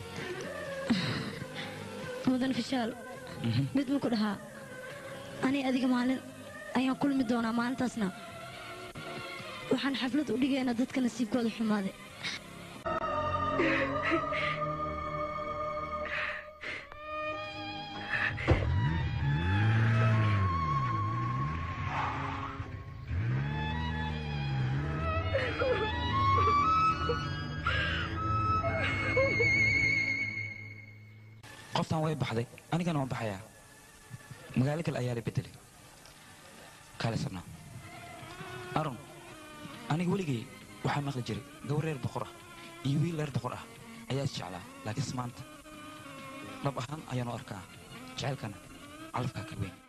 Speaker 8: mudan fishaal mid ma ku dhahaa ani adiga maalin ayaan kulmi doonaa maalintaasna waxaan xaflad u dhigaynaa dadka nasiibkooda xumaaday
Speaker 2: qoftan way baxday anigana waan baxayaa magaalo kale ayaa la bedelay kaale sabnaa arun aniga weligay waxaa maqli jiray gabar reer boqor ah iyo wiil reer boqor ah ayaa is jeclaa laakiinse maanta dhab ahaan ayaanu arkaa jacaylkana calafkaa ka weyn